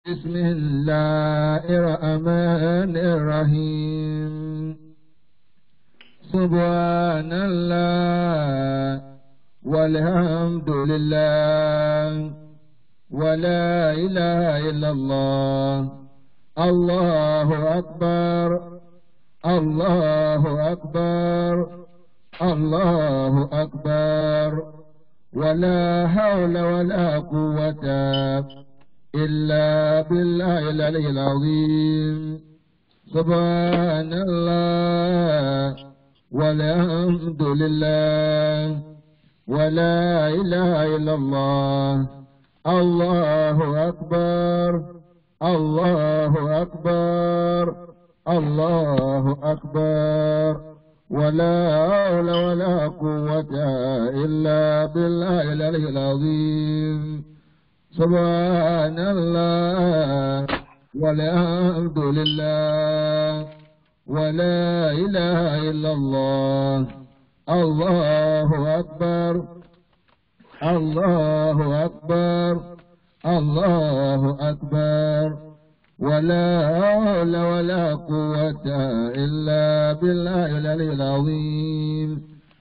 بسم الله الرحمن الرحيم سبحان الله والحمد لله ولا إله إلا الله الله أكبر الله أكبر الله أكبر ولا حول ولا قوة إلا بالله العلي العظيم سبحان الله والحمد لله ولا إله إلا الله الله أكبر الله أكبر الله أكبر ولا حول ولا قوة إلا بالله العلي العظيم سبحان الله والحمد لله ولا إله إلا الله الله أكبر الله أكبر الله أكبر ولا حول ولا قوة إلا بالله العلي العظيم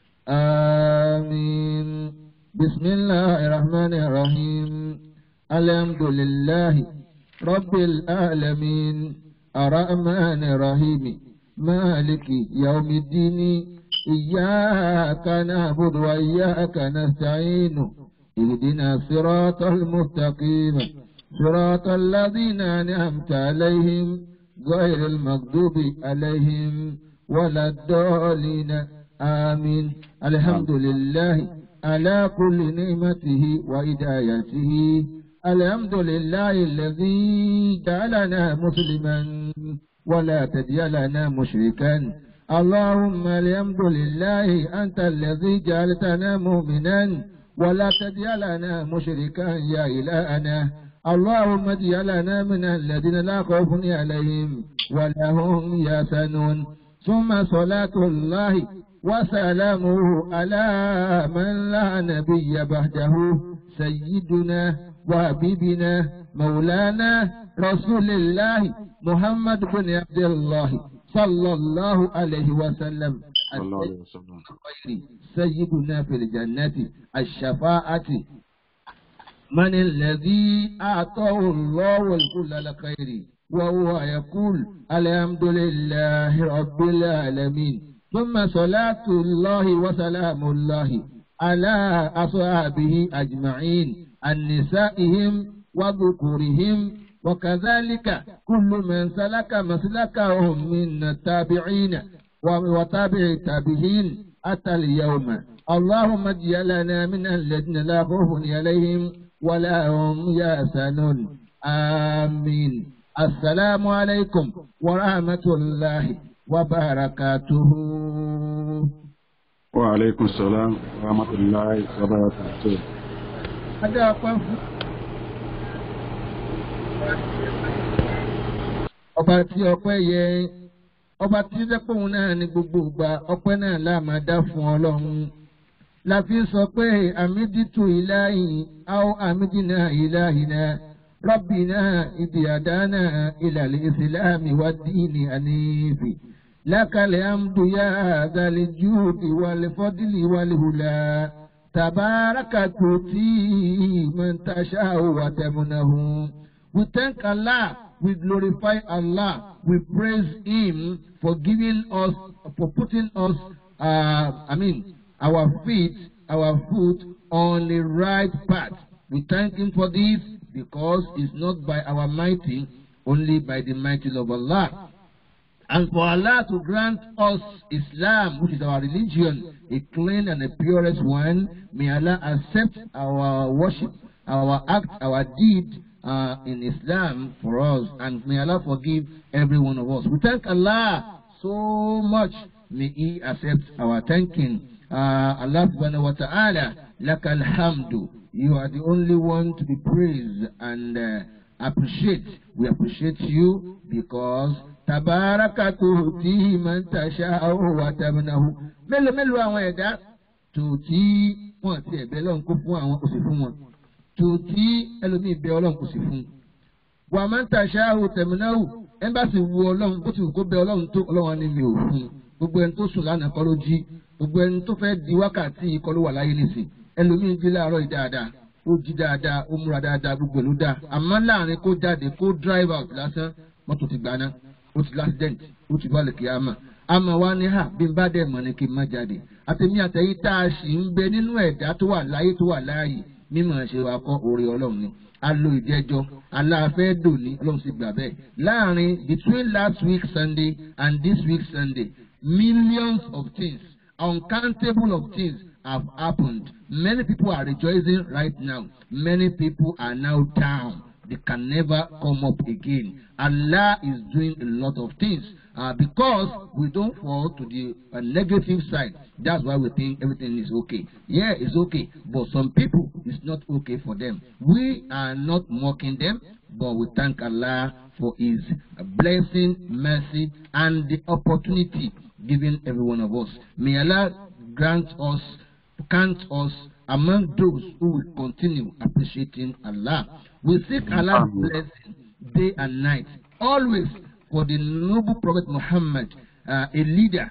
آمين بسم الله الرحمن الرحيم الحمد لله رب العالمين الرحمن الرحيم مالك يوم الدين إياك نعبد وإياك نستعين اهدنا الصراط المستقيم صراط الذين أنعمت عليهم غير المغضوب عليهم ولا الضالين آمين الحمد لله على كل نعمته وهدايته الحمد لله الذي جعلنا مسلما ولا تجعلنا مشركا اللهم الحمد لله أنت الذي جعلتنا مؤمنا ولا تجعلنا مشركا يا إلهنا اللهم اجعلنا من الذين لا خوف عليهم ولا هم يحزنون ثم صلاة الله وسلامه على من لا نبي بعده سيدنا وحبيبنا مولانا رسول الله محمد بن عبد الله صلى الله عليه وسلم الله عليه وسلم سيدنا في الجنة الشفاعة من الذي أعطاه الله الكل الخير وهو يقول الحمد لله رب العالمين ثم صلاة الله وسلام الله على أصحابه أجمعين النسائهم وذكورهم وكذلك كل من سلك مسلكهم من التابعين وتابع التابعين أتى اليوم اللهم اجعلنا من الذين لا خوف عليهم ولا هم يحزنون آمين السلام عليكم ورحمة الله وبركاته وعليكم السلام ورحمة الله وبركاته Adé ọpẹ́ fún. Ọba tí ọpẹ́ yẹ ọba tí dẹ́pọ̀hún náà ní gbogbo ìgbà ọpẹ́ náà láàmà dá fún ọlọ́run. La fi sọ pé àmídìtú ìláyìn áó àmídìnà ìláyìnà rọ́bìnà ìdí àdánà ìlàlẹ̀ ìsìlámì wá dínì àníbì. Lákàlẹ̀ àmdùyá àgàlẹ̀ júùdì wàlẹ̀ fọ́dílì wàlẹ̀ hùlà. تبارك تؤتي من تشاء وتمنه. We thank Allah, we glorify Allah, we praise Him for giving us, for putting us, uh, I mean, our feet, our foot on the right path. We thank Him for this because it's not by our mighty, only by the mighty of Allah. And for Allah to grant us Islam, which is our religion, a clean and the purest one, may Allah accept our worship, our act, our deed uh, in Islam for us, and may Allah forgive every one of us. We thank Allah so much. May He accept our thanking. Uh, Allah subhanahu wa ta'ala, lakal hamdu. You are the only one to be praised and uh, appreciate. We appreciate you because tabaraka tuuti man tasha'u wa tabnahu. Mélòó mélòó àwọn ẹ̀dá tòótí wọn ti ẹ̀bẹ̀ lọ́n kó fún àwọn kò sì fún wọn. Tòótí ẹlòmíì bẹ ọlọ́run kò sì fún. wà á máa ń tàṣà àhùn tẹ̀mínáhù ẹ́mbàsì wu ọlọ́run bó ti wù kó bẹ ọlọ́run tó ọlọ́run ni mi ò fún un gbogbo ẹni tó sùn lánàá kọ́ ló jí gbogbo ẹni tó fẹ́ di wákàtí kọ́ ló wà láyé nìsín ẹlòmíín jí láàárọ̀ yìí dáadáa ó jí dáadáa ó múra dáadáa gbogbo ìlú dáa àmọ́ láàrin kó jáde kó drive out lásán mọ́tò ti gbaná ó ti l'accident ó ti bá lè kí á mọ̀ àmọ́ wa ní hà bí n bá dẹ̀ mọ̀ ni kí n má jáde àtẹ̀mí àtẹ̀yìn tá a sì ń bẹ nínú ẹ̀dá tó wà láyé tó wà láàyè mímọ̀ ṣe wa kọ́ orí ọlọ́run ni a lo ìjẹ́jọ́ aláàfẹ́ dòní ọlọ́run sì gbà bẹ́ẹ̀ láàrin between last week sunday and this week sunday millions of things uncountable of things have happened many people are rejoicing right now many people are now down they can never come up again allah is doing a lot of things uh, because we don't fall to the uh, negative side. That's why we think everything is okay. Yeah, it's okay, but some people it's not okay for them. We are not mocking them, but we thank Allah for His blessing, mercy, and the opportunity given every one of us. May Allah grant us, count us among those who will continue appreciating Allah. We seek Allah's blessing day and night, always for the noble Prophet Muhammad, uh, a leader,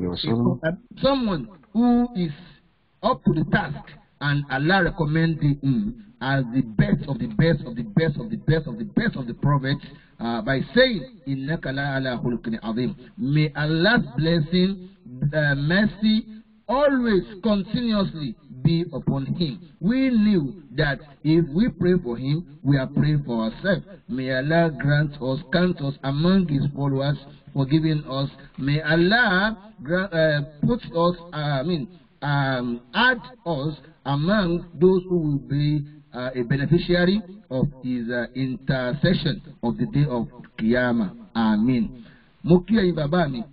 uh, someone who is up to the task, and Allah recommended him as the best of the best of the best of the best of the best of the prophets uh, by saying, "Innaka la ala khuluqin azim." May Allah's blessing, uh, mercy, always continuously be upon him. We knew that if we pray for him, we are praying for ourselves. May Allah grant us, count us among his followers, forgiving us. May Allah grant, uh, put us, uh, I mean, um, add us among those who will be uh, a beneficiary of his uh, intercession of the day of Qiyamah. Amen. Mo kí ẹ̀yin bàbá mi,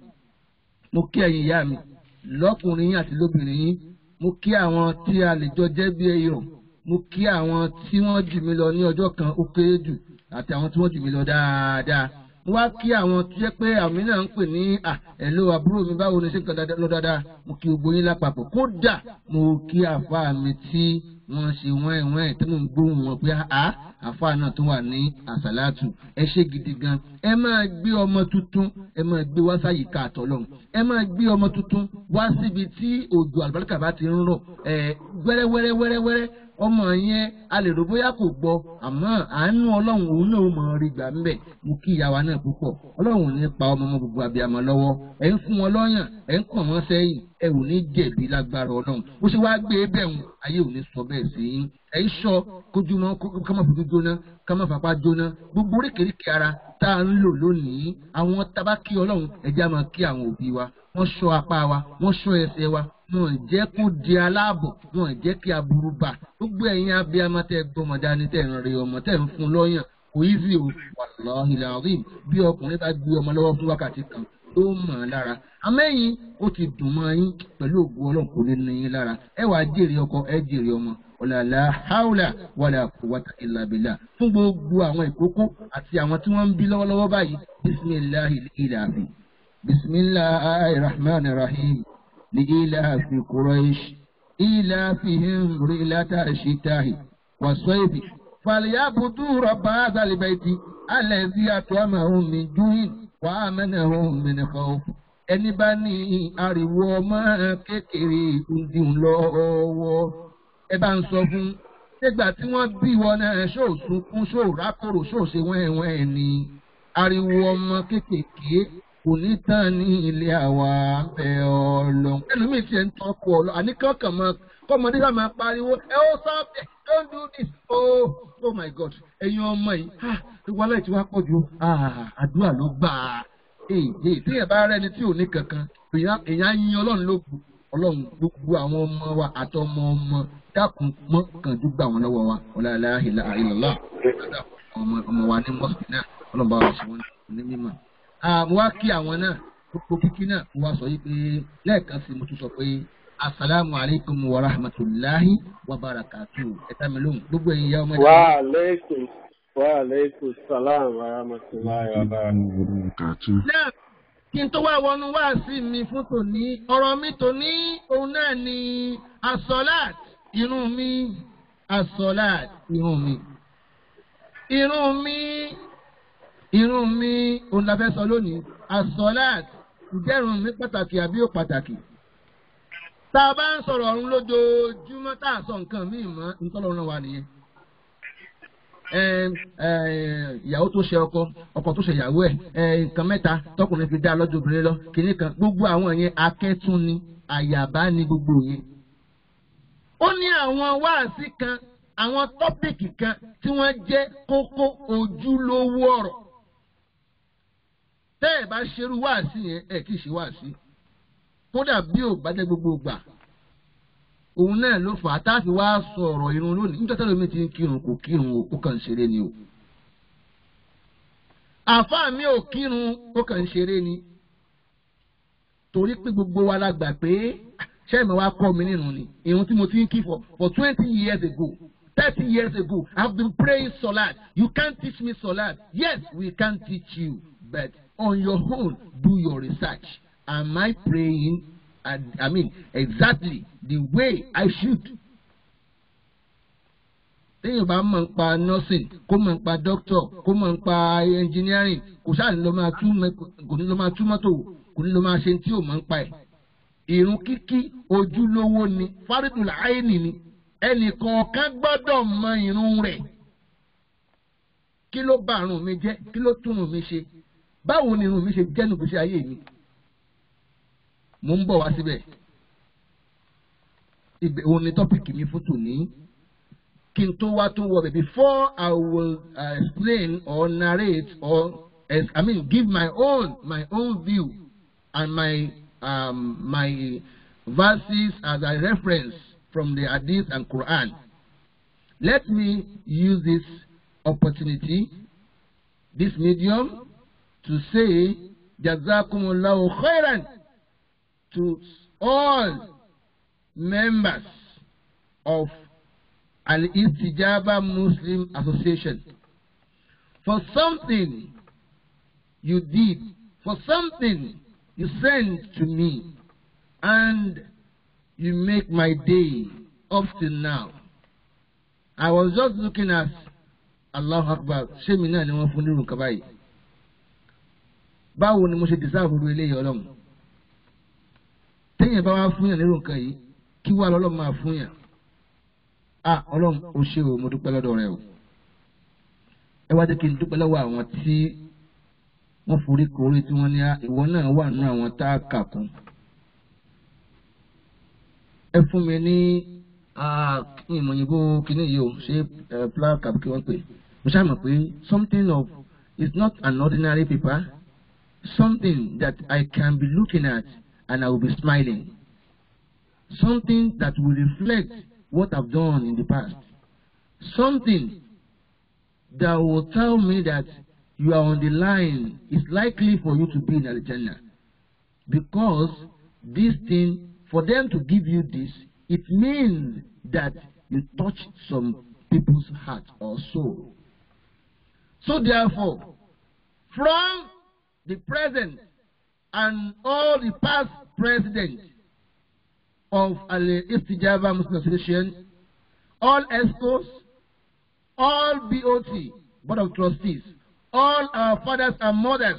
mo kí ẹ̀yin ìyá mi, lọ́kùnrin yín àti lóbìnrin yín mo kí àwọn tí a lè jọ jẹ́ bí èèyàn mo kí àwọn tí wọ́n jù mí lọ ní ọjọ́ kan ó kéré jù àti àwọn tí wọ́n jù mí lọ dáadáa mo wá kí àwọn tó jẹ́ pé àmì náà ń pè ní à ẹ̀lò àbúrò mi báwo ni ṣe ń kan lọ dáadáa mo kí gbogbo yín lápapọ̀ kódà mo kí àfa mi tí wọ́n ṣe wọ́n ẹ̀wọ̀n tí mò ń gbóhùn wọn pé àá àfa náà tó wà ní àsàlátù ẹ ṣe gidi gan ẹ máa gbé ọmọ tuntun ẹ máa gbé wá sáyìíká àtọlọ́run ẹ máa gbé ọmọ tuntun wá síbi tí òjò àlùbáríkà bá ti ń rọ̀ ẹ wẹ́rẹ́wẹ́rẹ́ wẹ́rẹ́wẹ́rẹ́ ọmọ yẹn a lè rò bóyá kò gbọ́ àmọ́ àánú ọlọ́run òun náà mọ̀ rí gbà ń bẹ̀ mo kí ìyàwó náà púpọ̀ ọlọ́run ò ní pa ọmọ ọmọ gbogbo abiyamọ lọ́wọ́ ẹ̀ ń fún wọn lọ́yàn ẹ̀ ń kàn wọ́n sẹ́yìn ẹ ò ní jẹ̀bi lágbára ọlọ́run ó ṣe wáá gbé bẹ́ẹ̀ ń ayé ò ní sọ bẹ́ẹ̀ sí yín ẹ̀ ń sọ kójúmọ́ ká má fojú jóná ká má fapá jóná gbogbo oríkèéríkèé ara tá a ń lò lónìí àwọn tabakí ọlọ́run ẹ̀jẹ̀ á máa kí àwọn òbí wa wọ́n ṣọ́ apá wa wọ́n ṣọ́ ẹsẹ̀ wa wọn ò jẹ́ kó di aláàbọ̀ wọn ò jẹ́ kí aburú bá gbogbo ẹ̀yin abiyamọ tẹ́ gbọ́mọ dání tẹ́ ń re ọmọ tẹ́ ń fún lọ́yàn kò í sí o wàláhi làzim bí ọkùnrin bá gbé ọmọ lọ́wọ́ fún wákàtí kan ó mọ̀ ọ́n lára amẹ́yìn ó ti dùn mọ́ yín pẹ̀lú ògùn ọlọ́run kò ní ní yín lára ẹ wàá jèrè ọkọ ẹ jèrè ọmọ ọ̀làlà haúlà wàlà quwwata illa billah fún gbogbo àwọn ìkókó àti àwọn tí wọ́n ń bí lọ́wọ́lọ́wọ́ báyìí bisimilahi ilahi bisimilahi rahman rahim li ilahi quraish ilafihim rilata shitahi wasaifi falyabudu rabba hadha albayti alladhi at'amahum min ju'in wa amanahum min khawf ẹni bá ní ariwo ọmọ kékeré ìdùn lọ́wọ́ ẹ bá ń sọ fún nígbà tí wọ́n bí wọn náà ṣó sunkún ṣó rákòrò ṣó ṣe wẹ́ẹ̀wẹ́ẹ̀ ni ariwo ọmọ kékeré kò ní tán ní ilé àwa bẹ ọlọ. ẹlòmíì tiẹ̀ ń tọ́kù ọlọ àníkàn kàn máa kọ́mọdé sáà máa pariwo ẹ ó stop it don't do this oh oh my god ẹ̀yin ọmọ yìí ah ìwọlé tí wàá pọ̀ ju ah àdúrà ló gbà á ee ee téèyàn bá rẹ́ni tí ò ní kankan èèyàn á yin ọlọ́run lókun ọlọ́run gbogbo àwọn ọmọ wa àtọmọ ọmọ dákun mọ́ kànjú gbà wọ́n lọ́wọ́ wa ọ̀làlá ìlà ìlọ́lá ọmọ ọmọ wa ní mọ́sùlùmí náà ọlọ́run bá wa ṣe wọ́n ní mímọ́. mo wá kí àwọn náà gbogbo kíkí náà mo wá sọ yìí pé lẹ́ẹ̀kan sí mo tún sọ pé asalaamu alaykum wa rahmatulahi wa barakatu ẹ̀ta mi lóhùn gbogbo ẹ̀yin ìyá ọmọdé. wa aleykum wa aleykum salaam wa rahmatulahi wa barakatu. náà kí n tó wá wọnú wá sí mi fún tòní ọ̀rọ̀ mi tòní òun náà ni asọ́láàt irun mi asọ́láàt irun mi irun mi irun mi òun la fẹ́ sọ lónìí asọ́láàt ǹjẹ́ irun mi pàtàkì àbí ó pàtàkì tá a bá ń sọ̀rọ̀ ọ̀run lójoojúmọ́ tá a sọ nǹkan míì mọ́ ntọ́lọ́run wa nìyẹn ìyàwó tó ṣe ọkọ ọkọ tó ṣe ìyàwó ẹ nǹkan mẹ́ta tọkùnrin fi dá lọ́jọ́ obìnrin lọ kìíní kan gbogbo àwọn yẹn akẹ́tún ni àyàbá ni gbogbo yẹn. ó ní àwọn wáàsí kan àwọn tọ́pìkì kan tí wọ́n jẹ́ kókó ojúlówó ọ̀rọ̀. tẹ́ ẹ̀ bá ṣerú wáàsí yẹn ẹ̀ kì í ṣe wáàsí kódà bí ò bá jẹ́ gbogbo gbà òun náà ló fà á tá a fi wá sọ̀rọ̀ irun lónìí nítorí tẹ́lẹ̀ mi ti ń kírun kò kírun o ó kàn ń ṣeré ni o. àáfàá mi ò kírun ó kàn ń ṣeré ni. torí pé gbogbo wa la gbà pé ṣẹ́yìn mi wá kọ́ mi nínú ni irun tí mo ti ń kí for for twenty years ago thirty years ago I have been praying solat you can't teach me solat yes we can teach you but on your own do your research am I praying I mean, exactly the way I should. téèyàn bá mọ̀ nípa nursing kó mọ̀ nípa doctor kó mọ̀ nípa engineering kò sáà ní lọ máa tú kò ní lọ máa tú mọ́tò kò ní lọ máa ṣe tí ò mọ̀ nípa ẹ̀. ìrun kíkí ojúlówó ni fárídùn àìní ni ẹnì kọ̀ọ̀kan gbọ́dọ̀ mọ ìrun rẹ̀. kí ló bà ìrun mi jẹ́ kí ló tún ìrun mi ṣe báwo ni ìrun mi ṣe jẹ́ nùgbésí ayé mi mo ń bọ̀ wá síbẹ̀ ibẹ̀ òun ni tọ́pìkì mi fún tòní kí n tó wá tó wọ bẹ̀ before I will uh, explain or narrate or as, I mean give my own my own view and my um, my verses as a reference from the Hadith and Quran let me use this opportunity this medium to say jazakumullahu khairan to all members of Al-Istijaba Muslim Association for something you did, for something you sent to me, and you make my day up till now. I was just looking at Allah Akbar, ṣé mi náà ni wọ́n fún nírun nǹkan báyìí? Báwo ni mo ṣe dìsáàbù ru eléyìí ọlọ́run? téèyàn bá wá fún yàn nírò nǹkan yìí kí wàá lọ́lọ́run máa fún yàn ah ọlọ́run ó ṣe o mo dúpẹ́ lọ́dọ̀ rẹ o ẹ wá dé kí n dúpẹ́ lọ́wọ́ àwọn tí wọ́n forí korí tí wọ́n ní ìwọ náà wà nínú àwọn tá a kà kún ẹ fún mi ní ìmọ̀yìnbó kínní yìí o ṣé plaque àbí kí wọ́n pè mo ṣáà mọ̀ pé something of is not an ordinary paper something that I can be looking at and I will be smiling. Something that will reflect what I've done in the past. Something that will tell me that you are on the line. It's likely for you to be in Al-Jannah. Because this thing, for them to give you this, it means that you touched some people's heart or soul. So therefore, from the present and all the past presidents of Al-Istijaba Muslim Association, all ESCOs, all BOT, Board of Trustees, all our fathers and mothers,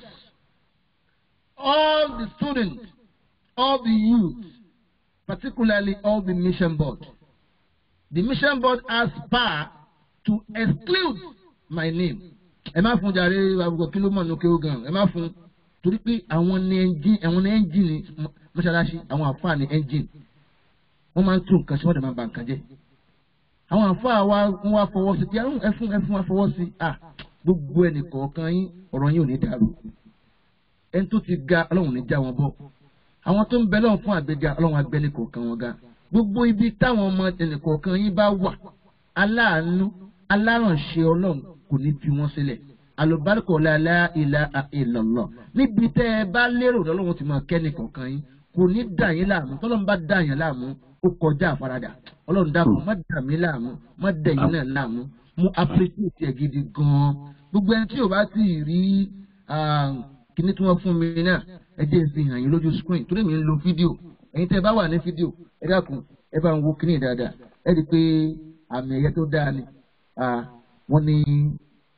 all the students, all the youth, particularly all the mission board. The mission board has power to exclude my name. Ẹ má fún jàre àbùkù kí ló mọ̀ ní kéwù gan. Ẹ má fún torí pé àwọn ní ẹ́ńjìn àwọn ní ẹ́ńjìn mọ́ṣáláṣí àwọn àfáà ní ẹ́ńjìn. Wọ́n máa ń tún nǹkan ṣe wọ́n dẹ̀ máa ba nǹkan jẹ́. Àwọn àfáà wa wọ́n wá fọwọ́ sí pé ẹ fún ẹ fún wa fọwọ́ sí. Gbogbo ẹnì kọ̀ọ̀kan yín ọ̀rọ̀ yín ò ní dàrú. Ẹni tó ti ga ọlọ́run ní já wọn bọ̀. Àwọn tó ń bẹ lọ́wọ́ fún àgbéga ọlọ́run agbẹ́ni kọ̀ọ̀kan wọn ga. Gbogbo ibi táwọn ọmọ ẹnì kọ̀ọ̀kan yín bá wà aláàánú alárànṣe ọlọ́run kò ní fi wọ́n sílẹ̀ alùbáríkọ̀ la ilaha illallah níbi tẹ́ ẹ bá lérò lọ́lọ́run ti máa kẹ́ni kọ̀ọ̀kan yín kò ní dà yín láàmú tọ́lọ́run bá dà yín láàmú ó kọjá àfaradà ọlọ́run dàpọ̀ má dà mí láàmú má dà yín náà láàmú mo appreciate ẹ̀ gidi gan-an gbogbo ẹni tí ò bá ti rí kíní tí wọ́n fún mi náà ẹ jẹ́ n fi hàn yín lójú screen torí mi ń lo fídíò ẹ̀yin tẹ́ ẹ bá wà ní fídíò ẹ dákun ẹ bá ń wo kíní dáadáa ẹ rí i pé àmì ẹ̀yẹ tó dáa ni wọ́n ní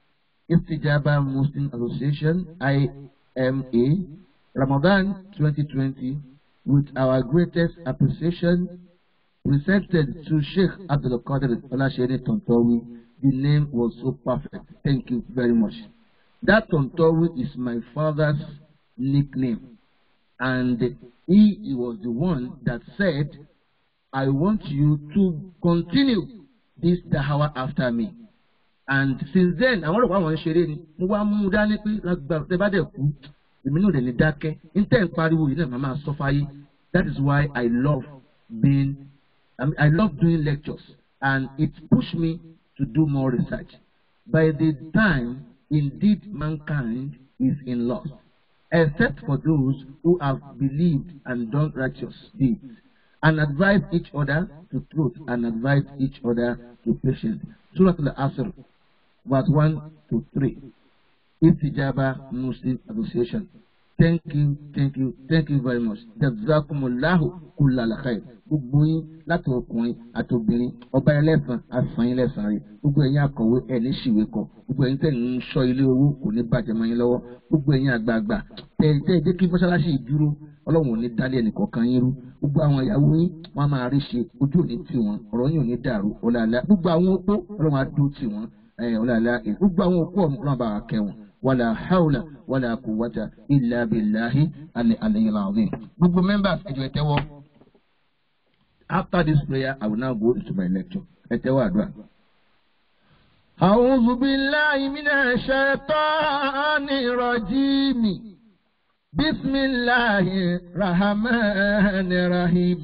Istijaba Muslim Association, IMA, Ramadan 2020, with our greatest appreciation presented to Sheikh Abdul Qadir Olashede Tontowi. The name was so perfect. Thank you very much. That Tontowi is my father's nickname. And he, he was the one that said, I want you to continue this dahawa after me. And since then, àwọn ọ̀rọ̀ àwọn ṣeré ni mo wá mú un dání pé lágbára tẹ bá dẹ̀ kú èmi náà dẹ̀ ní dákẹ́ níta ń pariwo yìí náà màá máa sọ fáyé that is why I love being I, mean, I love doing lectures and it pushed me to do more research. By the time indeed mankind is in loss, except for those who have believed and done righteous deeds, and advise each other to truth and advise each other to patience. Surah Al-Asr, verse 1 to 3. Istijaba Muslim Association. Thank you, thank you, thank you very much. Jazakumullahu kullal khair. Gbogbo yín láti ọkùnrin àti obìnrin ọba ẹlẹ́sàn àfààní lẹ́sàn rẹ̀. Gbogbo ẹ̀yin akọ̀wé ẹ̀ ní ṣìwé kọ. Gbogbo ẹ̀yin tẹ̀ ń sọ ilé owó kò ní bàjẹ́ mọ́ yín lọ́wọ́. Gbogbo ẹ̀yin àgbààgbà tẹ̀ tẹ̀ jẹ́ kí mọ́ṣáláṣí ìdúró ọlọ́run ò ní dálé ẹnìkọ̀ọ̀kan yín rú. Gbogbo àwọn ìyàwó yín wọ́n á máa rí ṣe ojú òní tì wọ́n ọ̀rọ̀ yín ò ní dàrú ọ̀làlá. Gbogbo àwọn opó ọlọ́run á dúró tì wọ́n ọ̀làlá. Gbogbo àwọn opó ọlọ́run bá wa kẹ́ wọn. ولا حول ولا قوة إلا بالله العلي العظيم. Gbogbo members ẹ jọ̀ọ́ ẹ tẹ́wọ́. After this prayer, I will now go into my lecture. Ẹ tẹ́wọ́ àdúrà. أعوذ بالله من الشيطان الرجيم بسم الله الرحمن الرحيم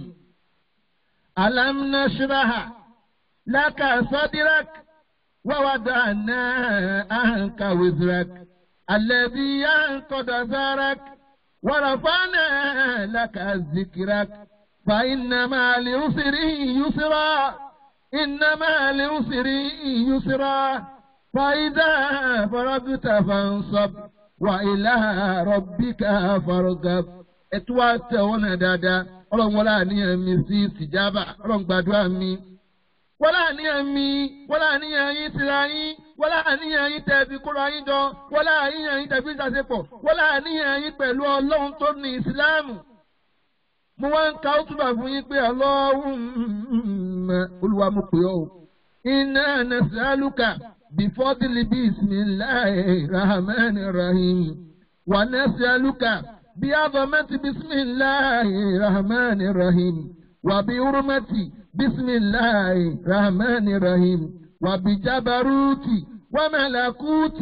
ألم نشرح لك صدرك ووضعنا عنك وزرك الذي ينقض ثارك ورفعنا لك ذكرك فإن مع العسر يسرا إن مع العسر يسرا فإذا فرغت فانصب وإلى ربك فارغب ètò àtẹ̀wọ́nà dáadáa ọlọ́run wọlé àníyàn mi sí ìsìjábà ọlọ́run gbàdúrà mi wọ́n láàníyàn mi wọ́n láàníyàn yín tira yín wọ́n láàníyàn yín tẹ̀bi kóra yín jọ wọ́n láàníyàn yín tẹ̀bi ìsàsepọ̀ wọ́n láàníyàn yín pẹ̀lú ọlọ́run tó ní ìsìláàmù. mo wá ń ka ó túbà fún yín pé Allahumma olúwa mo pè ọ́ o. inna nas'aluka bifadli bismillahir rahmanir rahim wa nas'aluka bi'azamati bismillahir rahmanir rahim wa bi hurmati. بسم الله الرحمن الرحيم وبجبروت وملكوت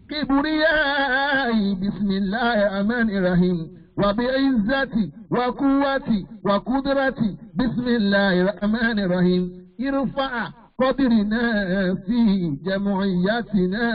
كبرياء بسم الله الرحمن الرحيم وبعزة وقوة وقدرة بسم الله الرحمن الرحيم ارفع قدرنا في جمعيتنا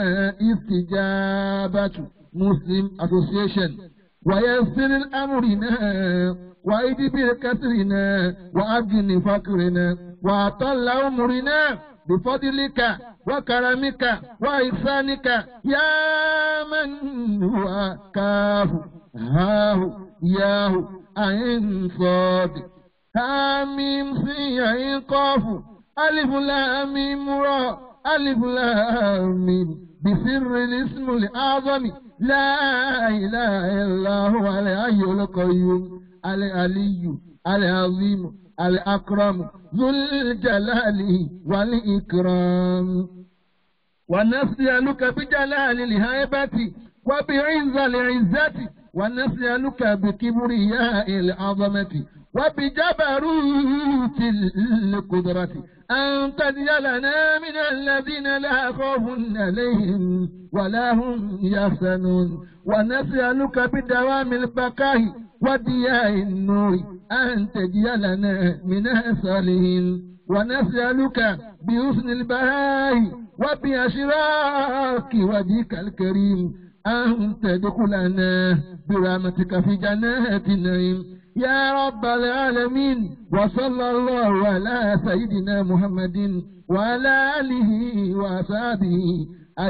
استجابة مسلم Association ويسر أمرنا وإدبر كسرنا وأجن فقرنا وأطل أمرنا بفضلك وكرمك وإحسانك يا من هو كاف هاه ياه أين صاد حاميم سي عين قاف ألف لام را ألف لام بسر الاسم الأعظم لا إله إلا هو الحي القيوم العلي العظيم الأكرم ذو الجلال والإكرام ونسألك بجلال الهيبة وبعز العزة ونسألك بكبرياء العظمة وبجبروت القدرة أن تجعلنا من الذين لا خوف عليهم ولا هم يحزنون ونسألك بدوام البقاء ودياء النور أن تجعلنا من الصالحين ونسألك بحسن البهاء وبأشراك وجهك الكريم أن تدخلنا برحمتك في جنات النعيم يا رب العالمين وصلى الله على سيدنا محمد وعلى آله وصحبه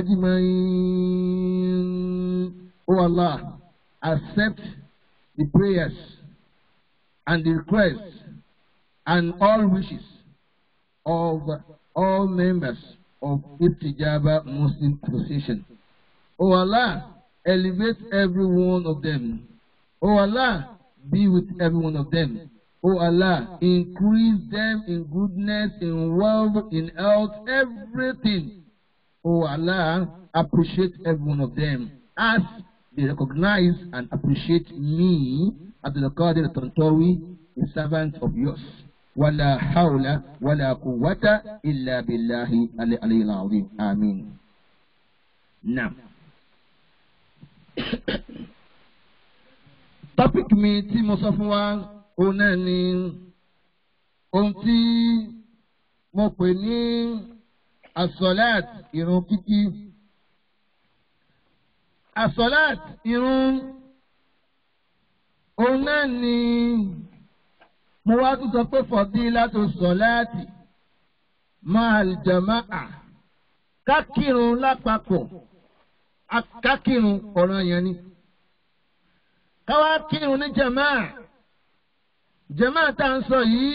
أجمعين Oh Allah, accept the prayers and the requests and all wishes of all members of Istijaba Muslim Association. O Allah, elevate every one of them. O Allah, be with every one of them. O Allah, increase them in goodness, in wealth, in health, everything. O Allah, appreciate every one of them as they recognize and appreciate me, Abdul Qadir Tantawi, a servant of yours. ولا حول ولا قوة إلا بالله العلي العظيم آمين نعم topic mi tí mo sọ fún wa òun náà ni ohun tí mo pè ní asọ́láàt irun kíkí asọ́láàt irun òun náà ni mo wá tún sọ pé fọ̀dí látò sọ̀láàtì máa jàmáà kákìrun lápapọ̀ kákìrun ọ̀ràn yẹn ni káwá kírun ní jàmáà jàmáà tá à ń sọ yìí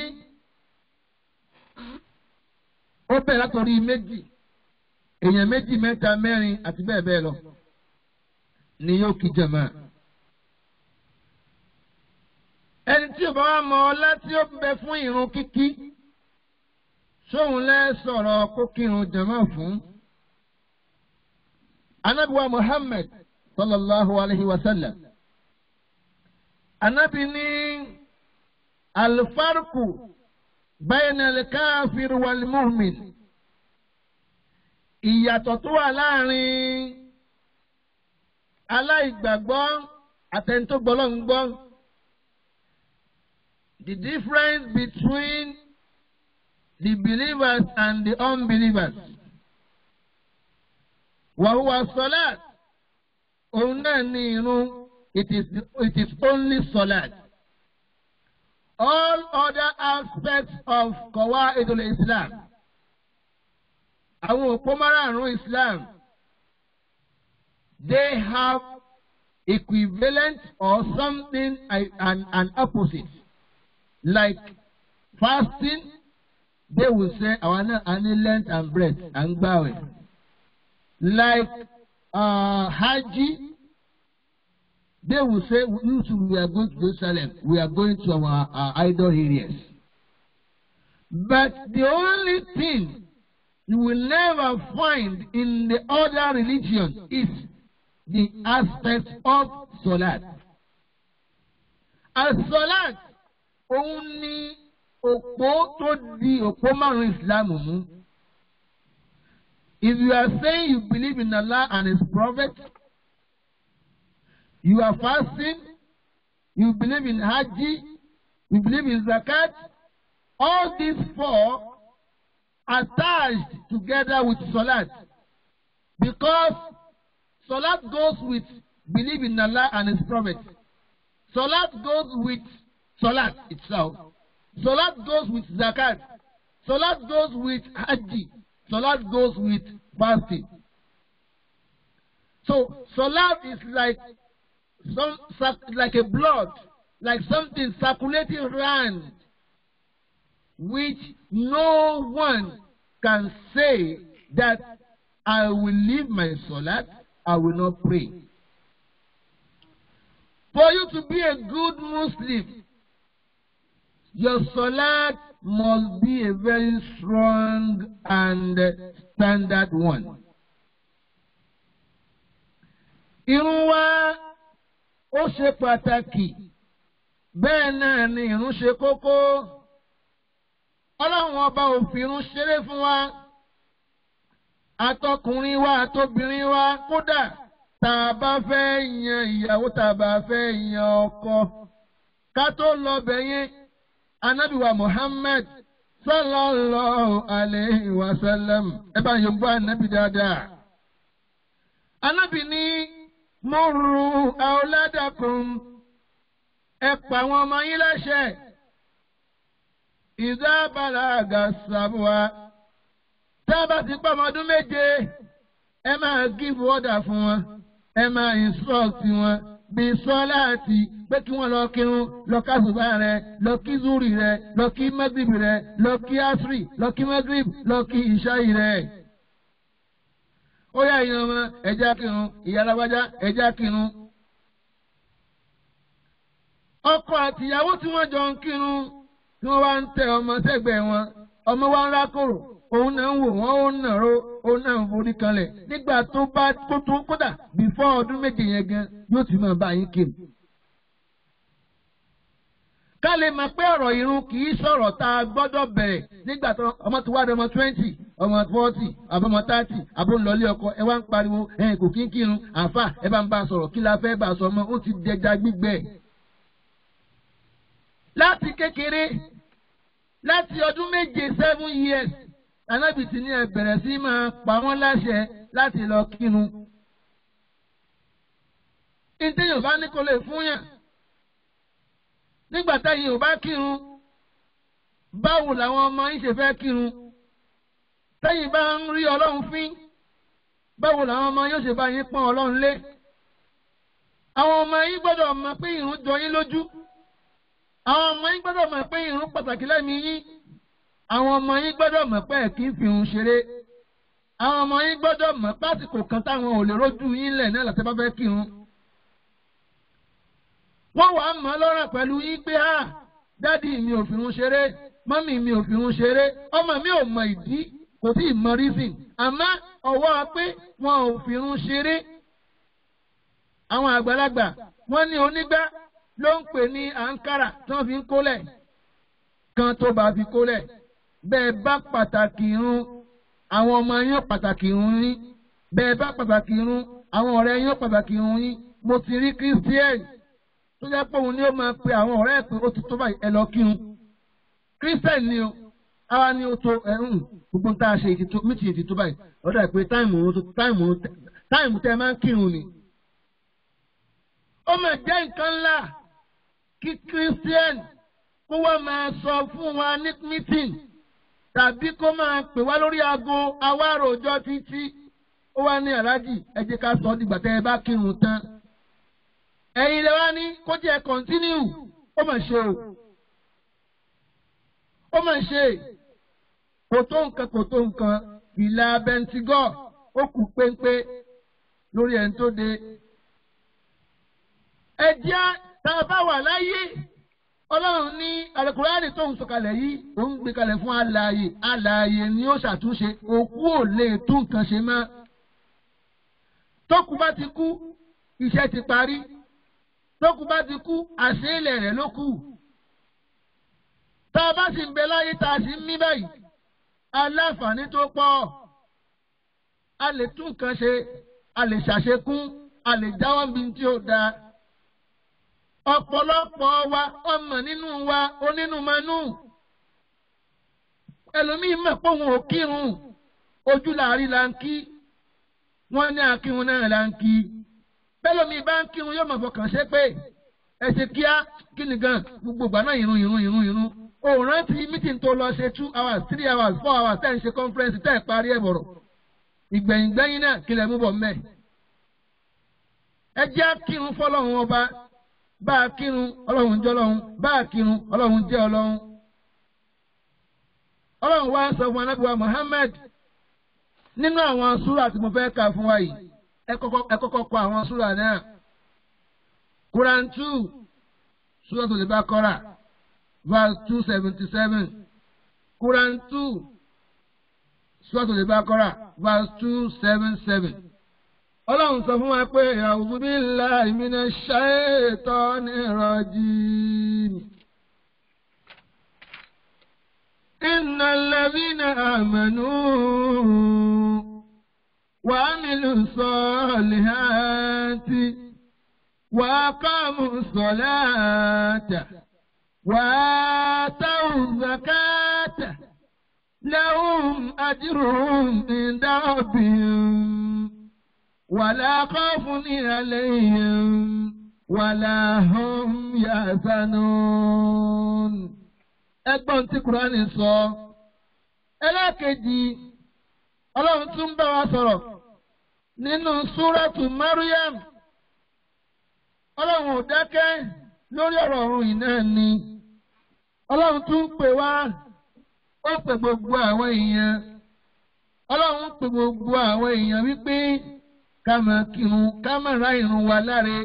ó bẹ̀rẹ̀ látọ̀rí méjì èèyàn méjì mẹ́ta mẹ́rin àti bẹ́ẹ̀ bẹ́ẹ̀ lọ ni yóò kí jàmáà ẹni tí ò bá wá mọ ọlá tí ó bẹ fún ìrun kíkí sóhun lẹ sọ̀rọ̀ kó kírun jàmáà fún anabiwa muhammed sallallahu alayhi wa sallam anabi ní alfarku bayna al-kafir wal-mu'min ìyàtọ̀ tó wà láàrin aláìgbàgbọ́ àtẹnitógbọ́lọ́ ń gbọ́ the difference between the believers and the unbelievers. Wàhùwà sọ́láàt, òun náà ní irun, it is, it is only sọ́láàt. All other aspects of Qawaidul Islam. Àwọn òpó márààrún Islam, they have equivalent or something and an opposite like fasting they will say our any length and breadth and gbàwẹ̀ like uh, hajj they will say you too we are going to Jerusalem we are going to our, our idol areas but the only thing you will never find in the other religion is the aspect of salat as salat òun ni òpó tó di òpó márùn islam mú. If you are saying you believe in Allah and His Prophet, you are fasting, you believe in Hajj, you believe in Zakat, all these four attached together with Salat. Because Salat goes with believe in Allah and His Prophet. Salat goes with Salat itself. Salat goes with Zakat. Salat goes with Hajj. Salat goes with fasting. So Salat is like some like a blood, like something circulating around, which no one can say that I will leave my Salat, I will not pray. For you to be a good Muslim, your salat must be a very strong and standard one. Irun wa ó ṣe pàtàkì bẹ́ẹ̀ náà ni irun ṣe kókó. Ọlọ́run ọba ò fi irun ṣeré fún wa. Àtọkùnrin wa àtobìnrin wa kódà tá a bá fẹ́ yan ìyàwó tá a bá fẹ́ yan ọkọ. Ká tó lọ bẹ̀ yẹn anabiwa muhammed sallallahu alayhi wa sallam ẹ bá yóò gbọ́ anabi dáadáa. anabi ní murru awladakum ẹ pa àwọn ọmọ yín láṣẹ. idha balaga sabwa tá a bá ti pa ọmọ ọdún méje ẹ máa give order fún wọn ẹ máa instruct wọn bí sọ́láàtì pé kí wọ́n lọ kírun lọ kásùbà rẹ lọ kí zuri rẹ lọ kí magrib rẹ lọ kí asri lọ kí magrib lọ kí ìṣáì rẹ. ó yá ìyẹn ọmọ ẹja kírun ìyá alágbájá ẹja kírun. ọkọ àtìyàwó tí wọ́n jọ ń kírun tí wọ́n wá ń tẹ ọmọ sẹ́gbẹ̀ẹ́ wọn ọmọ wa ń rákòrò òun náà ń wò wọ́n ó ń nàró òun náà ń forí kanlẹ̀ nígbà tó bá tó tó kódà bífọ́ ọdún méje yẹn gan yóò ti máa bá yín kírun ká lè mọ̀ pé ọ̀rọ̀ irun kì í sọ̀rọ̀ tá a gbọ́dọ̀ bẹ̀rẹ̀ nígbà tó ọmọ tó wá dé ọmọ twenty ọmọ forty àbọ̀mọ thirty àbọ̀nlọ́lé ọkọ ẹ wá ń pariwo ẹ kò kí ń kírun àáfà ẹ bá ń bá a sọ̀rọ̀ kí la fẹ́ bá a sọ ọmọ ó ti dẹja gbígbẹ. láti kékeré láti ọdún méje seven years anábì tí ní ẹ bẹ̀rẹ̀ sí máa pa wọ́n láṣẹ láti lọ kírun. ìtẹ̀yìn bá ní kò lè fún yàn nígbà táyìn ò bá kírun báwo làwọn ọmọ yín ṣe fẹ́ kírun táyìn bá ń rí ọlọ́run fín báwo làwọn ọmọ yóò ṣe bá yín pọ́n ọlọ́run lé àwọn ọmọ yín gbọ́dọ̀ mọ̀ pé ìrun jọ yín lójú àwọn ọmọ yín gbọ́dọ̀ mọ̀ pé ìrun pàtàkì lẹ́mìí yín àwọn ọmọ yín gbọ́dọ̀ mọ̀ pé ẹ̀ kì í fi ìrun ṣeré àwọn ọmọ yín gbọ́dọ̀ mọ̀ pásìkò kan táwọn ò lè rójú yín lẹ̀ náà láti bá fẹ́ kírun wọ́n wàá mọ̀ ọ́ lọ́rùn pẹ̀lú yín pé á dádì mi ò fìrun ṣeré mọ́mì mi ò fìrun ṣeré ọmọ mi ò mọ ìdí kò tí ì mọ reason àmọ́ ọwọ́ pé wọn ò fìrun ṣeré. àwọn àgbàlagbà wọ́n ní onígbá ló ń pè ní àǹkárà tí wọ́n fi ń kólẹ̀ kan tó bá fi kólẹ̀ bẹ́ẹ̀ bá pàtàkì irun àwọn ọmọ yín pàtàkì irun yín bẹ́ẹ̀ bá pàtàkì irun àwọn ọ̀rẹ́ yín pàtàkì irun yín mo ti rí kírísítíẹ̀nì tó jẹ́ pé òun ni ó máa pe àwọn ọ̀rẹ́ ẹ̀ pé ó ti tó báyìí ẹ lọ kírun christian ni o àwa ni ó tó ẹ̀hún gbogbo tá a ṣe ètò mítìyìn ti tó báyìí ọ̀dọ̀ ẹ̀ pé táìmù òun tó táìmù táìmù tẹ́ ẹ máa ń kírun ni. ó mà jẹ́ nǹkan ńlá kí christian kó wá máa sọ fún wa ní mítìn tàbí kó máa pè wá lórí aago awárò ọjọ́ títí ó wá ní aláàjì ẹ jẹ́ ká sọ ọ́ dìgbà tẹ́ ẹ bá kírun tán ẹ̀yin lè wá ní kó jẹ́ kọ́ntínú ó mà ṣe o ó mà ṣe kò tó nǹkan kò tó nǹkan ìlà bẹntigọ́ ó kù péńpé lórí ẹni tó de. ẹ̀jẹ̀ tá a bá wà láyé ọlọ́run ní alukurani tó ń sọ̀kalẹ̀ yìí ó ń gbé kalẹ̀ fún alààyè alààyè ni ó ṣàtúnṣe òkú ò lè tún nǹkan ṣe mọ́ tókù bá ti kú iṣẹ́ ti parí tókù bá ti kú àṣeélẹ̀ rẹ̀ ló kù. tá a bá sì ń bẹ láyé tá a sì ń mí báyìí aláǹfààní tó pọ̀ a lè tún nǹkan ṣe a lè ṣàṣekún a lè jáwọ́ bí tí ó dáa. ọ̀pọ̀lọpọ̀ wa ọmọ nínú wa onínúmanú ẹlòmíín mọ̀ pé òun ò kírun ojú làárí la ń kí wọ́n ní akírun náà la ń kí bẹ́lómi bá ń kírun yóò mọ̀ fọkàn ṣe pé ẹ ṣe kíá kí ni gan gbogbo ìgbà náà irun irun irun irun o rántí mítìn tó lọ ṣe two hours three hours four hours tẹ́ ń ṣe conference tẹ́ ẹ̀ parí ẹ̀ bọ̀rọ̀ ìgbẹ̀yìn gbẹ̀yìn náà kí lẹ mú bọ̀ mẹ́. ẹ jẹ́ kírun fọlọ́run ọba bá a kírun ọlọ́run jẹ́ ọlọ́run bá a kírun ọlọ́run jẹ́ ọlọ́run. ọlọ́run wá sọ fún anábìwá Muhammad nínú àwọn súrà tí mo fẹ́ kà fún wa yìí ẹ kọ́kọ́ kọ àwọn súrà náà. Quran two Suratul Baqara verse two seventy seven Quran two Suratul Baqara verse two seven seven. Ọlọ́run sọ fún wa pé a'udhu billahi minash shaitani rajim. Innal ladhina amanu wa amilu salihati. وأقاموا الصلاة وآتوا الزكاة لهم أجرهم عند ربهم ولا خوف عليهم ولا هم يحزنون ẹgbọ́n tí kúránì sọ ẹlẹ́kejì ọlọ́run tún bá wa sọ̀rọ̀ nínú súrátù Maryam ọlọ́run ò dákẹ́ lórí ọ̀rọ̀ ọ̀run yìí náà ni ọlọ́run tún ń pè wá ó pè gbogbo àwọn èèyàn ọlọ́run pè gbogbo àwọn èèyàn wípé ká máa kírun ká máa ra irun wa láre.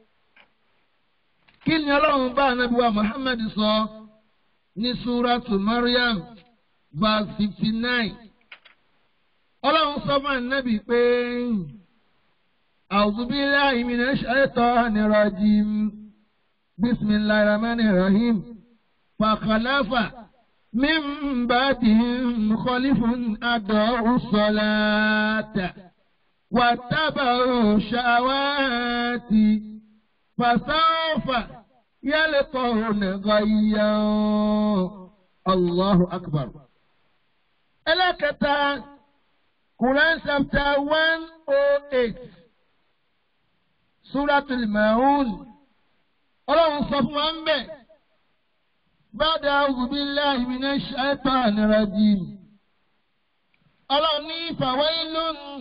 kí ni ọlọ́run bá ànábì wa Muhammad sọ ní suratu Maryam verse fifty nine ọlọ́run sọ fún ànábì pé a'udhu billahi minash shaitani rajim bismillahir rahmanir rahim fa khalafa. من بعدهم خلف أضاعوا الصلاة واتبعوا الشهوات فسوف يلقون غيا الله أكبر ẹlẹ́kẹta Quran chapter one oh eight Suratul Maun ọlọ́run sọ fún wa ń bẹ̀. بعد أعوذ بالله من الشيطان الرجيم أرني فويل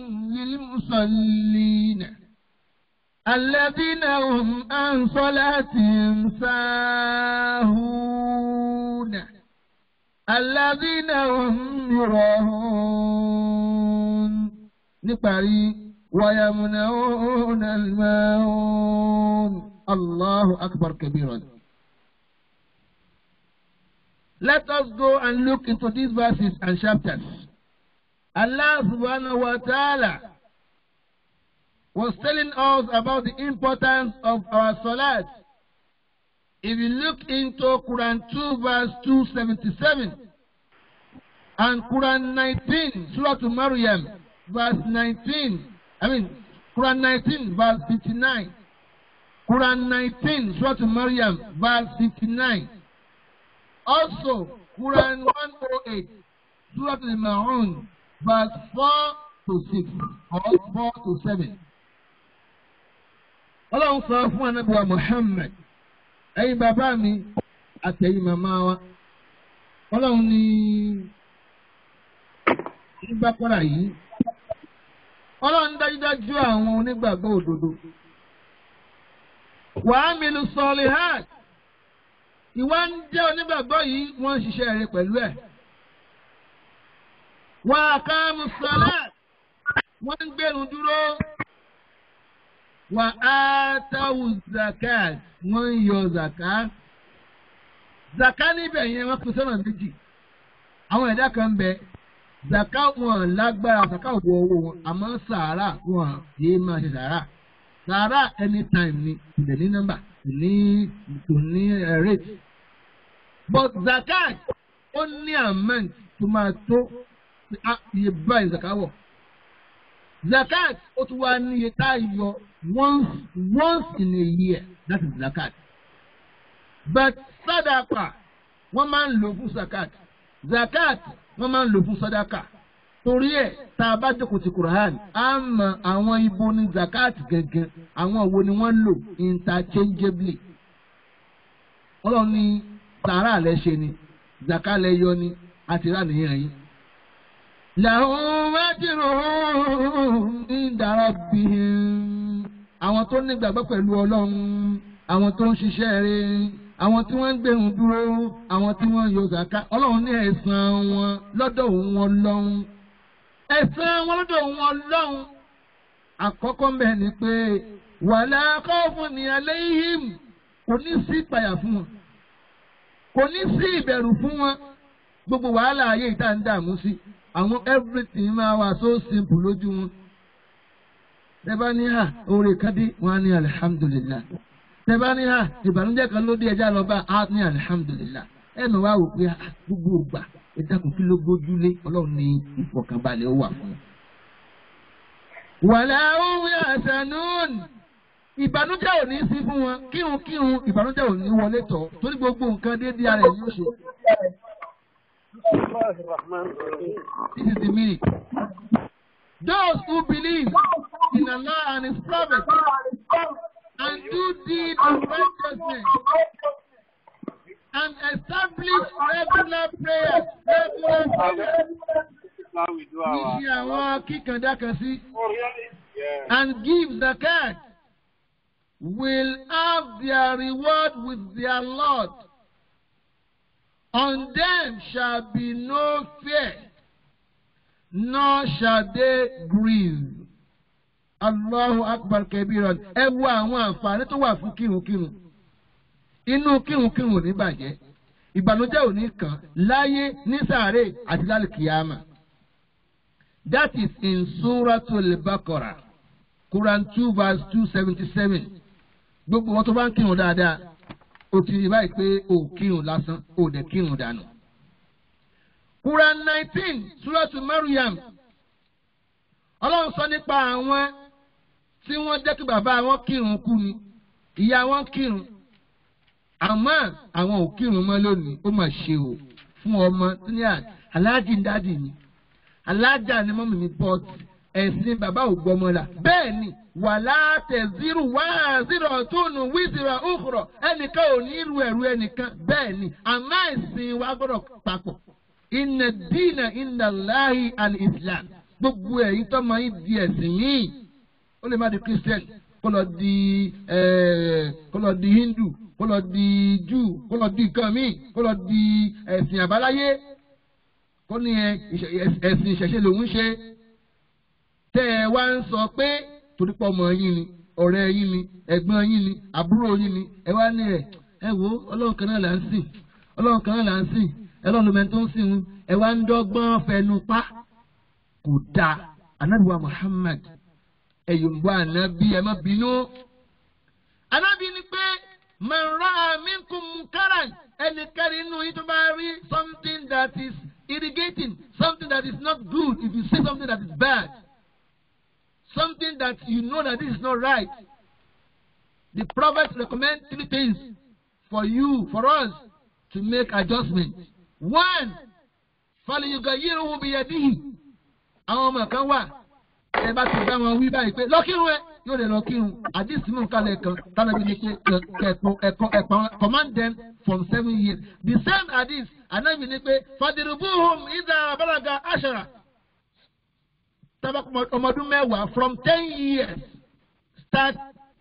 للمصلين الذين هم عن صلاتهم ساهون الذين هم يراهون نقري ويمنعون الماعون الله أكبر كبيرا Let us go and look into these verses and chapters. Allah subhanahu wa ta'ala was telling us about the importance of our salat. If you look into Quran 2 verse 277 and Quran 19, Surah to Maryam verse 19, I mean Quran 19 verse 59, Quran 19, Surah to Maryam verse 59. Also, Quran 108, Surah Al-Ma'un, verse 4 to 6, or 4 to 7. Ọlọ́run sọ fún anábìwá Muhammad, ẹ̀yin bàbá mi àtẹ̀yin màmá wa. Ọlọ́run ní nígbàkọ́ra yìí. Ọlọ́run dájúdájú àwọn onígbàgbọ́ òdodo. Wàá mi lu sọ̀lì hàn ìwà ń jẹ́ onígbàgbọ́ yìí wọ́n ń ṣiṣẹ́ rẹ pẹ̀lú ẹ̀. wọ́n àkàmù sọ́lá wọ́n ń gbẹ̀rù dúró. wọ́n á táwù zakat wọ́n ń yọ zaka. zaka níbẹ̀ yẹn wọ́n pín sọ́nà méjì. àwọn ẹ̀dá kan bẹ zaka wọn lágbára zaka wọ owó wọn àmọ́ sàárà wọn yéé máa ṣe sàárà. sàárà anytime ni ìdẹ̀ ní nọ́mbà ní kò ní rate but zakat ó ní amount tó máa tó iye báyìí zakat wọ̀ zakat ó tún wá ní iye tá a yọ once once in a year that is zakat but sadaka wọ́n máa ń lò fún zakat zakat wọ́n máa ń lò fún sadaka torí ẹ̀ tá a bá jókòó ti Quran á mọ àwọn ibo ní zakat gangan àwọn wo ni wọ́n lò interchangeably ọlọ́run ní sàárà lẹ ṣe ni zaka lẹ yọ ni àti rà nìyẹn yìí. làwọn wájúrò ní ìdára bí àwọn tó nígbàgbọ́ pẹ̀lú ọlọ́run àwọn tó ń ṣiṣẹ́ rẹ̀ àwọn tí wọ́n ń gbẹ̀rún dúró àwọn tí wọ́n ń yọ zaka ọlọ́run ní ẹ̀san wọn lọ́dọ̀ wọn lọ́hún ẹ̀san wọn lọ́dọ̀ wọn lọ́hún àkọ́kọ́ mbẹ́ ni pé wàlá khawfun ní alayhim kò ní sí ìpayà fún wọn kò ní sí ìbẹ̀rù fún wọn gbogbo wàhálà ayé ìta ń dààmú sí àwọn everything máa wà so simple lójú wọn. tẹ́bá ní hà oore kan dé wọn á ní alihamudulilá tẹ́bá ní hà ìbànújẹ́ kan ló dé ẹja lọ bá a ní alihamudulilá ẹnu wa wò pé gbogbo ògbà ìdákùn kí ló gbójúlé ọlọ́run ní ìfọ̀kànbalẹ̀ ó wà fún wọn. wàlẹ́ òun àṣànún ìbànújẹ́ ò ní sí fún wọn kírun kírun ìbànújẹ́ ò ní wọlé tọ̀ torí gbogbo nǹkan déédéé ara ẹ̀ ní oṣù. This is the meaning. Those who believe in Allah and His Prophet and do deeds of righteousness and establish regular prayers, regular prayers. Ní ṣe àwọn kíkàndá kan sí. And give zakat will have their reward with their Lord. On them shall be no fear, nor shall they grieve. Allahu akbar kabiran ẹ wo àwọn àǹfààní tó wà fún kírunkírun inú kírunkírun ò ní bàjẹ́ ìbànújẹ́ ò ní kàn láyé ní sàárè àti lálẹ́ kìyàmà. That is in Suratul Baqarah, Quran two verse two seventy seven. Gbogbo wọn tó bá ń kírun dáadáa, o ti rí báyìí pé o kírun lásán, o dẹ̀ kírun dànù. Quran nineteen, Suratul Maryam. Ọlọ́run sọ nípa àwọn tí wọ́n jẹ́ kí bàbá wọn kírun kú ni, ìyá wọn kírun. Àmọ́ àwọn ò kírun mọ́ lónìí, ó mà ṣe o fún ọmọ tó ní aláàjì ń dádì ni alájà ni mọ́mí mi bọ́ ẹ̀sìn bàbá ò gbọ́mọ la. bẹ́ẹ̀ ni wàlá tẹ̀síru wá zero túnú wíṣírà òkúrọ̀ ẹnìkan ò ní irú ẹ̀rú ẹnìkan bẹ́ẹ̀ ni àmọ́ ẹ̀sìn wa gbọ́dọ̀ papọ̀. inna dina inna Allahi al-Islam gbogbo ẹ̀yin tó máa ń di ẹ̀sìn míì ó lè má di Christian kó lọ di kó lọ di Hindu kó lọ di Jew kó lọ di nǹkan míì kó lọ di ẹ̀sìn àbáláyé kó ní ẹ̀sìn ìṣẹ̀ṣe lòun ṣe tẹ́ ẹ wá ń sọ pé torípọ̀ ọmọ yín ni ọ̀rẹ́ yín ni ẹ̀gbọ́n yín ni àbúrò yín ni ẹ wá ní ẹ̀ ẹ wo ọlọ́run kan náà là ń sìn ọlọ́run kan náà là ń sìn ẹlọ́run lómi tó ń sìn un ẹ wá ń dọ́gbọ́n fẹnu pa kò dáa anabiwa Muhammad ẹ̀yọ̀nbó ànábì ẹ má bínú ànábì ni pé man ra'a minkum munkaran ẹnikẹ́ni inú yín tó bá rí something that is irrigating, something that is not good, if you say something that is bad, something that you know that this is not right, the Prophet recommend three things for you, for us, to make adjustment. One, فَلْيُغَيِّرْهُ بِيَدِهِ àwọn ọmọ kan wà ẹ bá ti bá wọn wí báyìí pé lọ́kírun ẹ yóò lè lọ́kírun àdìsí mú kálẹ̀ kan tánàbí ni pé ẹ̀pọ̀ ẹ̀kọ́ ẹ̀pọ̀ command them from seven years the same hadith anabi ni pé fadirubuhum idha balaga ashara tabak ọmọdún mẹ́wàá from ten years start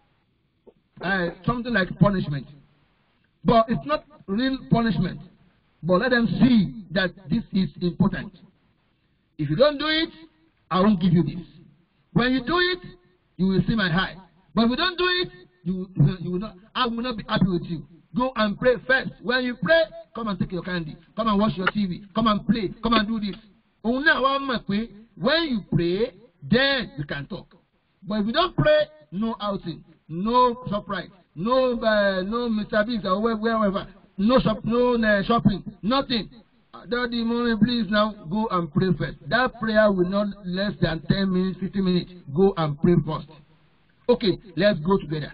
uh, something like punishment but it's not real punishment but let them see that this is important if you don't do it I won't give you this when you do it you will see my eye but if you don't do it you you will not I will not be happy with you go and pray first when you pray come and take your candy come and watch your tv come and play come and do this òun náà wá mọ̀ pé when you pray then you can talk but if you don't pray no outing no surprise no uh, no mr biggs or wherever no shop no uh, shopping nothing daddy mommy please now go and pray first that prayer will not less than ten minutes fifteen minutes go and pray first okay let's go together.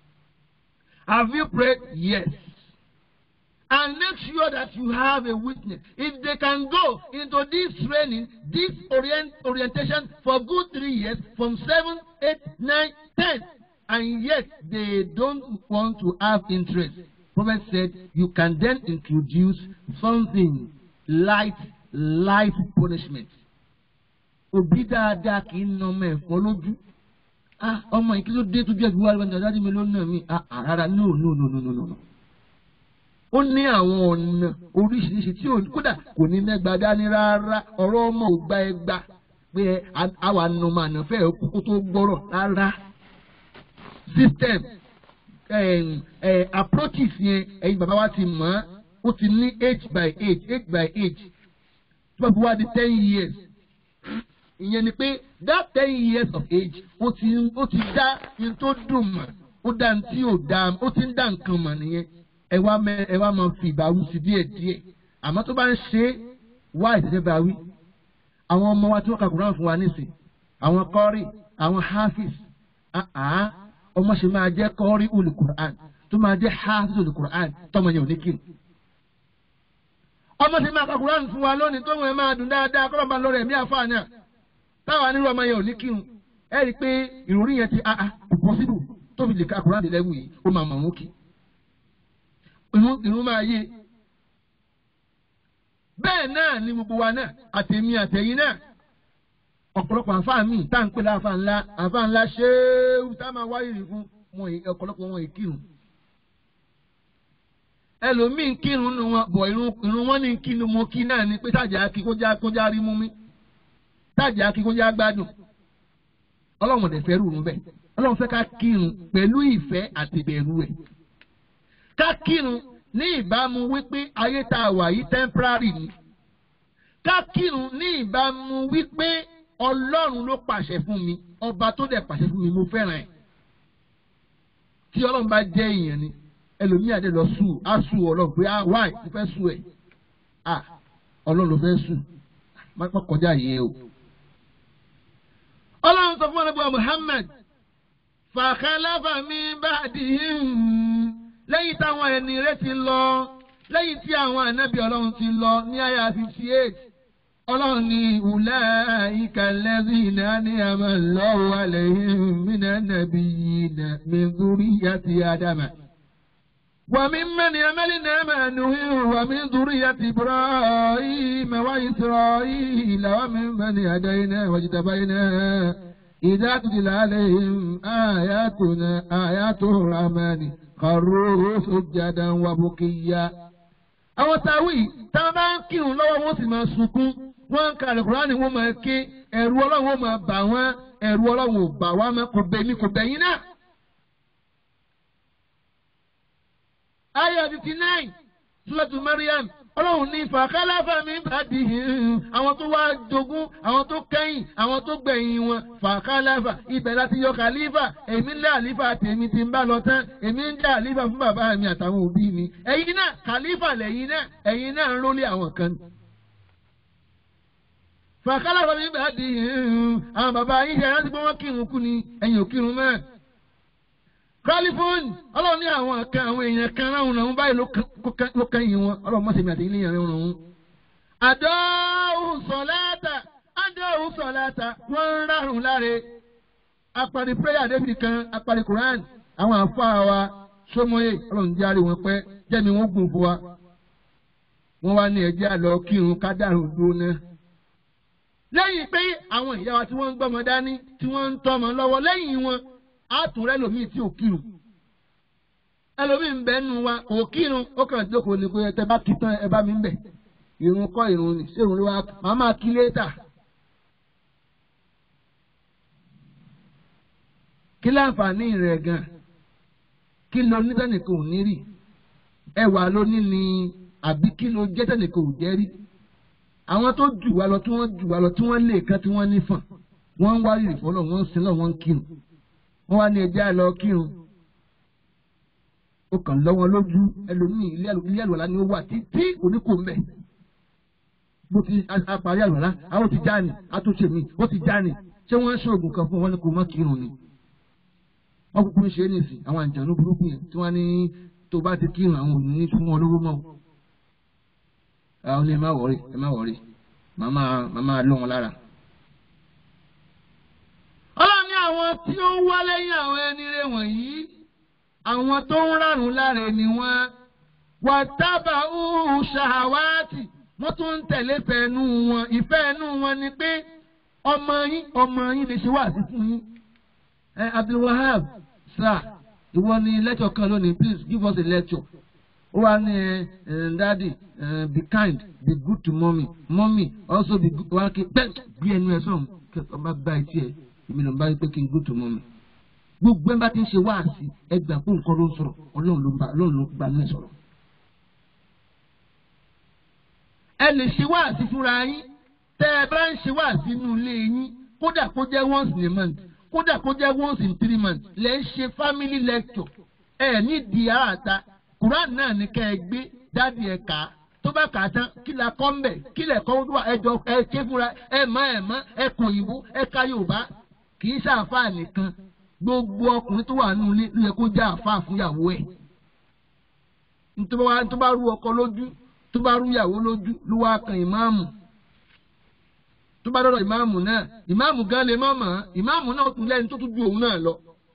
Have you prayed? Yes. And make sure that you have a witness. If they can go into this training, this orient, orientation for good three years, from seven, eight, nine, ten, and yet they don't want to have interest. Prophet said you can then introduce something light, light punishment. Òbí dáadáa kì í nà ọmọ ẹ̀fọ́ lójú ah ọmọ yìí kí ló dé tójú ẹbí wa lọ́wọ́ dájú mi ló nà mí ah rárá no no no no no no. ó ní àwọn ọ̀nà oríṣiríṣi tí kódà kò ní mẹ́gba dání rárá ọ̀rọ̀ ọmọ ò gba ẹgba pé àwa nù mà nà fẹ́ kókó tó gbọ́rọ̀ rárá. system approaches yẹn ẹ̀yin bàbá wa ti mọ̀ ó ti ní age by age age by age tí wọ́n fi wá di ten years ìyẹn ni pé that ten years of age ó ti ó ti dá ní tó dùn mọ̀ ó dá ní tí ò dá ó ti ń dá nǹkan mọ̀ nìyẹn ẹ wá mẹ ẹ wá máa fi ìbáwí sí díẹ̀ díẹ̀ àmọ́ tó bá ń ṣe é wá ìdílé báwí àwọn ọmọ wa tí wọ́n ka Quran fún wa nísìn àwọn kọ́rí àwọn hafiz ọmọ ṣe máa jẹ́ kọ́rí olù Quran tó máa jẹ́ hafiz olù Quran tọmọ yẹn ò ní kí ọmọ ṣe máa ka Quran fún wa lónìí tó wọn máa dùn dáadáa kọ́ lọ́ba lọ́rọ̀ ẹ̀mí àfáàní à táwa nírú ọmọ yẹn ò ní kírun ẹ rí i pé ìròrí yẹn ti a a kò pọ́sibù tó fi lè ka Quran dé lẹ́wù yìí ó máa mọ̀ wọ́n kí ìrún máa yé bẹ́ẹ̀ náà ni gbogbo wa náà àtẹ̀mí àtẹ̀yìn náà ọ̀pọ̀lọpọ̀ àfáà míì tá à ń pè láàfáà ńlá àfáà ńlá ṣéwù tá a máa wáyé rí fún wọn ọ̀pọ̀lọpọ̀ wọn ìkírun ẹlòmíín kírun nu wọn bọ̀ irun wọn ní kí ni mo kí náà ni pé tájà kí kó já kó já rí mú mi táàjì akíkójá gbádùn ọlọ́run ọ̀dẹ̀ fẹ́ rúurú bẹ́ẹ̀ ọlọ́run fẹ́ ká kírun pẹ̀lú ìfẹ́ àti ìbẹ̀rù ẹ̀ ká kírun ní ìbámu wípé ayé tá a wà yìí temporary ni ká kírun ní ìbámu wípé ọlọ́run ló pàṣẹ fún mi ọba tó dẹ̀ pàṣẹ fún mi mo fẹ́ràn ẹ̀ tí ọlọ́run bá jẹ́ èèyàn ni ẹlòmíà dé lọ sùn á sùn ọlọ́run pé ah why mo fẹ́ sùn ẹ̀ ah ọlọ́run ló fẹ́ sùn má kọjá yìí o. ọlọ́run sọ fún ọlọ́gbọ́n Muhammad fàkàlàfà mi ba'dihim lẹ́yìn táwọn ẹni rẹ̀ ti lọ lẹ́yìn tí àwọn ànábì ọlọ́run ti lọ ní àyà fifty eight ọlọ́run ní ulaika alladhina an'ama Allahu alayhim minan nabiyyina min dhurriyyati Adama. وممن عملنا مع نوح ومن ذرية إبراهيم وإسرائيل وممن هدينا واجتبينا إذا تتلى عليهم آياتنا آيات الرحمن خروا سجدا وبكيا àwọn táwí tá a bá ń kírun lọ́wọ́ wọn sì máa sunkún wọ́n ń ka àlùkùránì wọn máa ké ẹ̀rù ọlọ́run wọn máa bà wọ́n ẹ̀rù ọlọ́run ò bà wá mọ́ kò bẹ̀mí kò bẹ̀yìn náà. Aya fifty nine Suratu Mariam Ọlọ́run ní fàkálàfà mi bàdí àwọn tó wá jogún àwọn tó kẹ́yìn àwọn tó gbẹ̀yìn wọn fàkálàfà ibẹ̀ láti yọ kàlífà èmi ń lé àlífà tèmi ti ń bá lọ tán èmi ń dá àlífà fún bàbá mi àtàwọn òbí mi ẹ̀yin náà kàlífà lẹ́yìn náà ẹ̀yin náà ń rólé àwọn kan. fàkálàfà mi bàdí àwọn bàbá yín ṣe rántí pé wọ́n kírun kú ni ẹ̀yin ò kírun mọ́ kálífóònù ọlọ́run ní àwọn kan àwọn èèyàn kan ráhùn náà báyìí ló kẹ́yìn wọn ọlọ́run mọ̀sẹ̀ mi àti ilé yẹn ráhùn náà. àdóhùn sọ̀láàtà àdóhùn sọ̀láàtà wọ́n ń ráhùn láre apari prayer david kan apari quran àwọn àfáà wa sọmọye ọlọ́run jẹ́ àrí wọn pẹ́ jẹ́mi wọ́n gùn fún wa. wọ́n wá ní ẹjẹ́ àlọ́ kírun kádàrún dúró náà. lẹ́yìn pé àwọn ìyá wa tí wọ́n ń gbọ́mọ dání tí wọ́n ń tọ́mọ lọ́wọ́ lẹ́yìn wọn àtúnrẹ́ lomi tí ò kírun ẹlòmíì ń bẹ nù wa ò kírun ó kàn jókòó ní pé ẹ bá kí tán ẹ bá mi ń bẹ irun kọ́ irun ni ṣé irun ló wá màá máa kí létà. kí láǹfààní rẹ̀ gan kí ló ní tẹ́nìkan ò ní rí ẹwà ló ní ni àbí kí ló jẹ́ tẹ́nìkan ò jẹ́ rí àwọn tó jù wá lọ tí wọ́n jù wá lọ tí wọ́n lè kan tí wọ́n nífọ̀n wọ́n ń wárí ìfọ́lọ́ wọ́n ń sin lọ wọ́n ń kírun wọ́n wá ní ẹjẹ́ àlọ́ kírun ó kàn lọ́wọ́ lójú ẹlòmíì ilé àlùwàlá ni ó wà títí oníkó mbẹ bó ti apàrí àlùwàlá àwọn ti já ni àtúnṣe mi ó ti já ni ṣé wọ́n ń ṣe oògùn kan fún wọn ní kò mọ́ kírun ni wọ́n kúkú ń ṣe é nìsín àwọn àjànú burúkú yẹn tí wọ́n ní tó bá ti kírun àwọn òní ní fún wọn lówó mọ́ àwọn ní ẹ má wọrí ẹ má wọrí màmá màmá lọ wọn lára ọlọ́run ní àwọn tí ó ń wá lẹ́yìn àwọn ẹni rẹ̀ wọ̀nyí àwọn tó ń rárun láre ni wọ́n wà tábà úhù ṣàwátì wọ́n tún ń tẹ̀lé fẹ́ẹ́nu wọn ìfẹ́ ẹnu wọn ni pé ọmọ yín ọmọ yín lè ṣe wáàsí fún yín. ẹ Abdulwahab sir ìwọ ni lecture kan lónìí please give us a lecture. ó wà ní ẹ daddy uh, be kind be good to mommy mommy also be good wá kí bẹ́ẹ̀ gbé ẹnu ẹ sọ̀rọ̀ kí ọba bá ẹ tiẹ̀ èmi ló ń bá yín pé kí n good to mommy gbogbo ẹ bá ti ń ṣe wáàsí ẹgbà fún nǹkan ló ń sọ̀rọ̀ ọlọ́run ló ń bá ọlọ́run ló ń bá ní sọ̀rọ̀. ẹ lè ṣe wáàsí fúnra yín tẹ́ ẹ bá ń ṣe wáàsí nínú ilé yín kódà kó jẹ́ once in a month kódà kó jẹ́ once in three months lẹ́ ń ṣe family lecture ẹ ní di àràta Quran náà ní kẹ́ ẹ gbé dáàdi ẹ̀ kà á tó bá kà á tán kí la kọ́ ń bẹ̀ kí lẹ̀ kọ́ wá ẹjọ́ ẹ ké fúnra ẹ mọ̀ ẹ mọ̀ ẹ kò òyìnbó ẹ ka Yorùbá kì í ṣàǹfààní nìkan gbogbo ọkùnrin tó wà nínú ilé ló yẹ kó já àfáà fúnyàwó ẹ̀ tó bá rú ọkọ lójú tó bá rú ìyàwó lójú ló wá kan ìmáàmù tó bá dọ̀dọ̀ ìmáàmù náà ìmáàmù gan lè má mọ̀ ọ́ ìmáàmù náà tún lẹ́ni tó tún ju òun náà lọ.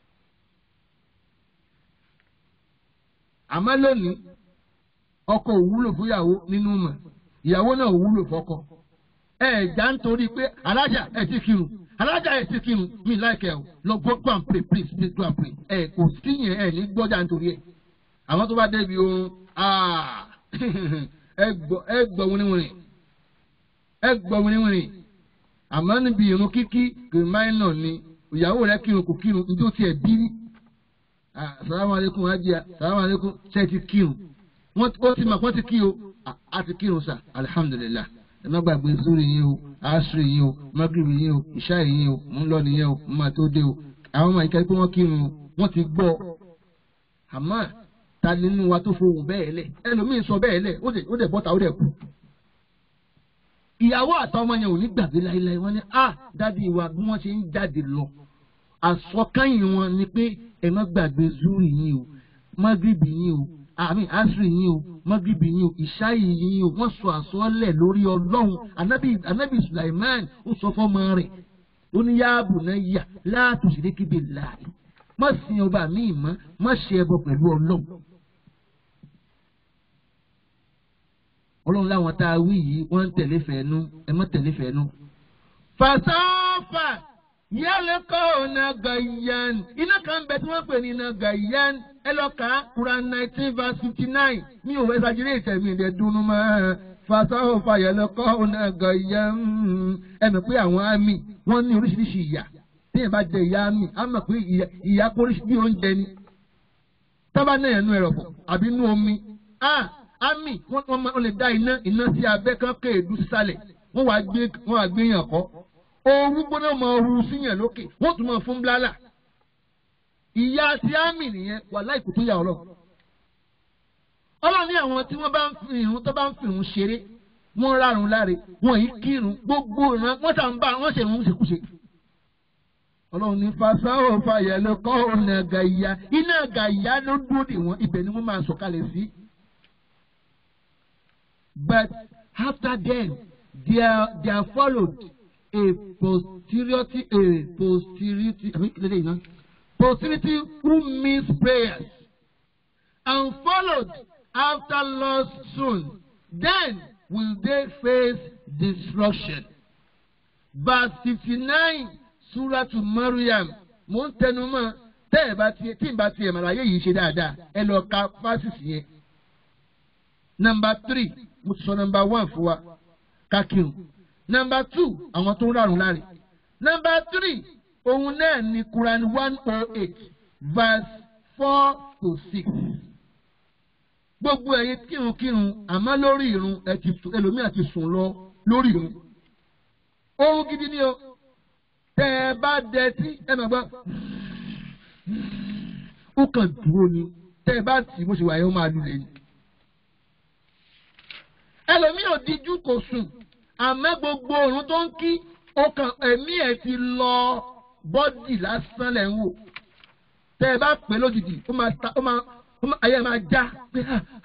àmọ́ lónìí ọkọ ò wúlò fún ìyàwó nínú mọ̀ ìyàwó náà ò wúlò fọ́kọ. ẹ ẹ̀ já ń torí pé alájà ẹ̀ ti kírun alájà ẹ̀ ti kírun mi láìkẹ́ o lọ go go and pray please please go and pray ẹ kò sí yẹn ẹ ní gbọ́jà nítorí ẹ̀ àwọn tó bá débi oorun ẹ gbọ́ ẹ gbọ́ wíníwíní ẹ gbọ́ wíníwíní àmọ́ níbi ìrun kíkí kì í máìnà ni ìyàwó rẹ̀ kírun kò kírun ní tó tiẹ̀ bí rí salamu aleykum ajia salamu aleykum ṣe ti kírun wọ́n ti mọ̀ wọ́n ti kí o a ti kírun sa alihamudulilayi ẹ má gbàgbé zuri yín o asiri yín o magrebi yín o ìṣá yín o mo ń lọ nìyẹn o mo máa tó dé o àwọn ọmọ ìkẹ́kẹ́ pé wọ́n kírun o wọ́n ti gbọ́ àmọ́ ta nínú wa tó fohùn bẹ́ẹ̀ lẹ̀ ẹlòmíín sọ bẹ́ẹ̀ lẹ̀ ó dẹ̀ bọ́ta ó dẹ̀ kú. ìyàwó àtọmọ yẹn ò ní gbàgbé láéláé wọ́n ní a dádì wa bí wọ́n ṣe ń jáde lọ àsọkányìn wọn ni pé ẹ má gbàgbé zuri yín o magrebi yín o àmì asiri yín o magrebi yín o ìṣáyì yín o wọ́n sọ àsọlẹ̀ lórí ọlọ́run anabi anabi sulaiman ó sọ fọ́mọ rẹ̀ ó ní yáàbù náà yà láàtò sí lékebè láàyè má sin ọba míì mọ́ má ṣe ẹbọ pẹ̀lú ọlọ́run. ọlọ́run láwọn tá a wí yìí wọ́n ń tẹ̀lé fẹ́ẹ́nu ẹ má tẹ̀lé fẹ́ẹ́nu. fàṣọ́fà yálẹ̀ kọ́ ọ̀nà gàyàn iná kan bẹ tí wọ́n pè ní iná gàyàn ẹ lọ kà á Quran nineteen verse fifty nine mi ò wẹ́ sàjírí ìtẹ̀mí ìdẹ dunu mọ́ fàṣọ́fà yálẹ̀ kọ́ ọ̀nà gàyàn ẹ mọ̀ pé àwọn àmì wọ́n ní oríṣiríṣi ìyà téèyàn bá jẹ ìyá àmì á mọ̀ pé ìyá kóríṣi bí oúnjẹ ni tábà náà yẹn nú ẹ̀rọ̀ pọ̀ àbí nú omi àmì wọ́n lè dá iná iná sí abẹ́ kan kéèdú sísàlẹ̀ wọ́n wá gbé wọ́n wá gbé yàn kọ́ ooru gbóná mọ ooru síyàn lókè wọ́n tún mọ fún blálà ìyá ti àmì nìyẹn wà láìkú tó yà ọlọ́run ọlọ́run ní àwọn tí wọ́n bá ń fi irun tó bá ń fi irun ṣeré wọ́n rárun láre wọ́n yìí kírun gbogbo ìran wọ́n tà ń bá wọ́n ṣe irun ṣèkúṣe ọlọ́run ní fasáwò fàyẹ̀ ló kọ́ ọ̀nà gàyà iná gàyà ló dúró dè wọ́n ibẹ̀ ni wọ́n máa sọ̀kalẹ̀ sí. But after then, there there followed a posterity, a posterity, I mean, you know, posterity who missed prayers and followed after loss soon. Then will they face destruction. Verse fifty-nine, Surah to Maryam. Mo ń tẹnu mọ́ tẹ́ ẹ̀ bá tiẹ̀ tí ì bá tiẹ̀ màláyé yìí ṣe dáadáa ẹ lọ ka fásitì yẹn. Number three mo ti sọ nọmba one fún wa kákìrún nọmba two àwọn tó ń rárun láre nọmba three òun náà ní Quran one oh eight verse four to six gbogbo ẹ̀yin kírunkírun àmọ́ lórí irun ẹ ti sùn ẹlòmíà ti sùn lọ lórí irun oorun gidi ni o tẹ ẹ bá dẹ tí ẹ máa gbọ́ ó kàn dúró ni tẹ ẹ bá tì bó ṣe wà yẹn ó máa lulẹ̀ ni ẹlòmíì ò díjú kò sùn àmọ́ gbogbo òrùn tó ń kí ọkàn ẹ̀mí ẹ̀ ti lọ bọ́dì lásán lẹ̀ ń wò tẹ́ ẹ bá pè lójijì ó máa ta ó máa ayé máa já pé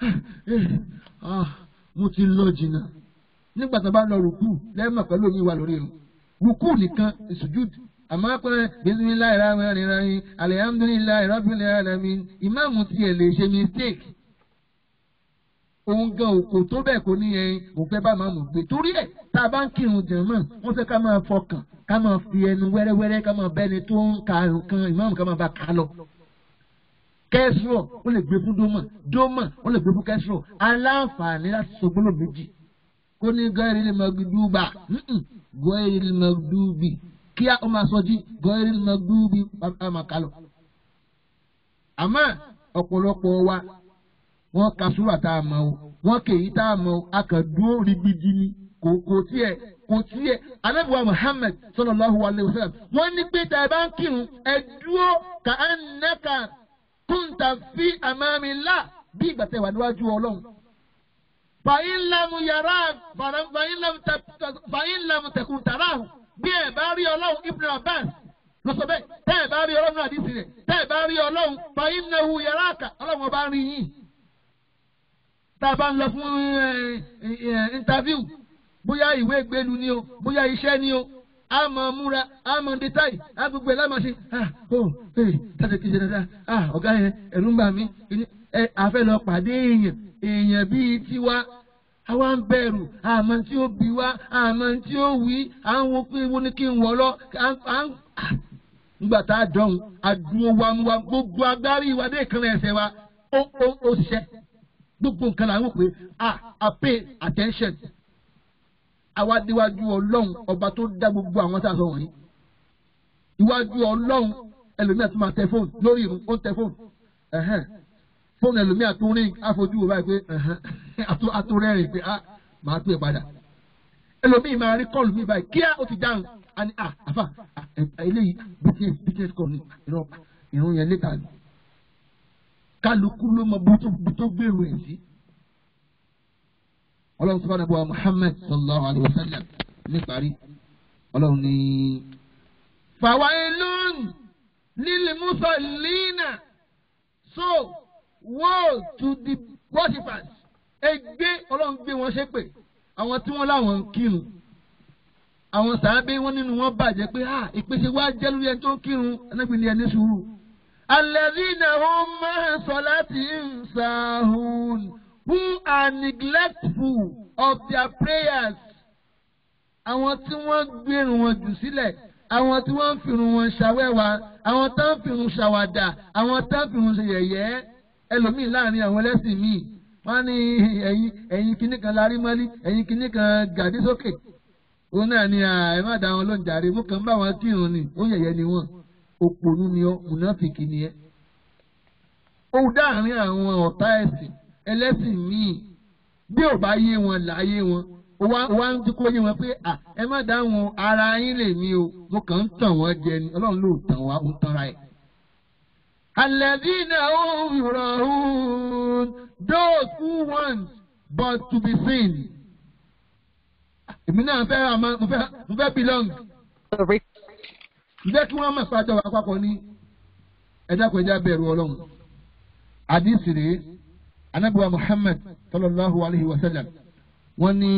mo ti lọ jìnnà nígbà tó bá lọ rùkú lẹ́mọ̀ pẹ̀lú omi wà lórí irun rùkú nìkan ìsùjúdù àmọ́ pé bisimilayi rahman rahim alihamdulilayi rabbil alamin ìmáàmù tiẹ̀ lè ṣe mistake òun gan òkò tó bẹ́ẹ̀ kò ní ẹyin òun fẹ́ bá máa mọ̀ gbé torí ẹ̀ tá a bá ń kírun jẹ̀mọ́ wọ́n fẹ́ ká máa fọkàn ká máa fi ẹnu wẹ́rẹ́wẹ́rẹ́ ká máa bẹ́ni tó ń ka nǹkan ìmáàmù ká máa bá ká lọ. kẹ́sìrọ̀ ó lè gbé fún dómà dómà ó lè gbé fún kẹ́sìrọ̀ aláǹfààní láti sọ gbọ́dọ̀ méjì kó ní gọ́ẹ̀rì lè máa gbúdúbà gọ́ẹ̀rì lè máa gbúdúbì kí ó máa sọ jí gọ́ẹ̀rì lè máa gbúdúbì á máa ká lọ. àmọ́ ọ̀pọ̀lọpọ̀ wa wọ́n ka súrà tá a mọ̀ o wọ́n kèyí tá a mọ̀ o a kàn dúró rigbidi ni kò kò tiẹ̀ kò tiẹ̀ anabiwa Muhammad sallallahu alayhi wa sallam wọ́n ní pé tá a bá ń kírun ẹ dúró ka annaka kunta fi amamillah bí ìgbà tẹ́ wà níwájú Ọlọ́run. fàyín lamu yàrá fàyín lamu tẹkùn tàràhùn bí ẹ bá rí Ọlọ́run Ibn Abbas lọ́sọ̀ bẹ́ẹ̀ tẹ́ ẹ bá rí Ọlọ́run náà àdìsí rẹ̀ tẹ́ ẹ bá rí Ọlọ́run fàyín nahu yàrá kà Ọlọ́run ọba rí yín tá a bá ń lọ fún interview bóyá ìwé ìgbélu ni o bóyá iṣẹ́ ni o a mọ̀ múra a mọ̀ détail a gbogbo ẹ̀ lámà ṣe ah oh ee tàbí kìí ṣe dáadáa ah ọ̀gá yẹn ẹ̀rù ń bà mí ẹ àfẹ́ lọ pàdé èèyàn èèyàn bíi tiwa àwa ń bẹ̀rù àmọ́ tí ó bí wa àmọ́ tí ó wí à ń wo pé wo ni kí n wọ̀ lọ à ń nígbà tá a dọ̀hún àdúró wa wa gbogbo agbárí wa dé ìkànnì ẹsẹ̀ wa ó ó ó ṣiṣẹ́ gbogbo nǹkan la ń wò pé ah I pay attention àwa déwájú ọlọ́run ọba tó dá gbogbo àwọn tá a sọ wọ̀nyí iwájú ọlọ́run ẹlòmíà tó máa tẹ fóònù lórí irun ó ń tẹ fóònù ẹ̀hẹ́n fóònù ẹlòmíà tó rí àfojú wò báyìí pé ẹ̀hẹ́n àtúrẹ́rìn pé ah màá pè padà ẹlòmíì máa rí kọ́ọ̀lù mi báyìí kíá ó ti dáhùn á ní ah àfà eléyìí business business call ni ìran ìrun yẹn létà ni kálukú ló mọ bó tó gbèrú ẹ̀ sí ọlọ́run sọ́kànnà bọ́ Muhammad sallallahu alayhi wa sallam níparí ọlọ́run ní. fawailun lil musallina so woe to the worshippers ègbé ọlọ́run gbé wọn ṣépè àwọn tí wọ́n láwọn ń kírun àwọn sàábé wọn nínú wọn bàjẹ́ pé ah ìpèsè wa jẹ́ lórí ẹni tó ń kírun ẹnẹ́gbẹ̀ẹ́ ni ẹni sùúrù. alladhina hum ma'a salatihim sahun who are neglectful of their prayers. Àwọn tí wọ́n gbèrú wọn jù sílẹ̀, àwọn tí wọ́n ń fìrun wọn ṣàwẹ́wà, àwọn tó ń fìrun ṣàwàdà, àwọn tó ń fìrun ṣe yẹ̀yẹ́. Ẹlòmíì láàrin àwọn ẹlẹ́sìn míì, wọ́n ní ẹ̀yin ẹ̀yin kìíní kan larí mọ́lí, ẹ̀yin kìíní kan gàdí sókè. Òun náà ni ẹ má dá wọn lóun jàre, mú kàn bá wọn kírun ni, ó yẹ̀yẹ́ ni wọ́n. Òpònú ni ọ́, mùnáfìkì ni ẹ́. Ó dáàrin àwọn ọ̀tá ẹ̀sìn ẹlẹ́sìn míì bí ò bá yé wọn láyé wọn wá ń dúkọ́ yé wọn pé ẹ má dáhùn ara yín lè mí o mo kàn ń tàn wọ́n jẹ ni ọlọ́run ló tàn wá ń tanra ẹ̀. Alladhina hum yura'un those who want but to be seen. Èmi náà fẹ́ àmọ́ mo fẹ́ mo fẹ́ belong. Ǹjẹ́ kí wọ́n mọ̀ pàjọ àpapọ̀ ní ẹ̀dá kò ẹ̀dá bẹ̀rù ọlọ́run. Àdìsí rèé anabiwa muhammad sallallahu alayhi wa sallam wọ́n ní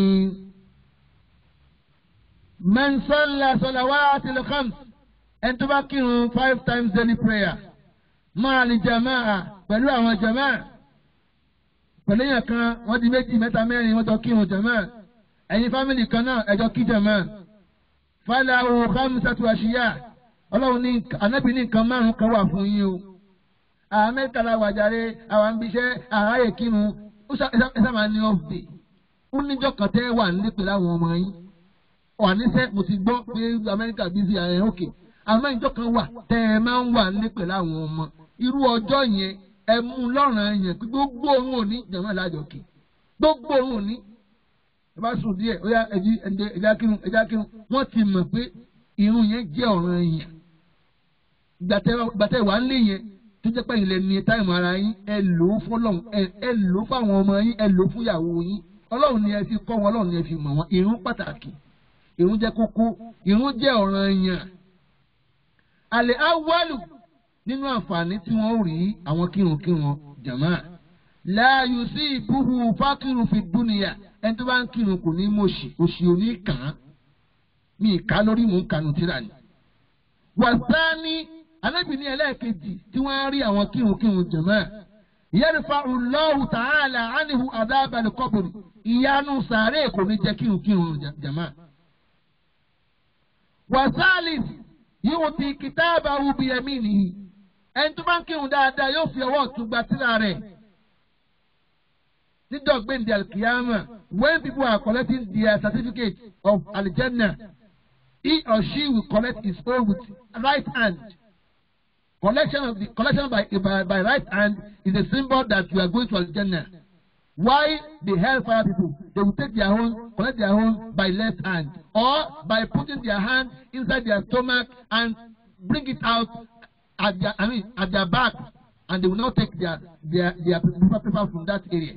man salla salawati al-khams ẹni tó bá kírun five times daily prayer máa ní jamaa pẹ̀lú àwọn jamaa pẹ̀lú èèyàn kan wọ́n di méjì mẹ́ta mẹ́rin wọ́n jọ kírun jamaa ẹ̀yin fámìlì kan náà ẹ̀jọ̀ kí jamaa falahu khamsatu ashiya ọlọ́run ní anabi ní nǹkan márùn-ún kan wà fún yín o àwọn mẹ́ta la wà jáde àwọn àbíṣẹ́ àráyè kírun ó sábà ní off day ó níjọ́ kan tẹ́ wà nílé pẹ̀lú àwọn ọmọ yín wà níṣẹ́ mo ti gbọ́ pé Amẹ́ríkà bísí ààrẹ òkè àmọ́ ìjọ́ kan wà tẹ́ ẹ máa ń wà nílé pẹ̀lú àwọn ọmọ irú ọjọ́ yẹn ẹ mú lọ́rùn yẹn pé gbogbo òun ò ní jẹ̀mọ́ ìlàjọ kì gbogbo òun ò ní ẹ bá sùn díẹ̀ ó yá ẹjí ẹjá kírun ẹjá kírun wọ́n ti mọ̀ pé irun yẹn jẹ́ ọ̀ràn yẹn gbàtẹ́ wà ń lé yẹn tó jẹ́ pé ilẹ̀ ní táìmù ara yín ẹ lò ó fọlọ́run ẹ lò ó fáwọn ọmọ yín ẹ lò ó fún ìyàwó yín ọlọ́run ni ẹ fi kọ́ wọn ọlọ́run ni ẹ fi mọ̀ wọn ìrun pàtàkì ìrun jẹ́ kókó ìrun jẹ́ ọ̀ranyàn. àlẹ́ awálù nínú àǹfààní tí wọ́n rí àwọn kírunkírun jàmá láàyò sí ìbúhu fákìrun fi dúnìyà ẹni tó bá ń kírun kò ní mọ̀ọ́sì òsì òní kàn án mi ìka lórí mò ń kanu tíra ni. wàsáni alábìíní ẹlẹ́ẹ̀kejì tí wọ́n á rí àwọn kírunkírun jàmá yẹ́rìfà Allahu ta'ala ánìhù àdábàlì kọ́bùrì ìyanu sàárè kò ní jẹ́ kírunkírun jàmá. wàsálìs yóò ti kìtàbà ubi ẹ̀mí nìyí ẹni tó bá ń kírun dáadáa yóò fi ọwọ́ ọ̀tún gba tírà rẹ̀. nídọ̀gbẹ́ndì alkiyama when people are collecting their certificate of aljanna he or she will collect his own with right hand. Collection of the collection by, by by right hand is a symbol that you are going to Al-Jannah. Why the hellfire people they will take their own collect their own by left hand or by putting their hand inside their stomach and bring it out at their I mean at their back and they will not take their their their paper paper from that area.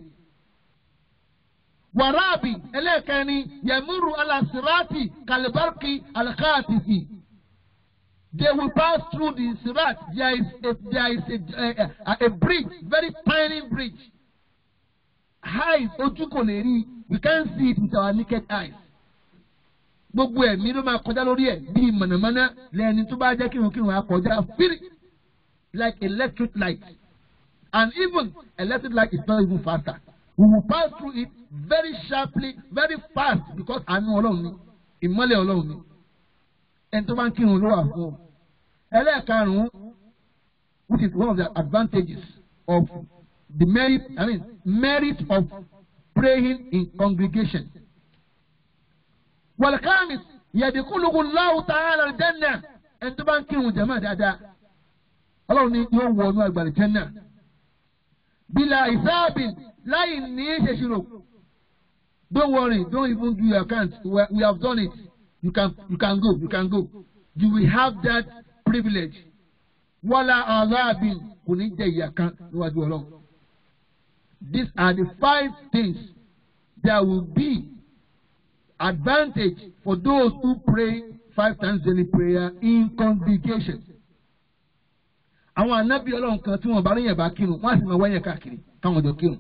Warabi ẹlẹ́ẹ̀kẹ́ni yẹmúru alasirati kalibarki alakatifi. They will pass through the sirat. There is a, there is a, a, a bridge, very tiny bridge. Eyes ojú kò lè rí. We can't see it with our naked eyes. Gbogbo ẹ̀mí ló máa kọjá lórí ẹ̀ bíi mọ̀nàmọ́ná lẹ́ni tó bá jẹ́ kírunkírun á kọjá fírí like electric light. And even electric light is not even faster. We will pass through it very sharply, very fast because àánú Ọlọ́run ni, ìmọ́lẹ̀ Ọlọ́run ni. Ẹni tó bá ń kírun ló wà fún ọ. Ẹlẹ́ẹ̀karùn-ún which is one of the advantages of the merit I mean merit of praying in congregation. wal-khamis yadkhuluhu Allahu ta'ala al-janna ẹni tó bá ń kírun jàmáà dáadáa ọlọ́run ní yóò wọ inú àgbàlẹ̀ jẹ́nà bila ìsáàbìn láì ní ṣèṣirò don't worry don't even do your account we, we have done it you can you can go you can go you will have that privilege wala azabin kò ní jẹ ìyà kan níwájú ọlọ́run these are the five things that will be advantage for those who pray five times daily prayer in congregation àwọn anábì ọlọ́run kan tí wọ́n bá ríyàn bá kírun wọ́n á sì máa wáyàn káàkiri káwọn jọ kírun.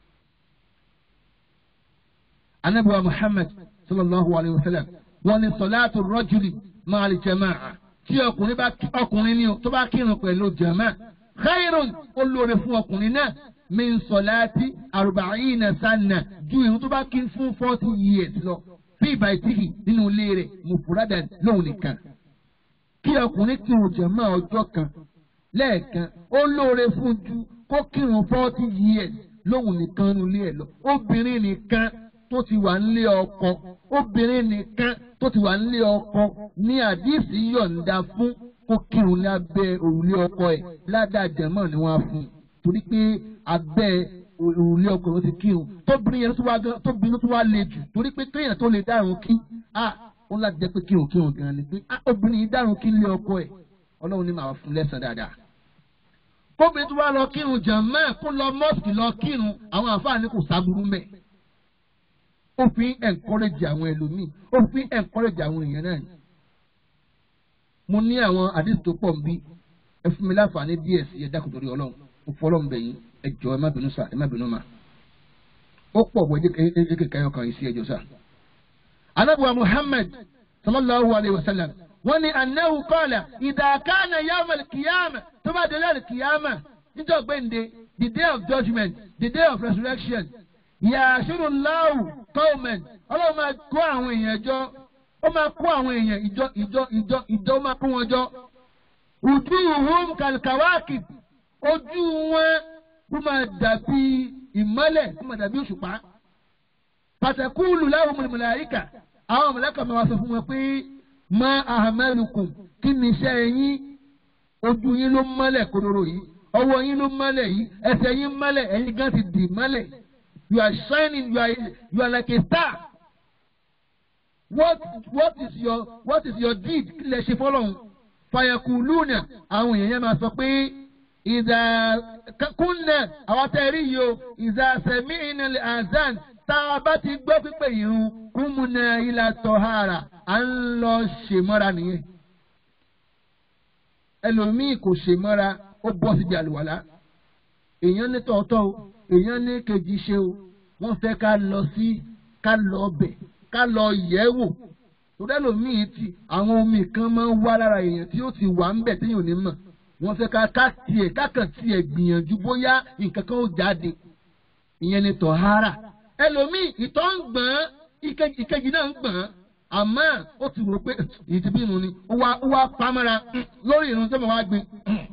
anábì wa muhammad sallallahu alayhi wa sallam wọ́n ní sọláàtù rọ́jùlì máa lè jàmáà tí ọkùnrin bá ọkùnrin ní tó bá kírun pẹ̀lú jàmáà khairun ó lóore fún ọkùnrin náà min sọláàtì arba'ina sanna ju ìrun tó bá kí fún forty years lọ bí ìbàdìkì nínú ilé rẹ̀ mufuradan lóhùn nìkan kí ọkùnrin kírun jàmáà ọjọ́ kan lẹ́ẹ̀kan ó lóore fún ju kó kírun forty years lóhùn nìkan nílé ẹ̀ lọ obìnrin nìkan tó ti wà nílé ọkọ obìnrin nìkan tó ti wà nílé ọkọ ní àdìsí yọ̀ǹda fún kó kírun ní abẹ́ òrùlé ọkọ ẹ̀ ládàjẹmọ́ ni wọ́n á fún un torí pé abẹ́ òrùlé ọkọ ló ti kírun tóbìnrin yẹn tó bínú tó wá le jù torí pé kéèyàn tó lè dárun kí ó láti jẹ́ pé kírun kírun gan ni pé obìnrin yìí dárun kí nílé ọkọ ẹ̀ ọlọ́run ní màá fún lẹ́sàn dáadáa kóbìnrin tó wá lọ kírun jàmáà kó lọ mọ́ọ̀sì lọ kírun àwọn àǹfààní kò sábúrú mẹ́. ó fi encourage àwọn ẹlòmíì ó fi encourage àwọn èèyàn náà ni. mo ní àwọn àdìsí tó pọ̀ nbí ẹ fún mi láǹfààní díẹ̀ sí ẹ dákun torí ọlọ́run mo fọlọ́run bẹ̀ yín ẹ jọ ẹ má bínú sà ẹ má bínú mà. ó pọ̀ bọ̀ ẹ jẹ́ kékeré ọkàn yìí sí ẹjọ́ sà. anábùwà Muhammad sallallahu alayhi wa sallam wọ́n ní anahu kọ́ọ̀là ìdàkánà yawm al-qiyamah tó bá délé al-qiyama níjọ́ gbẹ̀ǹde the day of judgment the day of resurrection yàṣírù láwù qawman ọlọ́run máa kó àwọn èèyàn jọ ó máa kó àwọn èèyàn ìjọ ìjọ ìjọ ìjọ máa kó wọn jọ wujuhum kal-kawakib ojú wọn kó máa dàbí ìmọ́lẹ̀ kó máa dàbí òṣùpá fatakulu lahumul malaika àwọn mọ̀lẹ́kà máa wá sọ fún wọn pé ma ahamalukum kí ni iṣẹ́ yín ojú yín ló mọ́lẹ̀ kodoro yìí ọwọ́ yín ló mọ́lẹ̀ yìí ẹsẹ̀ yín mọ́lẹ̀ ẹ̀yin gan ti dì mọ́lẹ̀ you are shining you are you are like a star what what is your what is your deed kí lè ṣe fọlọ́hún fayakuluna àwọn èèyàn yẹn máa sọ pé ìdá kúnnà àwọn tẹ́ rí yìí o ìdá sẹ̀mí ìnàlẹ̀ azan tá a bá ti gbọ́ pípé ìrun kúmùnà ilà tọ̀hárà à ń lọ ṣèmọ́ra nìyẹn. ẹlòmíì kò ṣèmọ́ra ó bọ́ síbi àlùwàlá. èèyàn ní tọ̀ọ̀tọ̀ o èèyàn ní kejì ṣe o wọ́n fẹ́ ká lọ sí ká lọ bẹ̀ ká lọ yẹ̀ wò. torí ẹlòmíì ti àwọn omi kan máa ń wá lára èèyàn tí ó ti wà ń bẹ̀ téèyàn ò ní mọ̀. wọ́n fẹ́ ká ká tiẹ̀ kákan tiẹ̀ gbìyànjú bóyá nǹkan kan ó jáde. ìyẹn ní tọ̀hárà. ẹlòmíì ìtọ̀ ń gbọ̀n ìkejì náà ń gbọ̀n àmọ́ ó ti rò pé èyí ti bí irun ni ó wá ó wá pamọ́ra lórí irun tó mọ̀ wá gbin.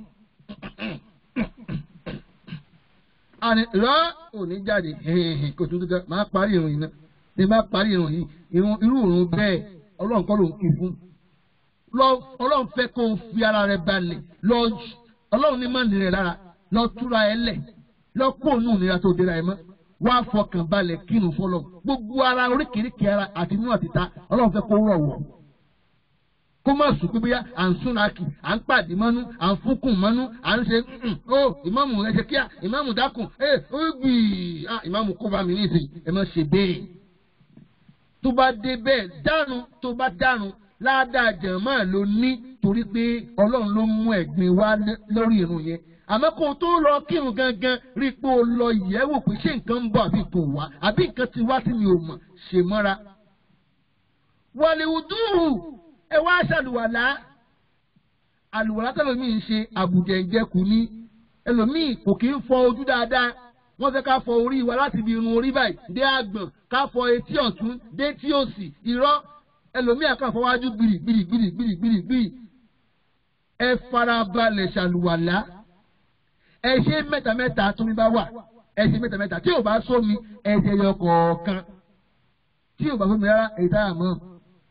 àní rọ́ òní jáde kò tún dúdú máa parí irun yìí náà ní bá parí irun yìí irun irú irun bẹ́ẹ̀ ọlọ́run kọ́ ló ń kí fún. ọlọ́run fẹ́ kó o fi ara rẹ balẹ̀ lọ ọlọ́run ní máa nìrẹ̀ lára lọ túra ẹ lẹ̀ lọ kó òun nìra tó dira ẹ mọ́ wá fọkàn balẹ̀ kírun fọlọ́ gbogbo ara oríkèéríkèé ara àti inú àti ta ọlọ́run fẹ́ kó rọ̀ wọ̀ kó má sùn pé bóyá à ń súnra kì à ń pàdé mọ́nú à ń fúnkùn mọ́nú à ń ṣe ó ìmáàmù ẹ ṣe kíá ìmáàmù dákùn ẹ ó gbì á ìmáàmù kó bá mi nísìnyí ẹ má ṣe bẹ́ẹ̀ tó bá dé bẹ́ẹ̀ dánu tó bá dánu ládàá jẹ̀mọ́ ló ní torí pé ọlọ́run ló mú ẹ̀gbin wá lórí irun yẹn àmọ́ kó o tó lọ kírun gangan rí i pé o lọ yẹ̀wò pé ṣé nǹkan ń bọ̀ àbí kò wá àbí nǹkan ti wá tí mi ò mọ̀ ṣe mọ́ra. wàlíwùdúhù ẹ wá ṣàlùwàlá àlùwàlá tẹlẹmíì ń ṣe àbùjẹ ìjẹkù ní ẹlòmíì kò kí ń fọ ojú dáadáa wọ́n fẹ́ ká fọ orí wa láti ibi irun orí báyìí dé àgbọ̀n ká fọ etí ọ̀tún dé tí òsì irọ́ ẹlòmíì àkànfọwájú gbìrì gbìrì gbìrì gbìrì gbìrì gbìrì ẹ farabalẹ̀ ṣàlùwàlá ẹ ṣe mẹ́ta mẹ́ta tó mi bá wà ẹ ṣe mẹ́ta mẹ́ta tí ò bá sómi ẹ ṣe yọ kọ̀ọ̀kan tí ò bá sómi rárá èyí tá a mọ̀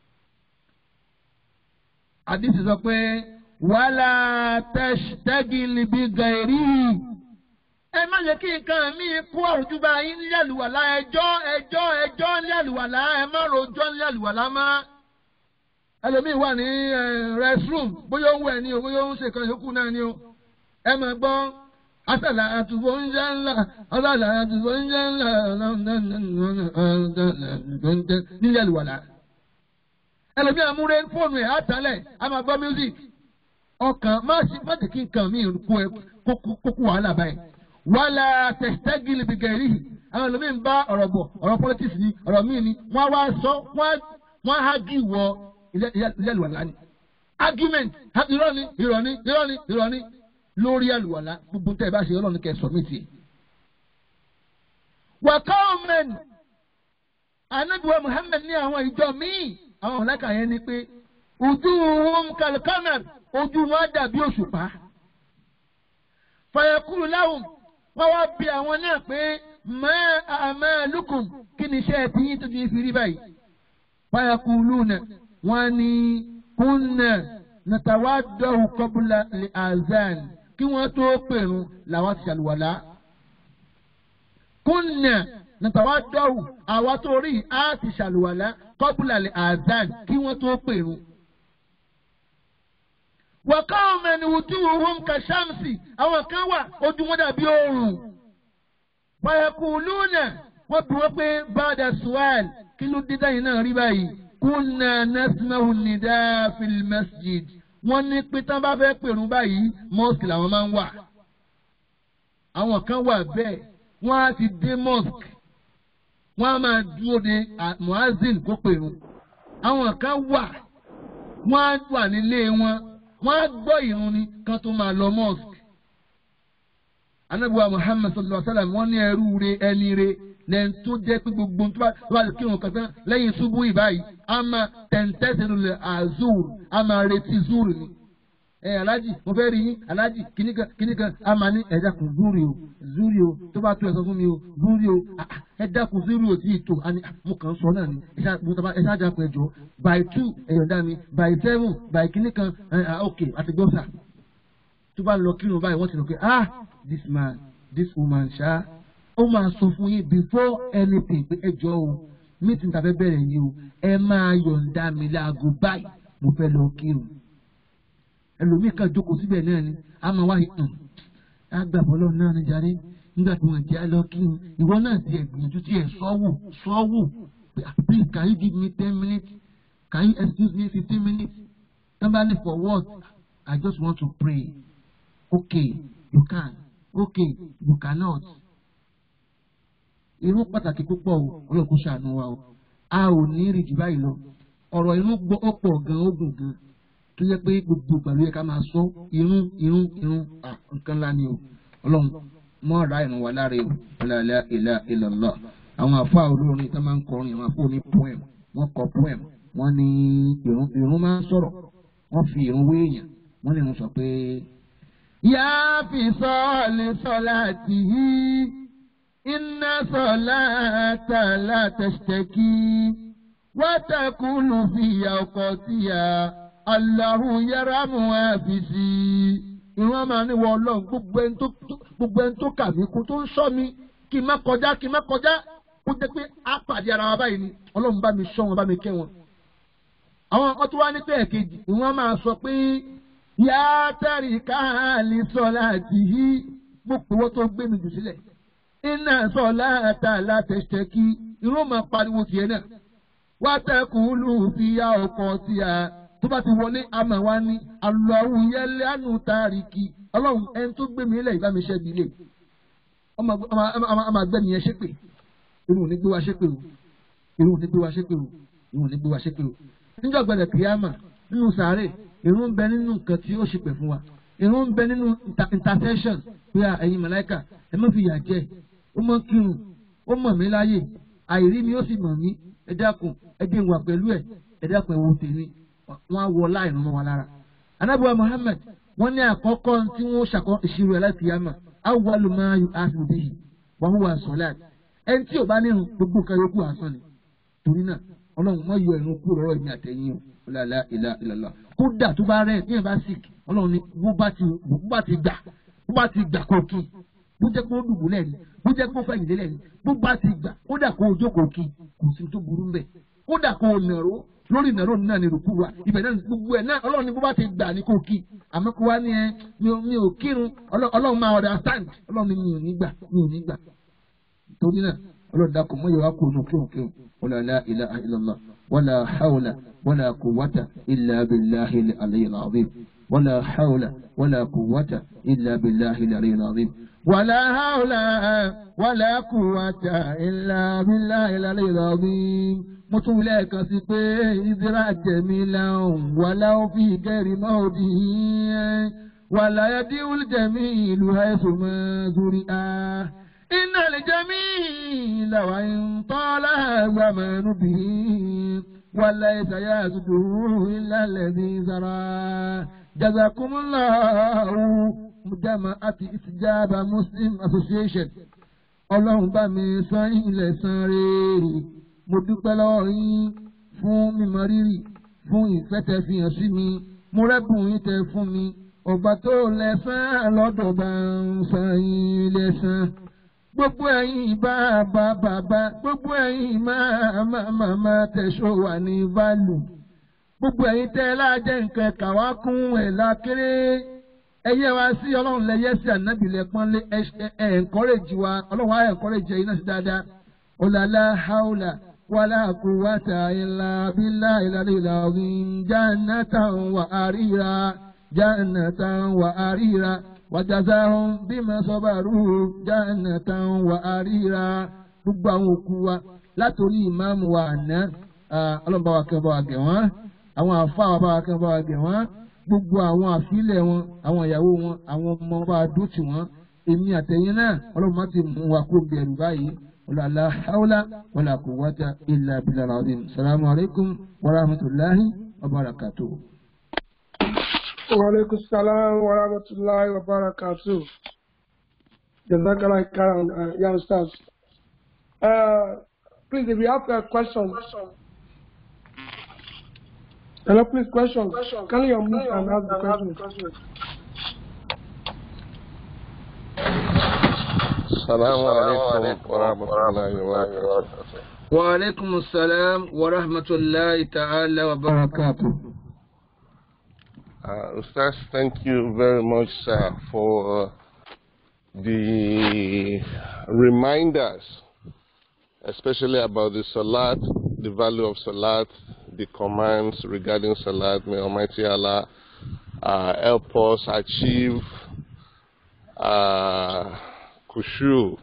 àdìsí sọ pé wàhálà tẹ́gìlì bí gàìrí ẹ má jẹ́ kí nǹkan mi kó àrùjúbà yín ní àlùwàlá ẹjọ́ ẹjọ́ ẹjọ́ ní àlùwàlá ẹ má rojọ́ ní àlùwàlá má. ẹlòmíì wà ní restroom bóyá ó ń wẹ̀ ni o bóyá ó ń ṣe kan yòókù náà ni o ẹ máa gbọ́ asàlà àtúbọ̀ oúnjẹ ńlá asàlà àtúbọ̀ oúnjẹ ńlá nílé àlùwàlá. ẹlòmíì àmúre fóònù ẹ̀ àtàlẹ̀ a máa gbọ́ music ọkàn má jẹ́ kí nǹkan mi kó ẹ kókó wàhálà báyìí wàhálà tẹ̀sítẹ́gìlì bìgẹ̀rì àwọn ẹlòmíín bá ọ̀rọ̀ bọ̀ ọ̀rọ̀ politics ni ọ̀rọ̀ míì ni wọ́n wá sọ wọ́n á hagi wọ ilé àlùwàlá ni argument irọ́ ni irọ́ ni irọ́ ni irọ́ ni lórí àlùwàlá gbogbo tẹ́ ẹ bá ṣe ọlọ́run kẹ́ ẹ submit ẹ̀. wàkàwọ́mẹ́n anabiwa Muhammad ní àwọn ìjọ míì àwọn ọ̀làkà yẹn ni pé ojú wọn kàlùkàmẹ́r ojú wọn dàbí òṣùpá fàyẹ̀kúrú láwùn wọ́n wá bí àwọn náà pé mọ́ àmọ́ lukùn kí ni iṣẹ́ ti yín tó ti fi rí báyìí. fàyẹ̀kúrú náà wọ́n ní kúnnà nàtàwádọ́hù kọ́bùlà lè azan kí wọ́n tó pèrún làwọn ti ṣàlùwàlá. kúnnà nàtàwádọ́hù àwa tó rí a ti ṣàlùwàlá kọ́bùlà lè azan kí wọ́n tó pèrún wàkàwọn mẹni wùtú wọn kà ṣàmùsì àwọn kan wà ojú wọn dàbí oòrùn pàyàkù lúnà wọn bí wọn pé bàdà suwal kí ló dé dáyìn náà rí báyìí kúnà nasimahu nìdá fil masjid wọn ní pé tán bá fẹ́ pèrún báyìí mosque làwọn máa ń wà àwọn kan wà bẹ́ẹ̀ wọ́n á ti dé mosque wọ́n á máa dúró de muazin kó pèrún àwọn kan wà wọ́n á wà nílé wọn wọ́n á gbọ́ ìrun ni kan tó máa lọ mosque. anabiwa muhammad sallallahu alaihi wa sallam wọ́n ní ẹrú re ẹni re lẹ́yìn tó jẹ́ pé gbogbo tó bá lè kírun kankan lẹ́yìn ṣubú ìbáyìí a máa tẹ̀ǹtẹ̀sẹ̀ lulẹ̀ azur a máa retí zur ni. ẹ alájì mo fẹ́ rí yín alájì kìnnìkan kìnnìkan a máa ní ẹ dákun zuri o zuri o tó bá tó ẹ sọ fún mi o zuri o ẹ dákun zuri o tí ì tó mo kàn ń sọ náà ni ẹ ṣáà dákun ẹ jọ by two ẹ̀yọ̀dá mi by seven by kìnnìkan ok àti gbọ́sà tó bá lọ kírun báyìí wọ́n ti rò pé ah this man this woman ṣá ó máa sọ fún yín before anything pé ẹ jọ o meeting tàbí bẹ̀rẹ̀ yìí o ẹ máa yọ̀ǹda mi láago báyìí mo fẹ́ lọ kírun ẹlòmíì kan jókòó síbẹ̀ náà ni a máa wáyé hàn agbàbọ́lọ́ náà ni jàre nígbà tí wọ́n jẹ́ lọ kírun ìwọ náà ti ẹ̀ gbìyànjú tí ẹ̀ sọ́wọ́ sọ́wọ́ please can you give me ten minutes can you excuse me fifteen minutes somebody for what I just want to pray okay you can okay you cannot irun pàtàkì púpọ̀ o ọlọ́kùn ṣàánú wa o a ò ní rí jù báyìí lọ ọ̀rọ̀ irun gbọ́ ọ̀pọ̀ gan ogun gan tó yẹ pé gbogbo ìgbà ló yẹ ká máa sọ irun irun irun nǹkan ńlá ni o ọlọ́run mọ́ ra ìrun wa láre o ọ̀làlá ìlà ìlọ̀lọ́ àwọn àfáà olórin tó máa ń kọrin àwọn àfáà ní poem wọ́n kọ poem wọ́n ní irun irun máa ń sọ̀rọ̀ wọ́n fi irun wé èèyàn wọ́n lè rún sọ pé. yá fi sọ́ọ̀lì sọ́lá tì í iná sọ́lá tààlà tẹ̀sítẹ́kì wátàkùlù fìyà ọkọ̀ tìyà aláhùn yàrá mu àfìsí. ìwọ́n máa ní wọ ọlọ́run gbogbo ẹni tó kà mí kú tó ń sọ mi kí n má kọjá kí n má kọjá kó jẹ́ pé á pàdé ara wa báyìí ni ọlọ́run bá mi sọ wọn bá mi kẹ́ wọn. àwọn ọkọ tó wá ní pé ẹ̀kejì ìwọ́n máa sọ pé yá tẹ̀rí káàlì sọ̀lá àti yí gbogbo owó tó gbé mi jù sílẹ̀. iná sọ̀lá àtàlà tẹ̀sítẹ̀ kí irun máa pariwo tiẹ̀ náà. wá tẹkùn lù fi yá ọkọ̀ sí a tó bá ti wọlé àmà wá ní alọ́hù yẹlẹ́ àánú tàríkì ọlọ́run ẹni tó gbé mi lẹ̀ ìbá mi ṣẹ́ mi lè ọmọ àgbẹ̀mí yẹn ṣépè irun ò ní gbé wa ṣépè o irun ò ní gbé wa ṣépè o irun ò ní gbé wa ṣépè o níjọ́ gbẹ̀dẹ̀ kìyàmà nínú sàárè irun ń bẹ nínú nǹkan tí ó ṣépè fún wa irun ń bẹ nínú intercession pé ẹ̀yin màláíkà ẹ má fi yà jẹ ó mọ kírun ó mọ̀ mí láyè àìrí mi ó sì mọ̀ mí ẹ dákun ẹ dé ìwà pẹ̀lú ẹ ẹ dákun ẹ wo tèmi wọn á wọ láì rún mọ́ wa lára. anábìwá Muhammad wọ́n ní àkọ́kọ́ tí wọ́n ṣàkọ́ ìṣirò ẹ̀ láti yàmà awwalu ma yu'akhadhu bihi wa huwa as-salat ẹni tí ò bá nírun gbogbo nǹkan yòókù àsán ni torí náà ọlọ́run má yọ ìrun kúrò lọ́rọ̀ ìmí àtẹ̀yìn o la ilaha illallah kódà tó bá rẹ̀ ní ẹ̀ bá sick ọlọ́run ní bó bá ti bó bá ti gbà bó bá ti gbà kó kí bó jẹ́ kó dùbúlẹ̀ ni bó jẹ́ kó fẹ̀yìn lélẹ̀ ni bó bá ti gbà kódà kó o jókòó kí kò sí tó burú mbẹ̀ kódà kó o nàró lórí ìnáró náà ni rògbò wa ibẹ̀ náà gbogbo ẹ̀ náà ọlọ́run ní bó bá ti gbà ní kó kí àmọ́ kó wá ní ẹ mi ò kírun ọlọ́run máa understand ọlọ́run ní mi ò ní gbà mi ò ní gbà torí náà ọlọ́run dákun mọ́ yẹwà kó nù kírun kírun wala la ilaha illallah wala hawla wala quwwata illa billahi al-aliyyil azim wala hawla wala quwwata illa billahi al-aliyyil azim. ولا حول ولا قوة إلا بالله العلي العظيم mo tún wílẹ̀ kan sí pé ìdíra jẹ̀mí lẹ́hùn wàlá òfin ìkẹrì náà òdì yẹn wàlá yẹdí olùjẹ̀mí ìlú ẹ̀sùn mẹ́zúrí á. iná lè jẹ́mí làwọn ìtọ́lá gbàmẹ́nu bì í wàlá ìsàyà àtúntò ìlàlẹ̀ ní sara. jazakumullahu jama'ati istijaba muslim association ọlọ́run bá mi san ilẹ̀ san rèé mo dúpẹ́ lọ́wọ́ yín fún mímọ rírì fún ìfẹ́ tẹ fi hàn sí mi mo rẹ́bùn yín tẹ fún mi ọba tó lẹ́sàn lọ́dọ̀ bá ń san yín lẹ́sàn. gbogbo ẹ̀yin bàbá bàbá gbogbo ẹ̀yin máa máa máa tẹ̀sọ́ wà ní válù. gbogbo ẹ̀yin tẹ́ lájẹ́ nǹkan kàwá kún ẹ̀ lákéré. ẹyẹ wa sí ọlọ́run lẹ́yẹ sí ànábìlẹ̀ pọ́nlé ẹ̀ ẹ̀ ẹ̀ńkọ́rẹ́jì wa ọlọ́run á ẹ̀ńkọ́rẹ́jì ẹ̀yin náà sí dáadáa. ọ̀làlá haúlà. ولا قوة إلا بالله العلي العظيم جنة وأريرا جنة وأريرا وجزاهم بما صبروا جنة وأريرا gbogbo àwọn òkú wa látòrí ìmáàmù wa àná ọlọ́run bá wa kẹ́ bá wa gẹ̀ wọ́n àwọn àfa wa bá wa kẹ́ bá wa gẹ̀ wọ́n gbogbo àwọn àfilẹ̀ wọn àwọn ìyàwó wọn àwọn ọmọ bá wa dúró tì wọ́n èmi àtẹ̀yìn náà ọlọ́run má ti mú wa kó bẹ̀rù báyìí. ولا لا حول ولا قوة إلا بالله العظيم السلام عليكم ورحمة الله وبركاته وعليكم السلام ورحمة الله وبركاته جزاك الله خيرا يا أستاذ uh, please if you have a question hello please question can you unmute and ask the question السلام عليكم ورحمة الله وبركاته وعليكم السلام ورحمة الله تعالى وبركاته Uh, Ustaz, thank you very much, sir, for uh, the reminders, especially about the Salat, the value of Salat, the commands regarding Salat. May Almighty Allah uh, help us achieve uh, Kushu.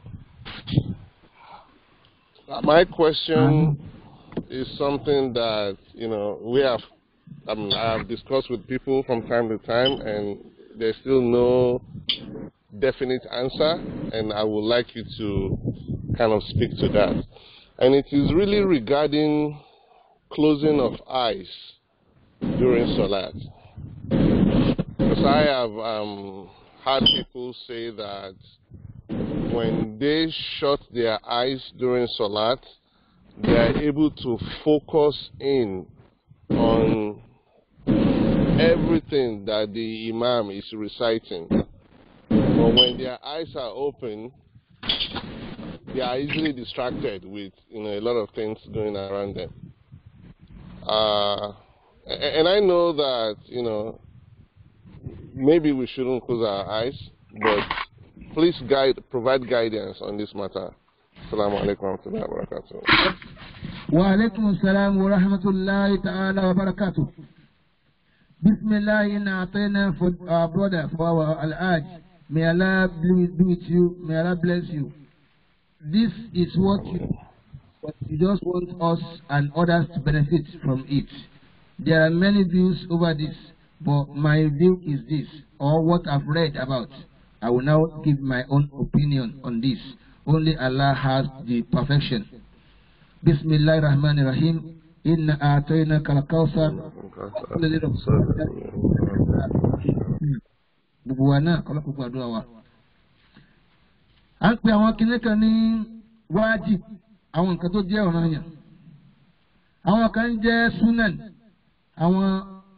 My question is something that, you know, we have I mean, I have discussed with people from time to time, and there's still no definite answer, and I would like you to kind of speak to that. And it is really regarding closing of eyes during Salat. Because I have um, heard people say that when they shut their eyes during Salat, they are able to focus in on everything that the Imam is reciting. But when their eyes are open, they are easily distracted with you know a lot of things going around them. Uh, and I know that you know maybe we shouldn't close our eyes, but please guide, provide guidance on this matter. Assalamu alaikum wa rahmatullahi wa barakatuh. وعليكم السلام ورحمة الله تعالى وبركاته. بسم الله إن أعطينا for our brother for our Al-Aj. May Allah be with you. May Allah bless you. This is what you, what you just want us and others to benefit from it. There are many views over this, but my view is this, or what I've read about. I will now give my own opinion on this. Only Allah has the perfection. بسم الله الرحمن الرحيم إن أعطيناك الكوثر gbogbo wa náà kọlọ́kùn gbàdúrà wa. à ń pe àwọn kinní kan ní wájib àwọn nǹkan tó jẹ́ ọ̀ranyàn. àwọn kan jẹ́ sunan àwọn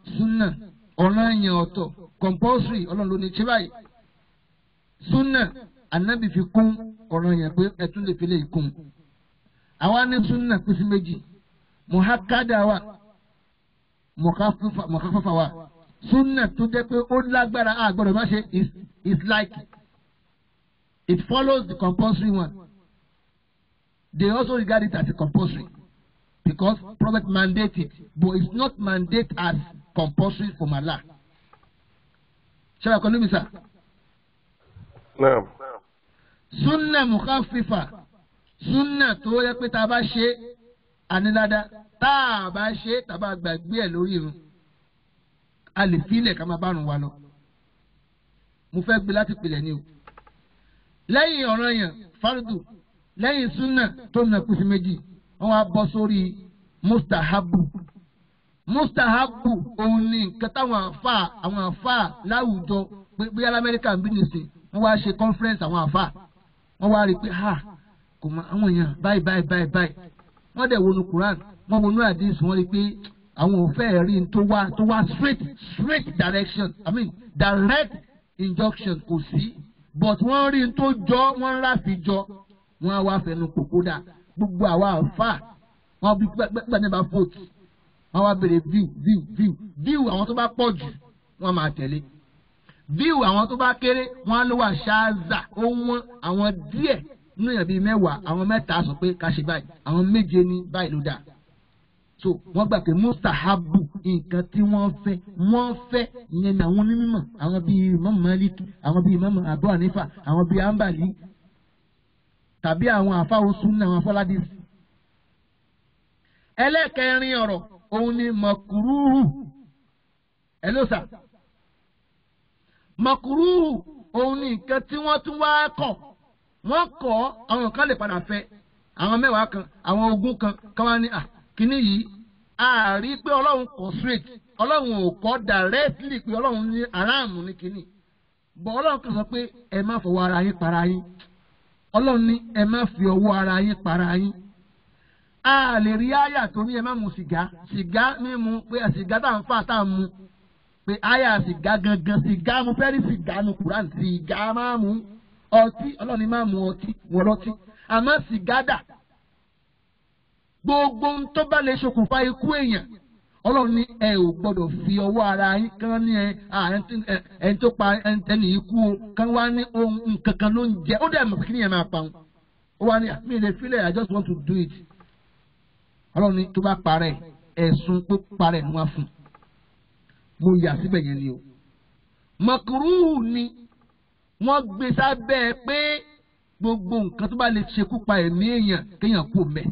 sunna ọ̀ràn yẹn ọ̀tọ̀ compulsory ọlọ́run ló ní ṣe báyìí sunna anabi fi kún ọ̀ràn yẹn pé ẹ tún lè fi lè kún àwa ní sunna pín sí méjì muhakada wa mọ̀káfáfá wa sunna tó jẹ́ pé ó lágbára a gbọ́dọ̀ má ṣe is is like it follows the compulsory one they also regard it as a compulsory because prophet mandate it but it's not mandate as compulsory from Allah. ṣé wàá kọ́ níbi sá. Naam. sunna mukhafifa sunna tó yẹ pé tá a bá ṣe àníláda tá a bá ṣe tá a bá gbàgbé ẹ̀ lórí irun a lè filẹ̀ ká máa bá rùn wa lọ. mo fẹ́ gbé láti pilẹ̀ ni o. lẹ́yìn ọ̀ràn yẹn fardu lẹ́yìn sunna tó nà kùsì méjì wọ́n wá bọ́ sórí mustahabu mustahabu òun ni nǹkan táwọn àfa àwọn àfa láwùjọ pé bí alamẹ́ríkà ń bí nìsín wọ́n wá ṣe conference àwọn àfa wọ́n wá rí i pé ha kò mọ àwọn èèyàn báyìí báyìí báyìí báyìí wọ́n dẹ̀ wọnú Quran wọ́n wọnú hadith wọ́n rí i pé àwọn ò fẹ́ rí n tó wá tó wá straight straight direction I mean direct injunction kò sí but wọ́n rí n tó jọ wọ́n ráfi jọ wọ́n á wá fẹnu kòkó dà gbogbo àwa àfa wọ́n bí gbẹ́gbẹ́ bá vote wọ́n wá béèrè view view view view àwọn tó bá pọ̀ jù wọ́n máa tẹ̀lé view àwọn tó bá kéré wọ́n á ló wà ṣáàzà ó wọ́n àwọn díẹ̀ nínú èèyàn bíi mẹ́wàá àwọn mẹ́ta sọ pé ká ṣe báyìí àwọn méje ní báyìí ló dáa so wọ́n gbà pé mustahabu nǹkan tí wọ́n fẹ́ wọ́n fẹ́ ìyẹn ní àwọn onímọ̀ àwọn bíi Imam Malik àwọn bíi Imam Abu Hanifa àwọn bíi Ambali tàbí àwọn àfáwọn sunna àwọn afọládìsí ẹlẹ́kẹrin ọ̀rọ̀ òun ni mọ̀kúrúhù ẹlọ́sà mọ̀kúrúhù òun ni nǹkan tí wọ́n tún wá kọ̀ wọ́n kọ̀ àwọn kan lè padà fẹ́ àwọn mẹ́wàá kan àwọn ogún kan kan wá ní à kíní yìí a rí pé ọlọ́run kọ̀ straight ọlọ́run ò kọ́ directly pé ọlọ́run ní aráàmù ní kíní bọ̀ ọlọ́run kan sọ pé ẹ má fọwọ́ ara yín para yín ọlọ́run ní ẹ má fi ọwọ́ ara yín para yín a lè rí àyà tó ní ẹ má mu sìgá sìgá mímu pé sìgá tá à ń fà tá à ń mu pé àyà sìgá gangan sìgá mo fẹ́ rí sìgá nu Quran sìgá máa mu ọtí ọlọ́ni máa mu ọtí wọ́n lọ́tí àmọ́ sìgá dà gbogbo ohun tó bá lè ṣokùnfà ikú èèyàn ọlọ́run ní ẹ ò gbọ́dọ̀ fi ọwọ́ ara yín kán ní ẹ ẹni tó pa ẹni ikú o kán wá ní ohun nǹkan kan ló ń jẹ ó dẹ̀ mọ̀ pé kí ni ẹ máa pa wọn ó wá ní mi lè filẹ̀ I just want to do it ọlọ́run ní tó bá parẹ́ ẹ̀sùn pé parẹ́ ni wọ́n fún mo yà síbẹ̀ yẹn ni o mọ̀kúrúhù ni wọ́n gbé sábẹ́ pé gbogbo nǹkan tó bá lè ṣekú pa ẹ̀mí èèyàn kéèyàn kú mẹ́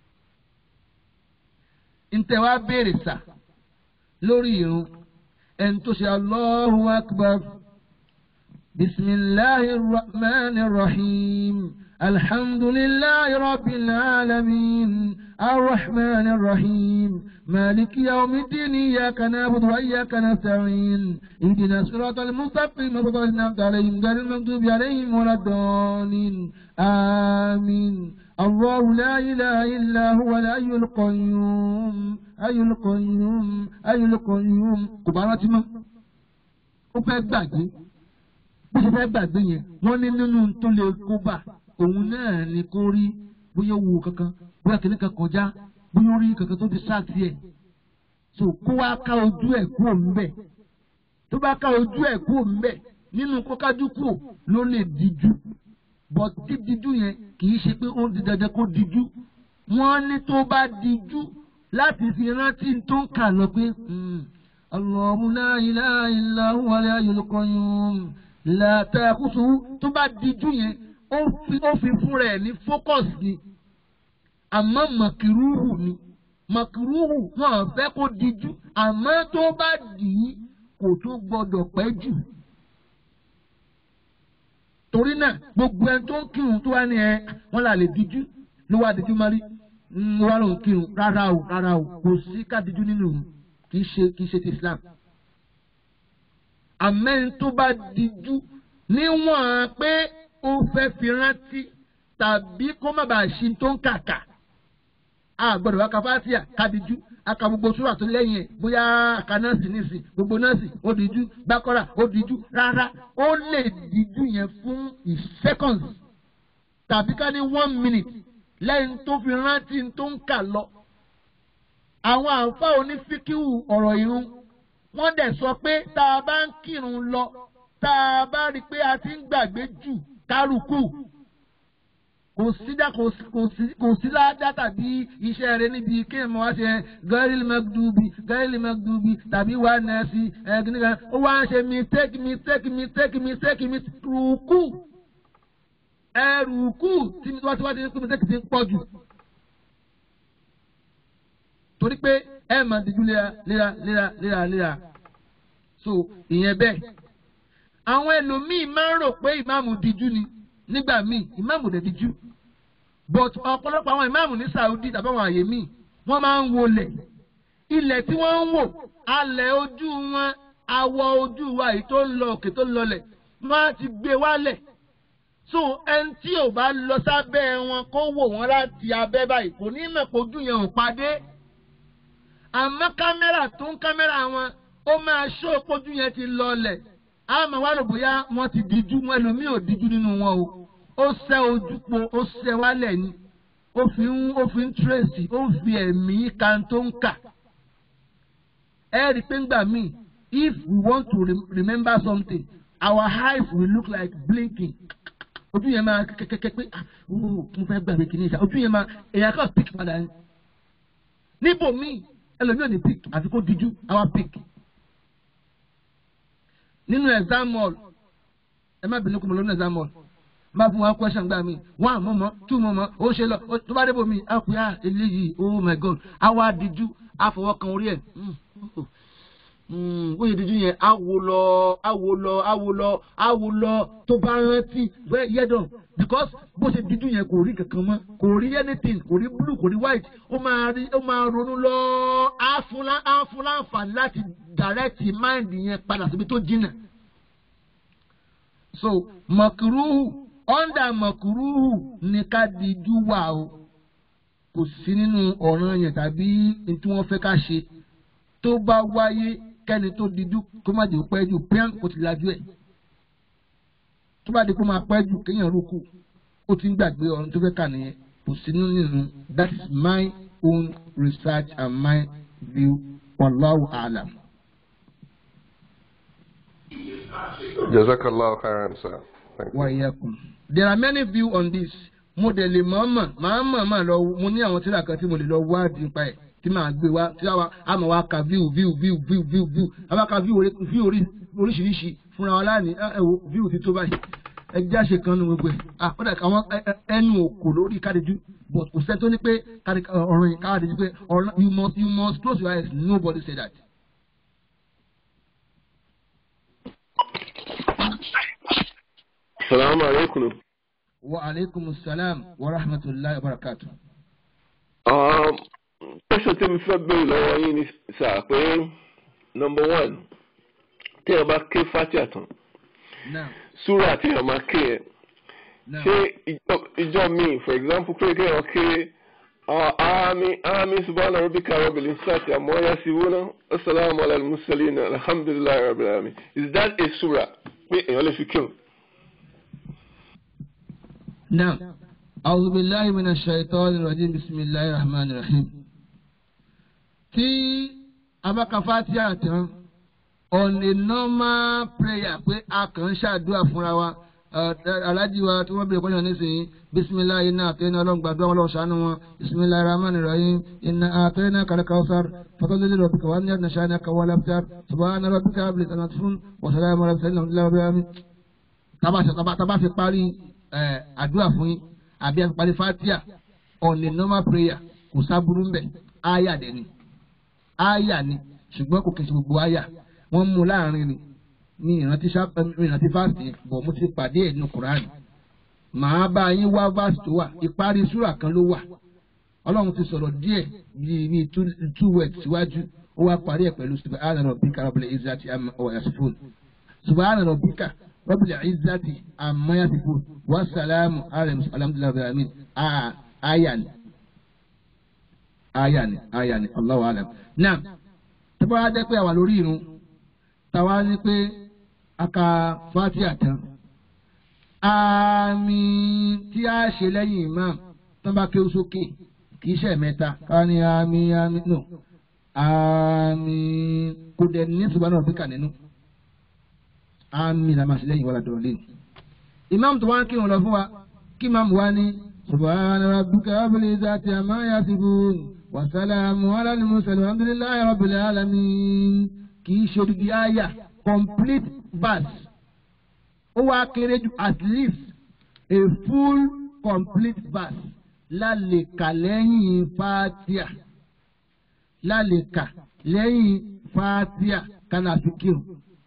ntẹ̀ wá béèrè sà lórí irun ẹni tó ṣe Allahu akbar bisimilahi rahman rahim. الحمد لله رب العالمين الرحمن الرحيم مالك يوم الدين إياك نعبد وإياك نستعين اهدنا الصراط المستقيم صراط الذين أنعمت عليهم غير المغضوب عليهم ولا الضالين آمين الله لا إله إلا هو الحي القيوم أي القيوم أي القيوم كبارات ما ó fẹ́ gbàgbé bó ṣe fẹ́ gbàgbé yẹn wọ́n ní nínú tó lè kó bá òun náà ni kó rí bóyá wo kankan bóyá kìnní kan kọjá bóyá orí kankan tó fi sáàtì ẹ̀ so kó wá ká ojú ẹ̀ kúrò ńbẹ̀ tó bá ká ojú ẹ̀ kúrò ńbẹ̀ nínú kó kájú kúrò ló lè díjú but dídíjú yẹn kì í ṣe pé ó di dandan kó díjú wọ́n ní tó bá díjú láti fi rántí tó ń kà lọ pé Allahu la ilaha illa huwa al-hayyul qayyum la ta'khusuhu tó bá díjú yẹn ó fi ó fi fúnra ẹ̀ ní focus ni àmọ́ màkìrúhù ni màkìrúhù wọn fẹ́ kó dijú àmọ́ tó bá dì í kò tó gbọdọ̀ pẹ́ jù. torí náà gbogbo ẹni tó ń kírun tó wá ní ẹ wọn là lè dijú ló wá dijú má rí ń wá lóun kírun rárá o rárá o kò sí ká dijú nínú òun kì í ṣe kì í ṣe ti Islam. àmẹ́ni tó bá dijú níwọ̀n pé ó fẹ́ fi rántí tàbí kó má bàa ṣe tó ń kàkà a gbọ́dọ̀ wá ka fásíà kádìjú aka gbogbo súrà tó lẹ́yìn ẹ̀ bóyá aka nọ́ọ̀sì nísìn gbogbo nọ́ọ̀sì ó díjú bákọ́rà ó díjú rárá ó lè díjú yẹn fún seconds tàbí ká ní one minute lẹ́yìn tó fi rántí tó ń kà lọ. àwọn àǹfààní onífíkíwù ọ̀rọ̀ irun wọ́n dẹ̀ sọ pé tá a bá ń kírun lọ tá a bá rí i pé a ti ń gbàgbé jù kárùkù kò sí dá kò sí kò sí kò sí ládá tàbí iṣẹ́ rẹ níbi kéèmù wá ṣe gẹ́rìlì mẹ́gdúbi gẹ́rìlì mẹ́gdúbi tàbí wà nẹ́ẹ̀sì ẹ̀ẹ́dínlẹ́gàn ó wá ń ṣe mistake mistake mistake mistake mistake rùkù ẹrùkù tí wọ́n ti wá ti ní pé mistake ti ń pọ̀ jù torí pé ẹ máa dijú léra léra léra léra léra so ìyẹn bẹ́ẹ̀ àwọn ẹlòmíì máa ń rò pé ìmáàmù dijú ni nígbà míì ìmáàmù dẹ̀ dijú but ọ̀pọ̀lọpọ̀ àwọn ìmáàmù ní Saudi tàbí àwọn àyè míì wọ́n máa ń wọlé ilẹ̀ tí wọ́n ń wò alẹ̀ ojú wọn awọ ojú wa èyí tó ń lọ òkè tó ń lọlẹ̀ wọ́n á ti gbé wálẹ̀ so ẹni tí ò bá lọ sábẹ́ wọn kó wò wọ́n láti abẹ́ báyìí kò ní mọ̀ pé ojú yẹn ò padé àmọ́ kámẹ́rà tó ń kámẹ́rà wọn ó máa ṣó ojú yẹn ti lọlẹ̀ àmọ́ wà ló bóyá wọ́n ti díjú wọn ẹlòmíì ò díjú nínú wọn o ó ṣẹ́ ojú po ó ṣẹ́ wálẹ̀ ni ó fi ń ó fi ń tírèsì ó fi ẹ̀mí kan tó ń kà ẹ rí i pé ńgbà míì if we want to re remember something our eyes will look like blinking ojú yẹn máa kẹ́kẹ́kẹ́ pé ah mo fẹ́ gbàgbé kìíní ìṣá ojú yẹn máa èèyàn kan pick padà ní. níbo míì ẹlòmíì ò ní pick àfi kó díjú àwa pick. nínú exam hall ẹ má bínú kó mo lọ nínú exam hall má fún wa question gbà mí one mọ̀mọ́ two mọ̀mọ́ ó ṣe lọ tó bá débò mí á pè á eléyìí oh my god àwa díjú àfọwọ́kan orí ẹ̀ ó yẹ dídú yẹn awo lọ awo lọ awo lọ awo lọ tó bá rántí yẹ dàn because bó ṣe dídú yẹn kò rí kankan mọ́ kò rí anything kò rí blue kò rí white ó máa rí ó máa ronú lọ áfúnlá áfúnlá àǹfààní láti direct mind yẹn padà síbi tó jìnnà so mọ̀kúrúhù under mọ̀kúrúhù ní ká dídú wà o kò sí nínú ọ̀ràn yẹn tàbí tí wọ́n fẹ́ ká ṣe tó bá wáyé kẹ́ni tó dijú kó má jẹ́ pẹ́ jù pẹ́ẹ́n kó ti lajú ẹ̀ tó bá di kó máa pẹ́ jù kéèyàn rókù ó ti ń gbàgbé ọ̀run tó fẹ́ kà nìyẹn kò sí nínú that is my own research and my view wallahu alam. Jazakallah khairan, sir. Thank you. wa iyyakum. there are many views on this mo dẹ̀ lè mọ̀ọ́mọ̀ màá mọ̀ lọ mo ní àwọn tíra kan tí mo lè lọ wádìí nípa ẹ̀ tí màá gbé wá tí àwa àmọ́ wa ka view view view view view view àwa ka view orí view orí oríṣiríṣi fúnra wa láàní ẹ wo view ti tó báyìí ẹ jẹ́ àṣẹ kan ní gbogbo ẹ̀ ah ó dà kí àwọn ẹnu òkò lórí kádìjú but kò sẹ́ni tó ní pé ọ̀rọ̀ yìí kádìjú pé ọ̀rọ̀ you must you must close your eyes nobody say that. Salaamu alaikum. wa aleykum salaam wa rahmatulahi wa barakatuh. Um, question tí mi fẹ́ béèrè lọ́wọ́ yín ni sà pé number one tí ẹ bá ké fatia tán now súrà tí ẹ máa ké ẹ now ṣé ìjọ ìjọ míì for example pé kí ẹ ké àmì àmì subhana rabbika rabbil izzati amma yasifuna assalamu ala al-mursalin alhamdulillahi rabbil alamin is that a surah pé èèyàn lè fi kírun. now أعوذ بالله من الشيطان الرجيم بسم الله الرحمن الرحيم tí a bá ka Fatiha tán on a normal prayer pé a kàn ń ṣàdúrà fúnra wa alájí wa tí wọ́n bèrè kọ́nyàn nísìnyí bisimilahi iná àtẹ́yìn ọlọ́run gbàdúrà wọn lọ́wọ́ ṣàánú wọn bisimilahi rahman rahim iná àtẹ́yìn kàlẹ́ kawusar fatọ́lẹ́lẹ́ rọ̀bìkà wà ní ẹ̀dínà ṣáà ní akawọ́ alábítar subahana rọ̀bìkà abúlé tànà fún wàsálàmù ọ̀rọ̀ sẹ́yìn lọ́wọ́ lọ́wọ́ bí wọ́n tábà fi parí àdúrà fún yín àbí àpàdé fatia on a normal prayer kò sábúrú mbẹ aya dẹ ni aya ni ṣùgbọ́n kò kẹsì gbogbo aya wọ́n mú láàrin ni ní ìrántí ìrántí fásitì bọ̀ mo ti pàdé ẹ̀ nínú Quran màá bá yín wá fásitì tó wà ìparí súrà kan ló wà ọlọ́run ti sọ̀rọ̀ díẹ̀ bíi bíi two words síwájú ó wá parí ẹ̀ pẹ̀lú subhana rabbika rabbil izzati amma yasifun subhana rabbika rabbil izzati amma yasifun wasalamu ala alhamdulilayi alamin aya ni aya ni aya ni Allahu alam náà tó bá wá jẹ́ pé àwa lórí irun táwa ní pé a ka Fatiha tán àmì tí a ṣe lẹ́yìn imam tó bá kéwú sókè kì í ṣe mẹ́ta ká ní àmì àmì no àmì kò dẹ̀ ní ṣùgbọ́n náà bíkà nínú àmì làmà sí lẹ́yìn wàlá dọ̀rọ̀ lẹ́nu. imam tó wá ń kírun lọ fún wa kí imam wa ní subhana rabbika rabbil izzati amma yasifun wa salamun ala al-mursalin alhamdulillahi rabbil alamin kì í ṣe odidi àyà complete verse ó wá kéré jù at least a full complete verse lálẹ́ka lẹ́yìn fatia lálẹ́ka lẹ́yìn fatia kanafikiru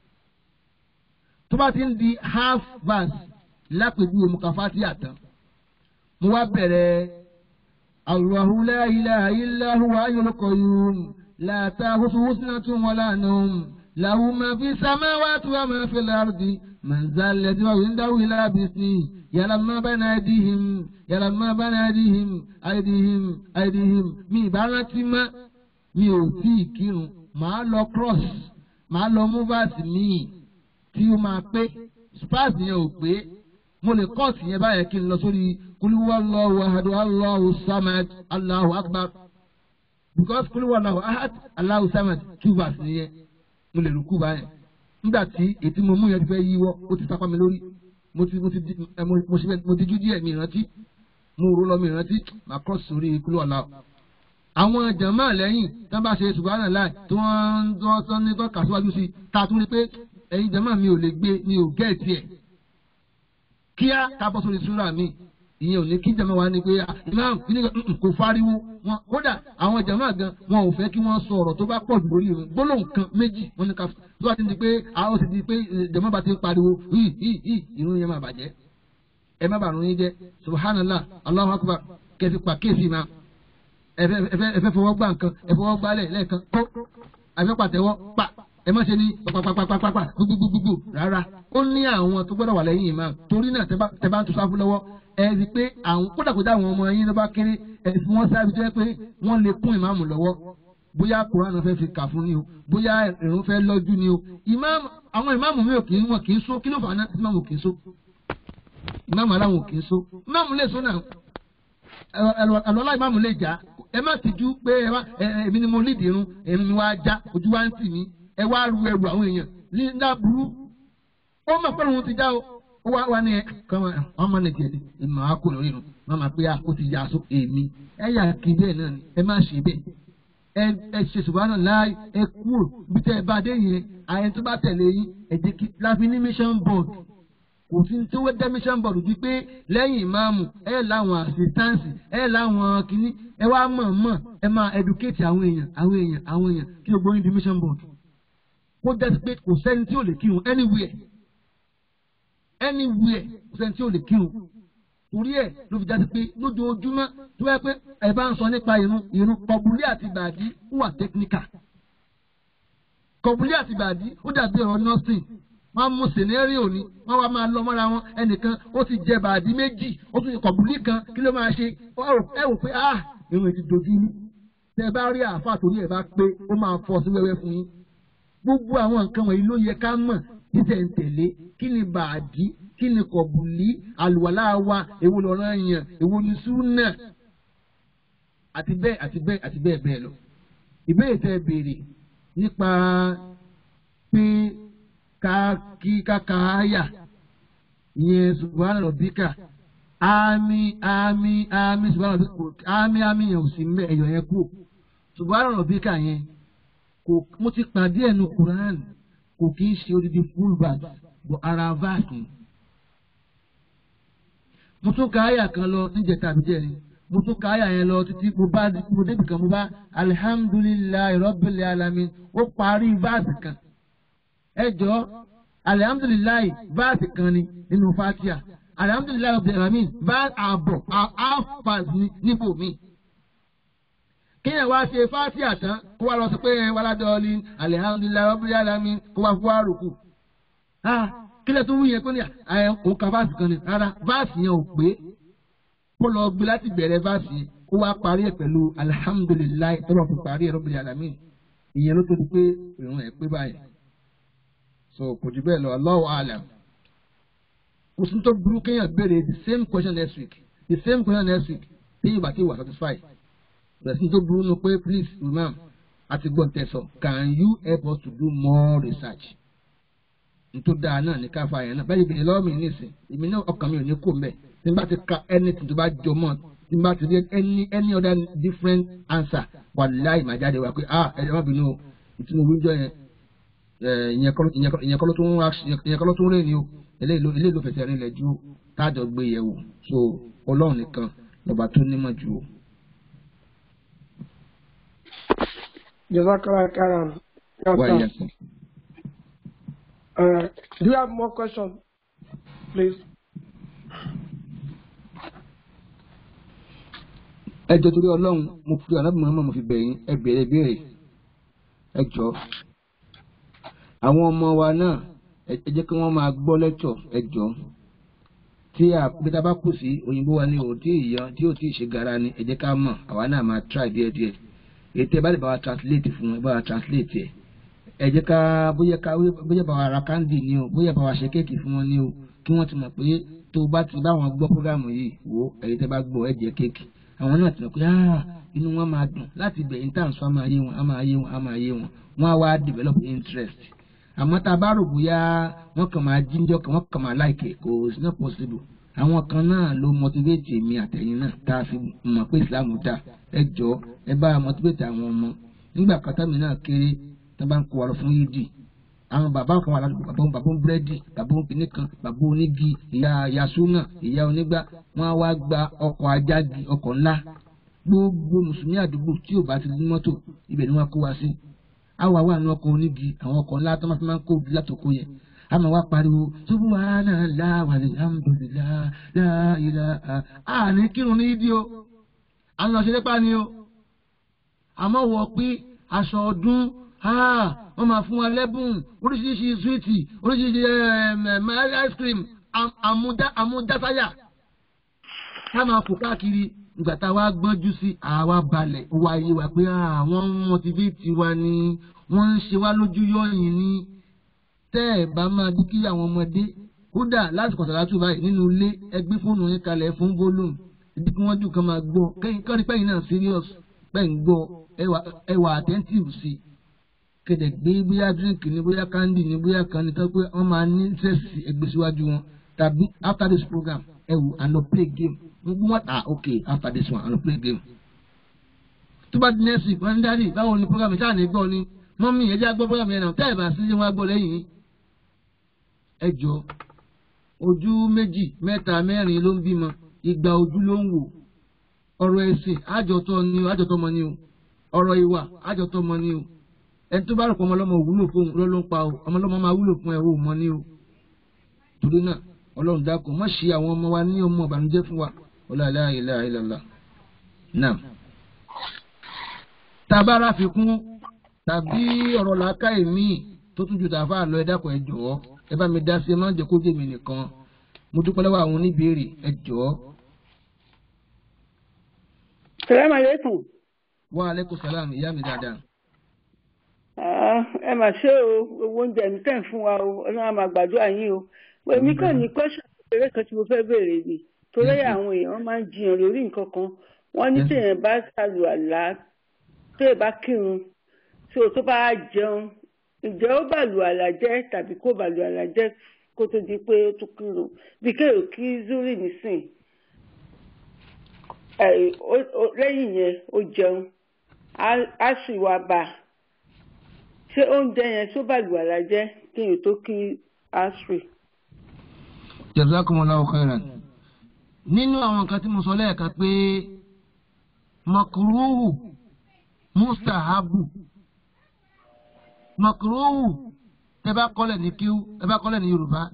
tó bá ti ń di half verse lápèjúwe mo ka fatia tán mo wá bẹ̀rẹ̀ Allahu la ilaha illa huwa hayyul qayyum la ta'khudhuhu sinatun wala nawm lahu ma fi samawati wa ma fil ardi man zal ladhi indahu illa bi'iznihi yàrá má bá náà dìhìm yàrá má bá náà dìhìm àìdìhìm àìdìhìm mi ìbárántí má mi ò tí ì kírun màá lọ cross màá lọ mú vaasi míì tí ó máa pé spars yẹn ò pé mo lè kọ́ọ̀sì yẹn báyẹn kí n lọ sórí kúlúwà Allahu ahad Allahu samad Allahu akbar because kúlúwà Allahu ahad Allahu samad two verse nìyẹn mo lè rúkú báyẹn nígbà tí ètí mo mú yẹn ti fẹ́ yíwọ́ ó ti sápá mi lórí mo ti mo ti di ẹ mo mo ṣe mo dijú díẹ̀ mi rántí mo rò lọ mi rántí màá kọ́ sórí kúlú ọ̀la. àwọn jàmáà lẹ́yìn tí wọ́n bá ṣe subhana láì tí wọ́n ń tọ́ tọ́ ní tọ́ kàṣíwájú sí i ta tún rí pé ẹ̀yin jàmáà mi ò lè gbé mi ò gẹ́ẹ̀tì ẹ̀. kíá ká bọ́ sórí súrà mi ìyẹn ò ní kí jàmáà wa ni pé imam kò fariwo wọn kódà àwọn jàmáà gan wọn ò fẹ́ kí wọ́n sọ ọ̀rọ̀ tó bá pọ̀ jù lórí ìrun gbólóhùn kan méjì wọn ní ká tó bá ti di pé àwọn ti di pé jàmáà bá ti ń pariwo hì hì hì ìrun yẹn máa bàjẹ́ ẹ má bàrún yín jẹ́ subhanallah allahu akbar kẹfì pa kéèsì ma ẹ fẹ́ fọwọ́ gbá nǹkan ẹ fọwọ́ gbálẹ̀ lẹ́ẹ̀kan kó àfẹ́ pàtẹ́wọ́ pa ẹ má ṣe ní pàpàpàpàpàpà gbogbogbò rárá ó ní àwọn tó gbọ́dọ̀ wà lẹ́yìn imam torí náà tẹ bá ń tún sáfù lọ́wọ́ ẹ rí i pé àwọn kódàkódà àwọn ọmọ yín ló bá kéré ẹ fi wọ́n sáré jẹ́ pé wọ́n lè kún ìmáàmù lọ́wọ́ bóyá kuran fẹ́ fi kà fún ni o bóyá ìrun fẹ́ lọ́jú ni o ìmáàmù àwọn ìmáàmù mi ò kì í wọn kì í so kí ló fà á náà ìmáàmù kì í so ìmáàmù aláwọn ò kì í so ìmáàmù lè so náà àlọ́lá ìmáàmù lè já ẹ má tìjú pé ẹ má èmi ni mo lídìí irun èmi ni wàá já ojú wa ń tì mí ẹ wá ru ẹrù àwọn èèyàn ní dábúrú ó mọ̀ pé òun ti já o ó wá wá ní ẹ kọ́mọ ọmọ nìjẹ́ ni ìmọ̀ á kò lórí irun wọ́n máa pé ó ti yá aṣọ èmi ẹ yà kí bẹ́ẹ̀ náà ni ẹ má ṣe bẹ́ẹ̀ ẹ ẹ ṣe ṣùgbọ́n láì ẹ kúrò bí tẹ́ ẹ bá dé yẹn àyẹn tó bá tẹ̀lé yín ẹ jẹ́ kí láfi ní mission board kò sí tí wọ́n dá mission board ju pé lẹ́yìn ìmáàmù ẹ láwọn assistance ẹ láwọn kìíní ẹ wá mọ̀ mọ̀ ẹ máa educate àwọn èèyàn àwọn èèyàn àwọn èèyàn kí o gbóyin di mission board kó jẹ́ pé kò sẹ́ni tí ò lè kírun anywhere anywhere kò sẹ́ni tí ò lè kírun torí ẹ̀ ló fi jáde pé lójoojúmọ́ tó yẹ pé ẹ bá ń sọ nípa irun irun kọ̀bùlé àti bàdí wà technical kọ̀bùlé àti bàdí ó dàbí ọ̀rọ̀ nursing wọ́n á mú scenario ni wọ́n wá máa lọ mọ́ra wọn ẹnìkan ó ti jẹ bàdí méjì ó tún kọ̀bùlé kan kí ló máa ṣe ẹ wò pé ah irun ti dojú ní tẹ bá rí àáfàá torí ẹ bá pé ó máa fọ́ sí wẹ́wẹ́ fún yín gbogbo àwọn nǹkan wọ̀nyí ló yẹ ká mọ̀ títẹ̀ǹtẹ̀lé kí ni bàdí kí ni kọ̀bùlí àlùwàlá wa èwo lọ́rọ̀ yẹn èwo ni súnà àti bẹ́ẹ̀ àti bẹ́ẹ̀ àti bẹ́ẹ̀ bẹ́ẹ̀ lọ. ìbéèrè tẹ́ béèrè nípa pé ká kí káka áyà ìyẹn subhana rabbika àmì àmì àmì subhana rabbika àmì àmì yẹn ò sí mbẹ ẹ̀yọ̀ yẹn kú subhana rabbika yẹn kò mo ti pàdé ẹnu Quran kò kí ń ṣe odidi full bag bọ̀ ara vaaki mo tún ka àyà kan lọ níjẹta àbíjẹrin mo tún ka àyà yẹn lọ títí mo bá mo débi kan mo bá alihamdulilayi rabbil alamin ó parí vaasi kan ẹ jọ alihamdulilayi vaasi kan ni nínú fatia alihamdulilayi rabbil alamin bá àbọ̀ àfàs ní níbò mi kéèyàn wá ṣe fatia tán kó wá lọ sí pé wàládọ́ọ̀lì alihamdulilayi rabbil alamin kó wá fún wa rùkù kílẹ̀ tó wú yẹn pé ní òun ka vaasi kan ni rárá vaasi yẹn ò pé kó lọ gbé láti bẹ̀rẹ̀ báàsì kó wá parí ẹ̀ pẹ̀lú alihamudulilayi tọ́lọ̀ fi parí ẹ̀ rọ́bìnrin alami ìyẹn ló tó di pé ìrún ẹ̀ pé báyìí so kò jù bẹ́ẹ̀ lọ Allahu alam kò sí tó burú kéèyàn béèrè the same question next week the same question next week téyìn bá ti wà satisfied bẹ̀rẹ̀ sí tó burú nu pé please imam àti gbọ́n tẹ̀sọ̀ can you help us to do more research nítorí dáa náà ní káfa yẹn náà bẹ́ẹ̀ ìbìnrin lọ́wọ́ mi nísìn èmi náà ọkàn mi ò ní kó mbẹ́ tí n bá ti ka anything tó bá jọ mọ́ tí n bá ti rí any any other different answer wàláì máa jáde wá pé ah ẹ̀rọ má bínú o ìtumọ̀ wíjọ yẹn ìyẹn kọ́ ló tún ìyẹn kọ́ ló tún rìn ní o eléyìí ló fẹsẹ̀ rìn lẹ̀ ju táàjọ gbé yẹ̀ wò so ọlọ́run nìkan lọ́ba tó nímọ̀ jù o. Jazakallah khairan. Why, yes, sir. Uh, do you have more questions, please? ẹ jọ torí ọlọ́run mo fi ọ̀nà bìnrin mo fi bẹ̀yìn ẹ bèrè béèrè ẹ jọ àwọn ọmọ wa náà ẹ jẹ́ kí wọ́n máa gbọ́ lẹ́tọ̀ ẹ jọ tí àpẹta bá kù sí òyìnbó wa ní o tí ìyàn tí ò tí ì ṣe gara ni ẹ jẹ́ ká mọ̀ àwa náà máa try díẹ̀díẹ̀ ètò ẹ bá lè bá wa translate fún ẹ bá wa translate ẹ ẹ jẹ́ ká bóyá ká bóyá bá wa ra kándì ni o bóyá bá wa ṣe kéèkì fún wọn ni o kí wọ́n ti mọ̀ pé tó bá ti bá wọn gbọ́ prógámù yìí wò ẹ̀yin tẹ́ bá gbọ́ ẹ jẹ kéèkì àwọn náà ti mọ̀ pé inú wọn máa dùn láti bẹ̀ intan sọ á máa yé wọn á máa yé wọn á máa yé wọn wọn á wá develop interest àmọ́ tá a bá rò bóyá wọ́n kàn máa jíjọ́ kan wọ́n kàn máa like kò it's not possible àwọn kan náà ló motivate mi àtẹ̀yìn náà tá a fi mọ̀ pé Islam dá ẹ jọ ẹ bá motivate àwọn ọmọ nígbà kátà mi náà kéré tó bá ń kó wa lọ fún yídì àwọn bàbá kan wà ládùúgbò bàbá bàbá búrẹ́dì bàbá kìnnì kan bàbá onígi ìyá yasuna ìyá onígbà wọn á wá gba ọkọ̀ ajági ọkọ̀ ńlá gbogbo mùsùlùmí àdúgbò tí ò bá ti ní mọ́tò ibẹ̀ ni wọ́n kó wa sí àwa wà ní ọkọ̀ onígi àwọn ọkọ̀ ńlá tó máa fi máa ń kó ogi látòkó yẹn a máa wá pariwo subhanallah walhamdulillah la ilaha àní kírun ní ìdí o à ń lọ sí lépa ni o àmọ́ wọ pé aṣọ ọdún wọ́n máa fún wa lẹ́bùn oríṣiríṣi súwìtì oríṣiríṣi ice cream àmúdásáyà ká máa fò káàkiri ìgbà tá a wá gbọ́njú sí àwa balẹ̀ ó wá yé wa pé àwọn mọtivéètì wa ni wọ́n ń ṣe wá lójú yọ̀yìn ni tẹ́ ẹ̀ bá máa dí kí àwọn ọmọdé kódà lásìkò sàlátù báyìí nínú ilé ẹgbẹ́ fóònù yín kalẹ̀ fún volume ìdí kí wọ́n dùn kán máa gbọ́ kẹ́yìn kọ́ni pẹ́yìn náà serious pẹ́yìn gbọ́ ẹwà attentive sí i kéde gbé bóyá drink ni bóyá candy ni bóyá kan ní tó pé wọ́n máa ní interest ẹgbẹ́ síwájú wọn tàbí after this program ẹ wò and no play game gbogbo wọn ah okay after this one and no play game. tó bá di next week wọn ní dáàdi báwo ni program ṣáà ní gbọ́ ni mọ́mí ẹ jẹ́ àgbọ̀ program yẹn náà tẹ́ ẹ̀ bá sí ṣe wọn àgbọ̀ lẹ́yìn. ẹ jọ ojú méjì mẹ́ta mẹ́rin ló ń bímọ ìgbà ojú ló ń wò ọ̀rọ̀ ẹ̀sìn àjọtọ́ ni o àjọtọ́ mọ ni o ọ̀rọ̀ ìwà àjọtọ́ mọ ni o ẹni tó bá rò pé ọmọlọ́mọ wúlò fún òun ló ń pa o ọmọlọ́mọ máa wúlò fún ẹ o mọ ní o torí náà ọlọ́run dákun má ṣe àwọn ọmọ wa ní ọmọ ìbànújẹ́ fún wa ọlá ilá ilá ilá náà. tàbá ráfikún tàbí ọ̀rọ̀ làákà èmi tó tún ju tàfà lọ ẹ dákun ẹ jọ̀ọ́ ẹ bá mi dá sí ẹ má jẹ́ kó jẹ́ mi nìkan mo dúpẹ́ lọ́wọ́ àwọn oníbèrè ẹ jọ̀ọ́. Salaam alaikum. wa aleykum salaam ìyá mi dáadáa ẹ mà ṣe o owó oúnjẹ mi tẹ̀ ń fún wa o ọlọ́run àmà gbàdúrà yín o èmi kàn ní kọ́ṣà kékeré kan tí mo fẹ́ béèrè ni torí àwọn èèyàn máa ń jiyàn lórí nǹkan kan wọ́n ní téèyàn bá ṣàlù àlá téèyàn bá kírun tí o tó bá jẹun ǹjẹ́ ó bàlù àlá jẹ́ tàbí kó bàlù àlá jẹ́ kó tó di pé ó tún kírun bí kéèyàn kí zuri nísìn lẹ́yìn yẹn ó jẹun á sì wá bá a ṣé oúnjẹ yẹn tó bá lù àlá jẹ́ kí n tó kí asri. jazakumullahu khairan nínú àwọn nǹkan tí mo sọ lẹ́ẹ̀kan pé makuruhu mustahabu makuruhu ẹ bá kọ́lẹ̀ ní kíw ẹ bá kọ́lẹ̀ ní yorùbá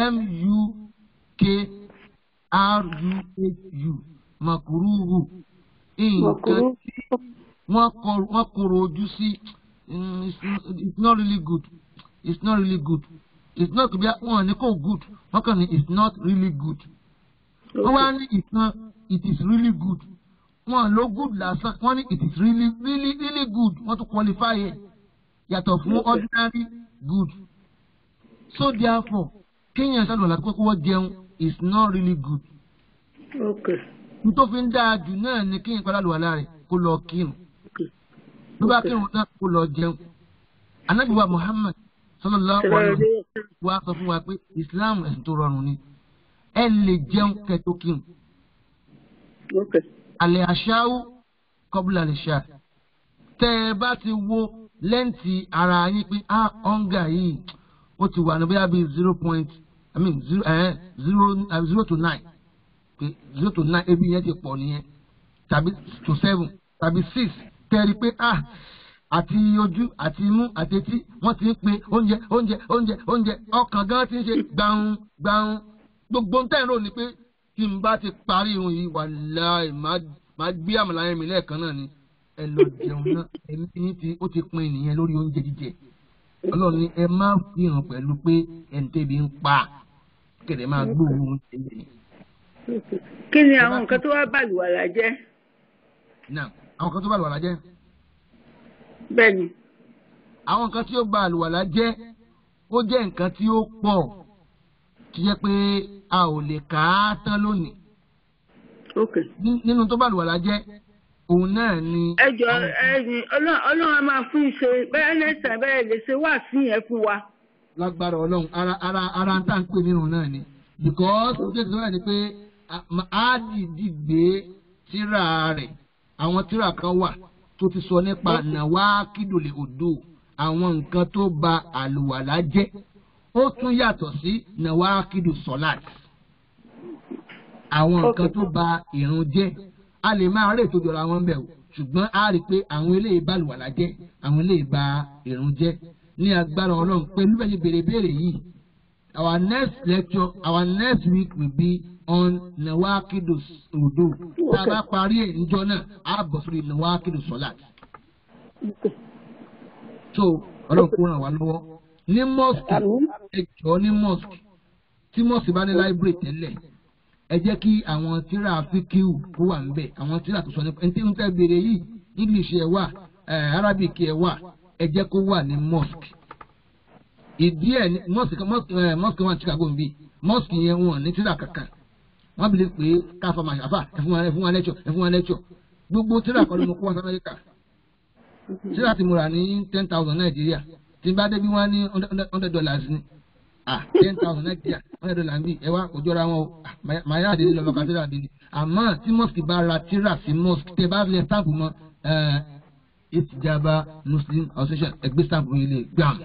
m-u-k-r-u-h-u makuruhu nǹkan tí wọ́n kọ̀rọ̀ ojú sí. Mm, it's, not, it's not really good. It's not really good. It's not to be one ní kò good. Wọ́n kàn ní it's not really good. Wọ́n wá ní ìtàn it is really good wọn ló good lásán wọn ní it is really really really good wọn tún qualify ẹ yàtọ̀ fún ordinary good so therefore kéèyàn sálọ láti pé kó wọ́n jẹun is not really good Okay. nítorí fi ń dáa jù náà ni kéèyàn padà lùwàlá rẹ̀ kó lọ kírun ló bá kírun náà kó lọ jẹun anabiwa muhammad sallallahu alaihi wa sallam wa sọ fún wa pé islam ẹ̀sìn tó rọrùn ni ẹ lè jẹun kẹ́ tó kírun Okay. alẹ́ àṣàwù kọ́bùlà lè ṣá tẹ́ ẹ bá ti wo lẹ́ǹtì ara yín pé ah ọ̀ǹgà yìí ó ti wà ní bóyá bíi zero point i mean zero eh, zero uh, zero to nine pé zero to nine ebi yẹn ti pọ̀ nìyẹn tàbí to seven tàbí six tẹ́ ẹ rí i pé ah àti ojú àti imú àti etí wọ́n ti ń pe oúnjẹ oúnjẹ oúnjẹ oúnjẹ ọkàn gan ti ń ṣe gbàùn gbàùn gbogbo ń tẹ̀rọ ni pé tí n bá ti parí irun yìí wàláì máa gbé àmàlà yẹn mi lẹ́ẹ̀kan náà ni ẹ lọ jẹun náà ẹ̀mí yín ti ó ti pin nìyẹn lórí oúnjẹ jíjẹ ọlọ́run ni ẹ má fi hàn pẹ̀lú pé ẹni tẹ́bi ń pa kẹ̀dẹ̀ máa gbóòórùn oúnjẹ yẹn. Kí ni àwọn nǹkan tó wá bàlùwàlà jẹ́? náà àwọn kan tó bá àlùwàlá jẹ́ Bẹ́ẹ̀ni. àwọn nǹkan tí ó ba àlùwàlá jẹ́ ó jẹ́ nǹkan tí ó pọ̀ tó jẹ́ pé a ò lè kà á tán lónìí Okay. Ní- nínú tó bá àlùwàlá jẹ́ òun náà ni. Ẹ jọ ẹyin Ọlọ́run á máa fún ìṣe bẹ́ẹ̀ nẹ́sàn bẹ́ẹ̀ lè ṣe wá sí yẹn fún wa. lágbára ọlọ́run ara ara ara tá à ń pè nínú náà ni because ó jẹ́ ìṣòro ẹ̀ ni pé a- ma- á dìdí gbé tíra rẹ̀ àwọn tíra kan wà tó ti sọ nípa nàwa kídòlè odò àwọn nǹkan tó ba àlùwàlá jẹ́ ó tún yàtọ̀ sí nàwa kídò sọ́láàt àwọn nǹkan tó ba ìrun jẹ́ a lè máa rè tó jọra wọn bẹ̀ o ṣùgbọ́n a rí i pé àwọn eléyìí bá àlùwàlá jẹ́ àwọn eléyìí ba ìrun jẹ́ ní agbára ọlọ́run pẹ̀lú bẹ́ẹ̀ ṣe béèrè béèrè yìí our next lecture our next week will be on nawakidu odo tá a bá parí ẹ̀ níjọ́ náà a bọ̀ sórí nawakidu solat so ọlọ́run kó ràn wá lọ́wọ́ ní mosque ẹ jọ̀ọ́ ní mosque tí mosque bá ní library tẹ́lẹ̀ ẹ jẹ́ kí àwọn tíra fíkíù kó wà níbẹ̀ àwọn tíra tó sọ nípa ẹni tí ń tẹ́ béèrè yìí english ẹ̀ wà eh, arabic ẹ̀ wà ẹ jẹ́ kó wà ní mosque ìdí ẹ̀ ní mosque mosque ẹ̀ mosque wà ní chicago nbí mosque yẹn wọn ní tíra kankan wọ́n bí lè pé káfa máa ṣàfà ẹ fún wa ẹ fún wa lẹ́tọ̀ ẹ fún wa lẹ́tọ̀ gbogbo tíra kọ́ ló mú kó wá sí amẹ́ríkà tíra ti múra ní ten thousand nàìjíríà tí n bá débi wọ́n ní hundred dollars ni ah ten thousand nàìjíríà hundred dollars bí ẹ wá kò jọra wọn o ah màá yá àdéhùn lọ́mọ kan tíra àdéhùn àmọ́ tí mosque bá ra tíra sí mosque tẹ bá lẹ stamp mọ́ ẹ ìtìjàmbá muslim association ẹgbẹ́ stamp yìí lè gbàm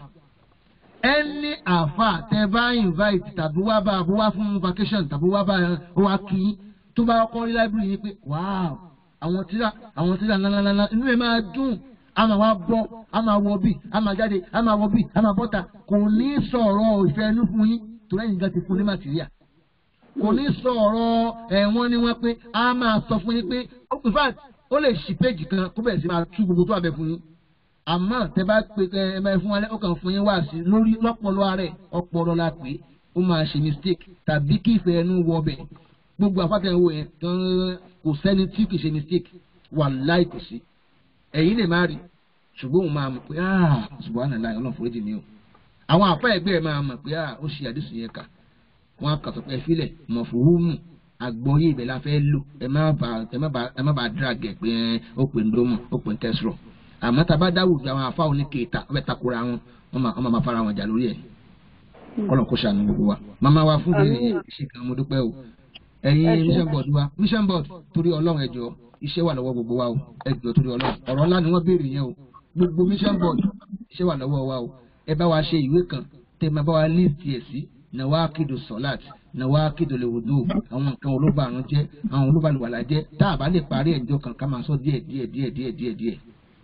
ẹni àáfà tẹ bá invite tàbí wá bá bó wá fún vacation tàbí wá bá ó wá kí tó bá kọ́ rí library yìí pé wow àwọn tíra àwọn tíra ńláńláńlá inú ẹ̀ máa dùn a máa wá bọ́ a máa wọ bí a máa jáde a máa wọ bí a máa bọ́ta kò ní sọ̀rọ̀ ìfẹ́ inú fún yín torí ẹ̀yin gan ti fún ní màtíríà kò ní sọ̀rọ̀ ẹ̀wọ̀n ni wọ́n pé a máa sọ fún yín pé in fact ó lè ṣí péjì kan kó bẹ̀rẹ̀ sí máa tú gbogbo tó wà bẹ̀ fún yín àmọ́ tẹ bá pe ẹ ẹ máa fún wa lẹ́ ó kàn fún yín wá sí lórí lọ́pọ̀lọ́ ààrẹ ọpọlọ la pé ó máa ṣe mistake tàbí kí ìfẹ́ ẹnu wọ ọbẹ̀ gbogbo àfàtẹ̀wò yẹn tán kò sẹ́ni tí kì í ṣe mistake wà láì kò sí ẹ̀yin lè má rí ṣùgbọ́n òun máa mọ̀ pé ah subhanallah ọlọ́run foríjì mi o àwọn àfa ẹgbẹ́ ẹ̀ máa mọ̀ pé ah ó ṣe àdìsí yẹn kà wọ́n á kà sọ pé ẹ filẹ̀ mọ̀ fòwúmù àgbọ̀yé ibẹ̀ la fẹ́ lò ẹ má ba ẹ má ba ẹ má ba drag ẹ pé ó pè ń dómọ̀ ó pè ń tẹ́sírọ̀ àmọ́ tá a bá dáwùjọ àwọn afáwọn ní kéèta ọbẹ̀ takora wọn wọ́n máa wọ́n máa fara wọn jà lórí ẹ̀ kọ́lọ̀ kó ṣàánú gbogbo wa màmá wa fún bèrè ṣe kan mo dúpẹ́ o ẹ̀yin mission board wa mission board torí ọlọ́run ẹ̀jọ̀ iṣẹ́ wà lọ́wọ́ gbogbo wa o ẹ̀jọ̀ torí ọlọ́run ọ̀rọ̀ ńlá ni wọ́n béèrè yẹn o gbogbo mission board iṣẹ́ wà lọ́wọ́ wa o ẹ bá wa ṣe ìwé kan tẹ́ máa bá wa list ẹ̀ sí nàwákìdù sọ́láàt nàwákìdù lèwòdò àwọn nǹkan olóba àrùn jẹ́ àwọn olóba àlùwàlà jẹ́ tá a bá lè parí ẹ̀jọ̀ kan ká máa sọ díẹ̀ díẹ̀ díẹ̀ díẹ̀ díẹ̀ díẹ̀.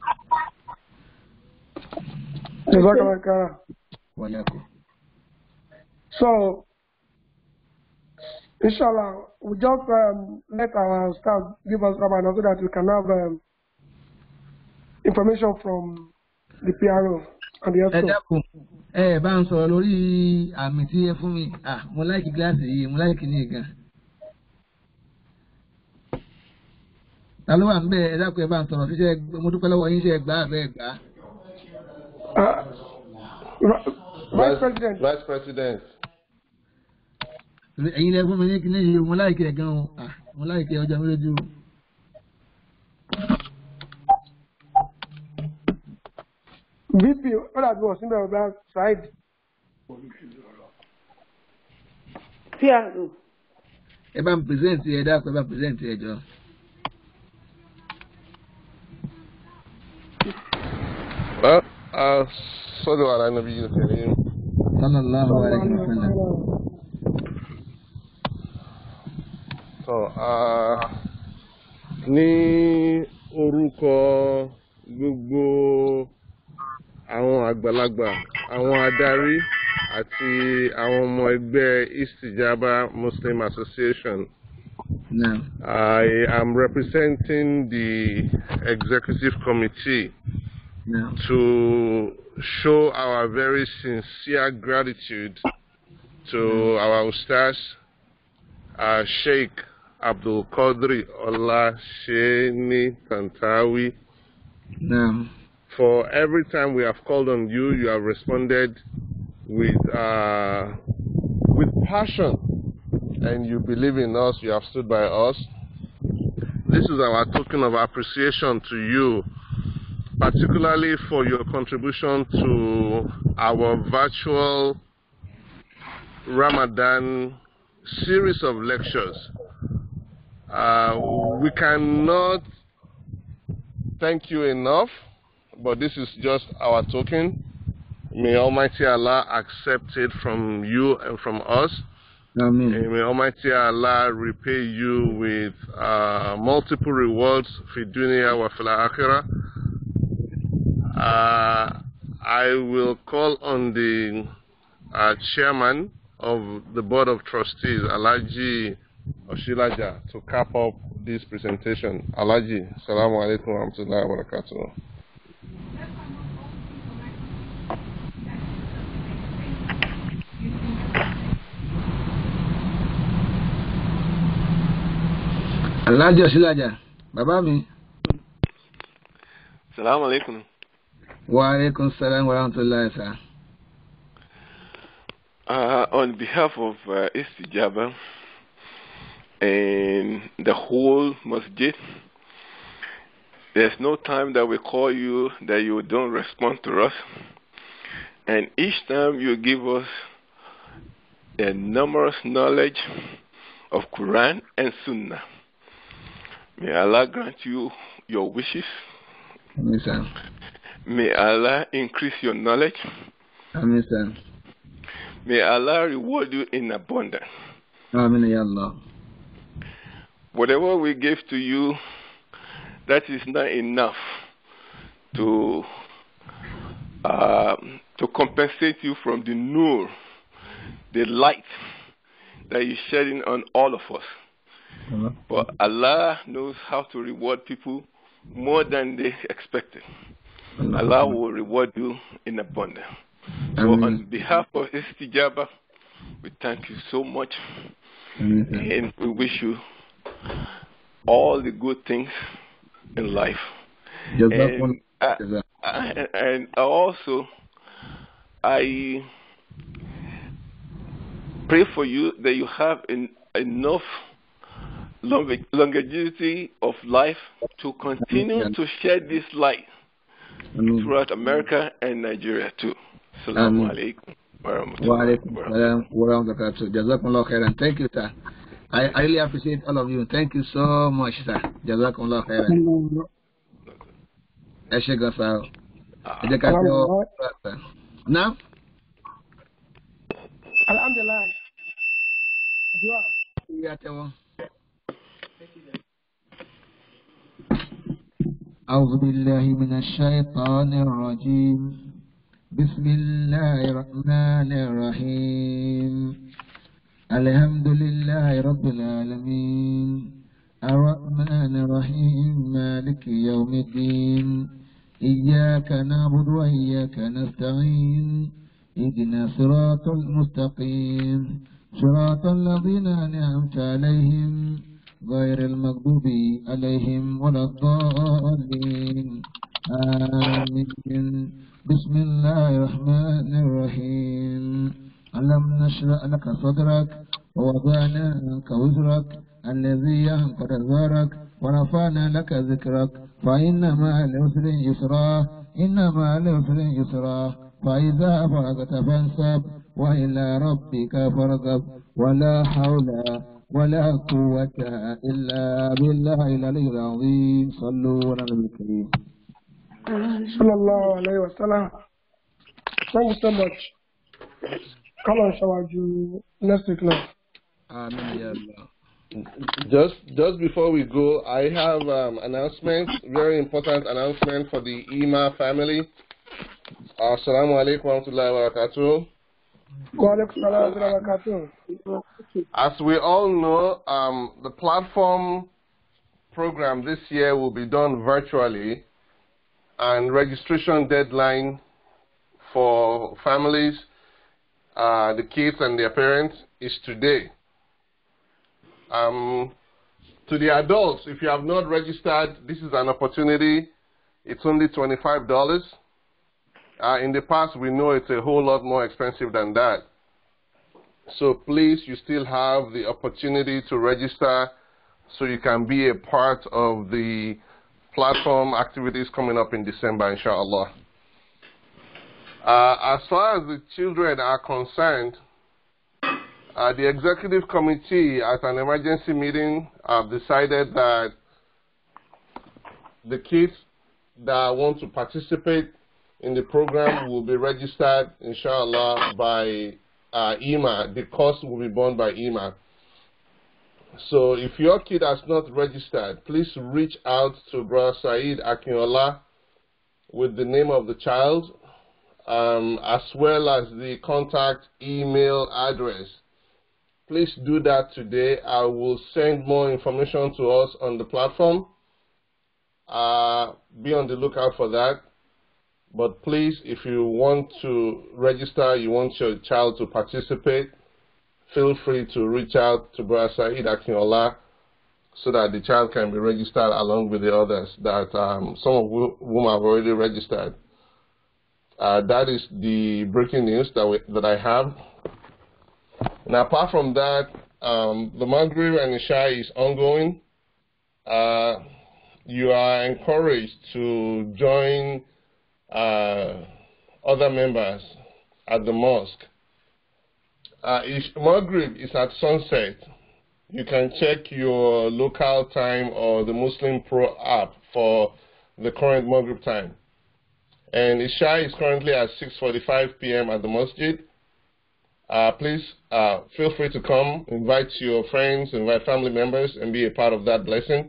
Jazakallah khairan. wáyà kò. So, inshallah, we just um, let our staff give us Ramadan so that we can have um, information from the PRO and the ẹ ESCO. dákun ẹ bá ń sọ̀rọ̀ lórí àmì tí ẹ fún mi ah mo láìkí gíláàsì yìí mo láìkí ní ìgàn. ta ló wà ń bẹ ẹ dákun ẹ bá ń sọ̀rọ̀ ṣíṣe mo dúpẹ́ lọ́wọ́ yín ṣe ẹ gbà bẹ́ẹ̀ gbà. Uh, Vice President. Vice President. ẹ̀yin lẹ fún mi ní kíní yìí mo láìkẹ́ gan o Ah, mo láìkẹ́ ọjà mi lójú. VP ó dàbí wọ́n síbẹ̀ ọba Saheed. tí a rò ẹ bá ń pèsèǹtì ẹ dákun ẹ bá ń pèsèǹtì ẹ jọ. Well, uh, صلوا على النبي الكريم sallallahu alayhi wa sallam. So, uh, ní orúkọ gbogbo àwọn àgbàlagbà, àwọn adarí àti àwọn ọmọ ẹgbẹ́ Istijaba Muslim Association, Naam. I am representing the executive committee Naam. to show our very sincere gratitude to our Ustaz, uh, Sheikh Abdul Qadri Allah Sheni Tantawi. Naam. For every time we have called on you, you have responded with uh, with passion, and you believe in us. You have stood by us. This is our token of appreciation to you, particularly for your contribution to our virtual Ramadan series of lectures. Uh, we cannot thank you enough, but this is just our token. May Almighty Allah accept it from you and from us. Amen. And may Almighty Allah repay you with uh, multiple rewards fi dunya wa fil akhirah. Uh, I will call on the uh, chairman of the board of trustees, Alaji Oshilaja, to cap up this presentation. Alaji, Assalamu alaikum wa rahmatullahi wa barakatuh. alájọ sílájà bàbá mi. Salaam alaikum. wa aleykum salaam wa rahmatulahi sa. Uh, on behalf of uh, Istijaba and the whole masjid, there's no time that we call you that you don't respond to us. And each time you give us a numerous knowledge of Quran and Sunnah. May Allah grant you your wishes. Amin sa. May Allah increase your knowledge. Amin sa. May Allah reward you in abundance. Amin ya Allah. Whatever we give to you, that is not enough to um, to compensate you from the nur, the light that you're shedding on all of us. But Allah knows how to reward people more than they expected. Allah will reward you in abundance. So Amen. on behalf of Istijaba, we thank you so much Amin sa. and we wish you all the good things in life. Jazakum- And, uh, Jaza- and, and also, I pray for you that you have en- enough longe- longevity of life to continue to share this light Amin. throughout America and Nigeria too. Assalamu Amin. alaikum. Wa warahmatullahi alaikum wabarakatuh. salam wa rahmatulahi Jazakumullah khairan. Thank you, sir. I, I really appreciate all of you. Thank you so much, sir. Jazakumullah khairan. Ẹ ṣe gan sa o. Ẹ jẹ́ ká tẹ́ ọ. Now, Alhamdulillah. Dua. we are tẹ́wọ́. أعوذ بالله من الشيطان الرجيم بسم الله الرحمن الرحيم الحمد لله رب العالمين الرحمن الرحيم مالك يوم الدين إياك نعبد وإياك نستعين اهدنا صراط المستقيم صراط الذين أنعمت عليهم غير المغضوب عليهم ولا الضالين آمين بسم الله الرحمن الرحيم ألم نشرح لك صدرك ووضعنا عنك وزرك الذي ينقض ظهرك ورفعنا لك ذكرك فإن مع العسر يسرا إن مع العسر يسرا فإذا فرغت فانصب وإلى ربك فارغب ولا حول ولا قوة إلا بالله العلي العظيم صلوا على النبي الكريم sallallahu alayhi wa sallam thank you so much come on ṣáwájú next week now. آمين يا الله Just just before we go, I have um, announcement, very important announcement for the Ima family. Assalamu alaikum wa rahmatullahi wa barakatuh. wa aleykum salaam wa rahmatulah. As we all know, um, the platform program this year will be done virtually, and registration deadline for families, uh, the kids and their parents is today. Um, to the adults, if you have not registered, this is an opportunity. It's only $25. Uh, in the past, we know it's a whole lot more expensive than that. So please, you still have the opportunity to register so you can be a part of the platform activities coming up in December, inshallah. Uh, as far as the children are concerned, uh, the executive committee at an emergency meeting have decided that the kids that want to participate in the program will be registered, inshallah, by uh, EMA. The cost will be borne by EMA. So if your kid has not registered, please reach out to Brother Saeed Akinola with the name of the child, um, as well as the contact email address. Please do that today. I will send more information to us on the platform. Uh, be on the lookout for that. But please, if you want to register, you want your child to participate, feel free to reach out to Brother Saeed Akinola so that the child can be registered along with the others that um, some of whom have already registered. Uh, that is the breaking news that we, that I have. Now, apart from that, um, the Maghrib and Isha is ongoing. Uh, you are encouraged to join uh, other members at the mosque. Uh, Maghrib is at sunset. You can check your local time or the Muslim Pro app for the current Maghrib time. And Isha is currently at 6.45 p.m. at the masjid. Uh, please uh, feel free to come, invite your friends, invite family members, and be a part of that blessing.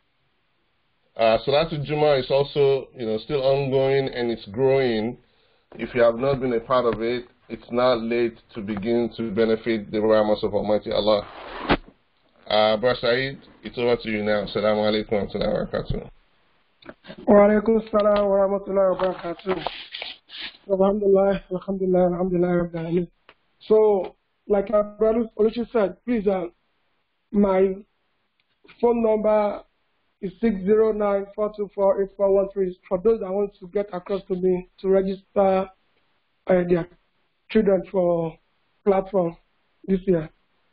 Uh, Salatul Juma is also, you know, still ongoing and it's growing. If you have not been a part of it, it's not late to begin to benefit the rahmas of Almighty Allah. Uh, Brother Saeed, it's over to you now. Assalamu alaikum wa rahmatullahi wa barakatuh. wa aleykum salaam wa rahmatulah wa barakatuh. Alhamdulillah, alhamdulillah, alhamdulillah, rabbil alamin. So, like our brother Oluchi said, please, uh, my phone number is six zero nine four two four eight four one three. For those that want to get across to me to register uh, their children for platform this year,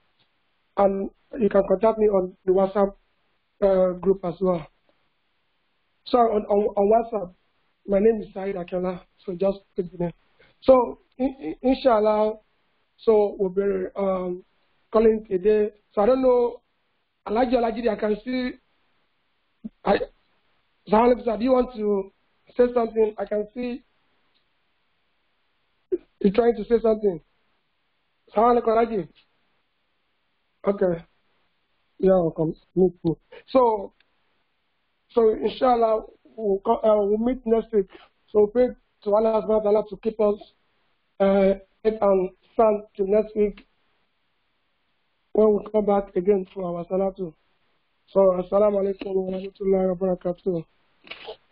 and you can contact me on the WhatsApp uh, group as well. So on, on, on WhatsApp, my name is Said Akela. So just put the name. So in, in, inshallah, so we'll be um, calling today. So I don't know, Alaji Alajidi, I can see. I, Zahalib, do you want to say something? I can see you're trying to say something. Zahalib Alajidi. Okay. Yeah, welcome. Meet me. So, so inshallah, we'll, co- uh, we'll meet next week. So pray to Allah subhanahu wa ta'ala to keep us uh, safe and sound to next week when we come back again for our salatu. So, assalamu alaikum wa rahmatullahi wa barakatuh.